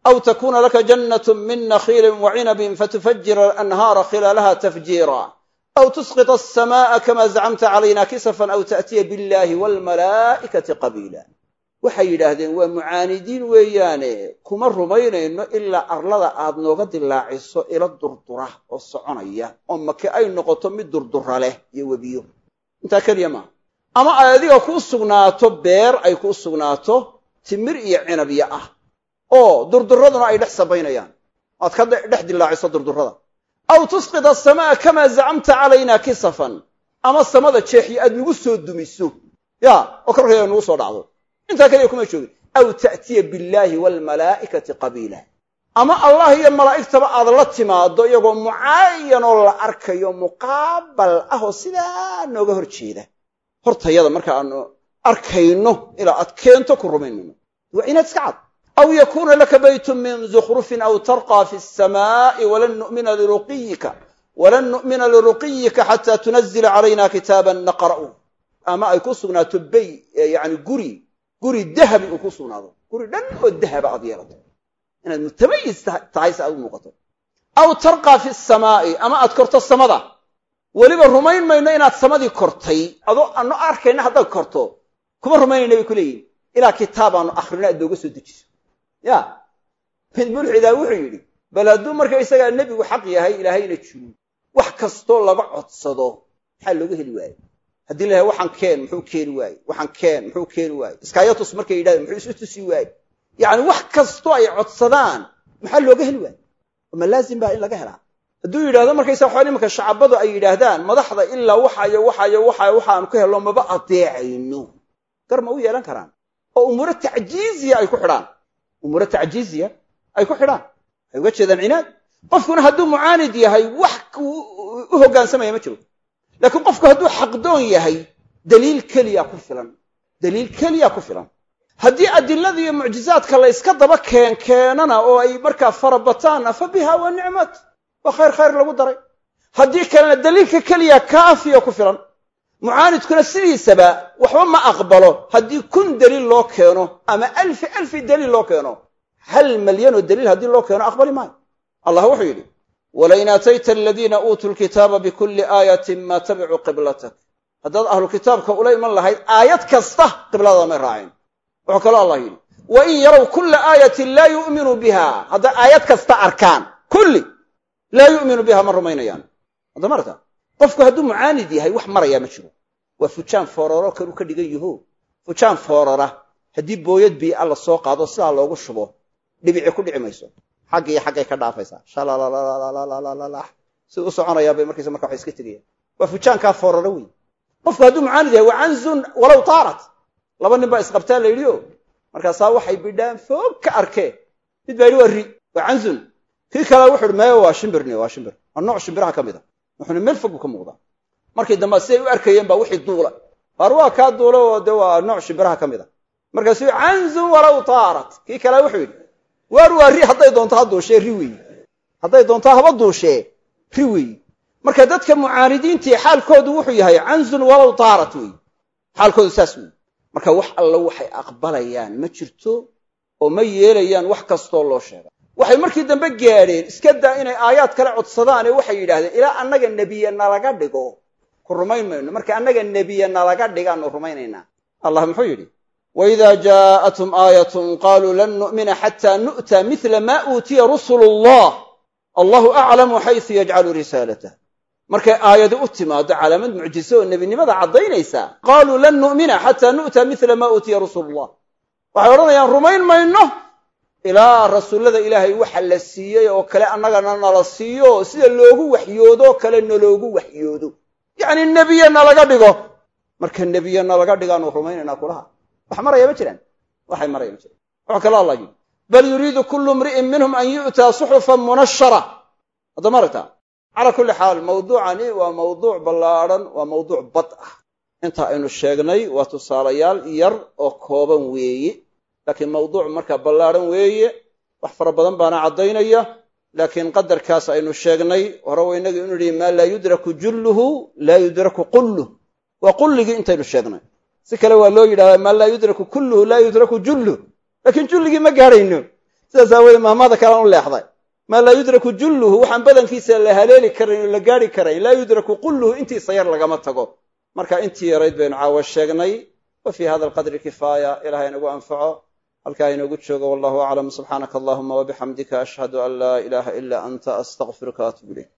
aw takuna laka jannat min nakhiilin wa cinabin fatufajira alanhaara khilaalaha tafjiira aw tusqita alsama'a kama zacamta calayna kisafan aw ta'tiya billahi waalmalaa'ikati qabiila waxay yidhaahdeen waa mucaanidiin weeyaane kuma rumaynayno ilaa arlada aad nooga dilaaciso ila durdura oo soconaya oo make ay noqoto mid durdura leh iyo webiyo intaa keliya maaha ama ay adiga kuu sugnaato beer ay kuu sugnaato timir iyo cinabya ah oo durduraduna ay dhex sabaynayaan aad ka dhex dilaaciso durdurada aw tusqit asamaa kamaa zacamta calayna kisafan ama samada jeexyo aad nagu soo dumiso ya oo korkayga nagu soo dhacdo intaa kaliya kuma joogin aw ta'tiya billaahi waalmalaa'ikati qabiila ama allah iyo malaa'igtaba aad la timaado iyagoo mucaayanoo la arkayo muqaabal ah oo sidaa nooga hor jeeda hortayada marka aanu arkayno ilaa aad keento ku rumaynayno waa inaad iska cad aw yakuuna laka baytun min zukhrufin aw tarqaa fi samaa'i walan nu'mina liruqiyika walan nu'mina liruqiyika xataa tunazila calayna kitaaban naqra'u ama ay ku sugnaato bay yani guri guri dahabi uu ku sugnaado guri dhan oo dahaba aad yeelato inaad mutamayis tahay si aad u muuqato aw tarqaa fi samaa'i ama aad korto samada weliba rumayn mayno inaad samadii kortay adoo ano arkayna haddaad korto kuma rumaynayna bay ku leeyihin ilaa kitaabaanu akhrino aad nooga soo dejiso ya mid mulxidaa wuxuu yidhi bal hadduu marka isagaa nebigu xaq yahay ilaahayna jiro wax kastoo laga codsado maxaa looga heli waaye haddii lahay waxaan keen muxuu keeni waaye waxaan keen muxuu keeni waaye iskaayatus markay yidhahdeen muxuu isu tusi waaye yacni wax kastoo ay codsadaan maxaa looga heli waaye ma laazim baa in laga helaa hadduu yidhahdo markaysa waxaa imanka shacabadu ay yidhaahdaan madaxda ilaa waxayo waxayo waxayo waxaanu ka helno maba adeecayno gar ma u yeelan karaan oo umuuro tacjiiziya ay ku xidhaan umuuro tacjiiziya ay ku xidhaan waxay uga jeedaan cinaad qofkuna hadduu mucaanid yahay wax u hoggaansamaya ma jiro laakiin qofku hadduu xaqdoon yahay daliil keliya ku filan daliil keliya ku filan haddii adilada iyo mucjizaadka la yska daba keen keenana oo ay markaa farabataanna fa biha wa nicmat waa khayr khayr lagu daray haddii kalena daliilka keliya kaafiya ku filan mucaanidkuna sidiisaba waxba ma aqbalo haddii kun daliil loo keeno ama alfi alfi daliil loo keeno hal malyanoo daliil haddii loo keeno aqbali maayo allah wuxuu yidhi walain aatayta aladiina uutuu lkitaaba bikulli aayatin maa tabicuu qiblatak haddaad ahlu kitaabka ula iman lahayd aayad kasta qibladaada may raaceen wuxuu kaloo allah yidhi wa in yarow kulla aayatin laa yu'minuu biha hadday aayad kasta arkaan kulli laa yu'minu biha ma rumaynayaan hadda marta qofku hadduu mucaanid yahay wax marayaa ma jiro waa fujaan fooraro kanuu ka dhigan yaho fujaan foorara haddii booyad bii alla soo qaado sidaa loogu shubo dhibici ku dhici mayso xagg iyo xaggay ka dhaafaysaa shalalalalalalalalalah siduu u soconayaa bay markaysa marka waxay iska tegayaan waa fujaankaa fooraro wey qofku hadduu mucaanid yahay waa canzun walow taarat laba nin baa isqabtaa la yidhi o markaasaa waxay bidhaan foog ka arkeen mid baa yidhi waa ri waa canzun kii kale wuxu uhi maya waa shimbirni waa shimbir waa nooc shimbiraha ka mid a wuxuuna meel fog buu ka muuqdaa markii dambe siday u arkayeen baa wixii duula waar waa kaa duula oo dee waa nooc shimbiraha ka mid a markaasuu canzun walow taarat kii kale wuxuu yidhi waar waa ri hadday doonto ha duushee ri weeyi hadday doonto haba duushee ri weeyi marka dadka mucaanidiintii xaalkoodu wuxuu yahay canzun walow taarat weeyi xaalkoodu saas weeyi marka wax alla waxay aqbalayaan ma jirto oo ma yeelayaan wax kastoo loo sheega waxay markii dambe gaadheen iska daa inay aayaad kale codsadaane waxay yidhahdeen ilaa annaga nebiye nalaga dhigo ku rumayn mayno marka annaga nebiye nalaga dhigaanu rumaynaynaa allah muxuu yidhi waidaa jaa'athum aayatun qaaluu lan nu'mina xataa nu'ta mila ma uutiya rusulu allah allahu aclamu xaysu yajcalu risaalatah markay aayadi u timaado calaamad mucjiso oo nebinimada caddaynaysa qaaluu lan nu'mina xataa nu'ta mila ma uutiya rusulu llah waxay odhanayaan rumayn mayno ilaa rasuullada ilaahay waxa la siiyey oo kale annagana nala siiyo sida loogu waxyoodoo kale naloogu waxyoodo yacni nebiye nalaga dhigo marka nebiye nalaga dhigaanu rumaynaynaa kulaha wax maraya ma jiraan waxay maraya ma jiraan wuxuu kale allah yidhi bal yuriidu kullu imri'in minhum an yu'taa suxufan munashara hadda ma aragtaa calaa kulli xaal mawduucani waa mawduuc ballaadhan waa mawduuc bad ah inta aynu sheegnay waa tusaalayaal yar oo kooban weeye laakiin mawduuc markaa ballaadhan weeye wax fara badan baana caddaynaya laakiin qadarkaas aynu sheegnay hore wa inagii inu yihi maa laa yudraku julluhu laa yudraku qulluh waa qulligii intaynu sheegnay si kale waa loo yidhahdaa maa laa yudraku kulluhu laa yudraku julluh laakiin julligii ma gaadhayno sidaas aawoodee mahmada kalean u leexday maa laa yudraku julluhu waxaan badankiisa la haleeli karayn oo la gaari karayn laa yudraku qulluhu intiisa yar lagama tago marka intii yarayd baynu caawa sheegnay wa fii hada alqadri kifaaya ilahay inagu anfaco halkaa inoogu joogo wallahu aclam subxaanaka allahuma wabixamdika ashhadu an laa ilaaha ila anta astaqfiruka waatubu ilayk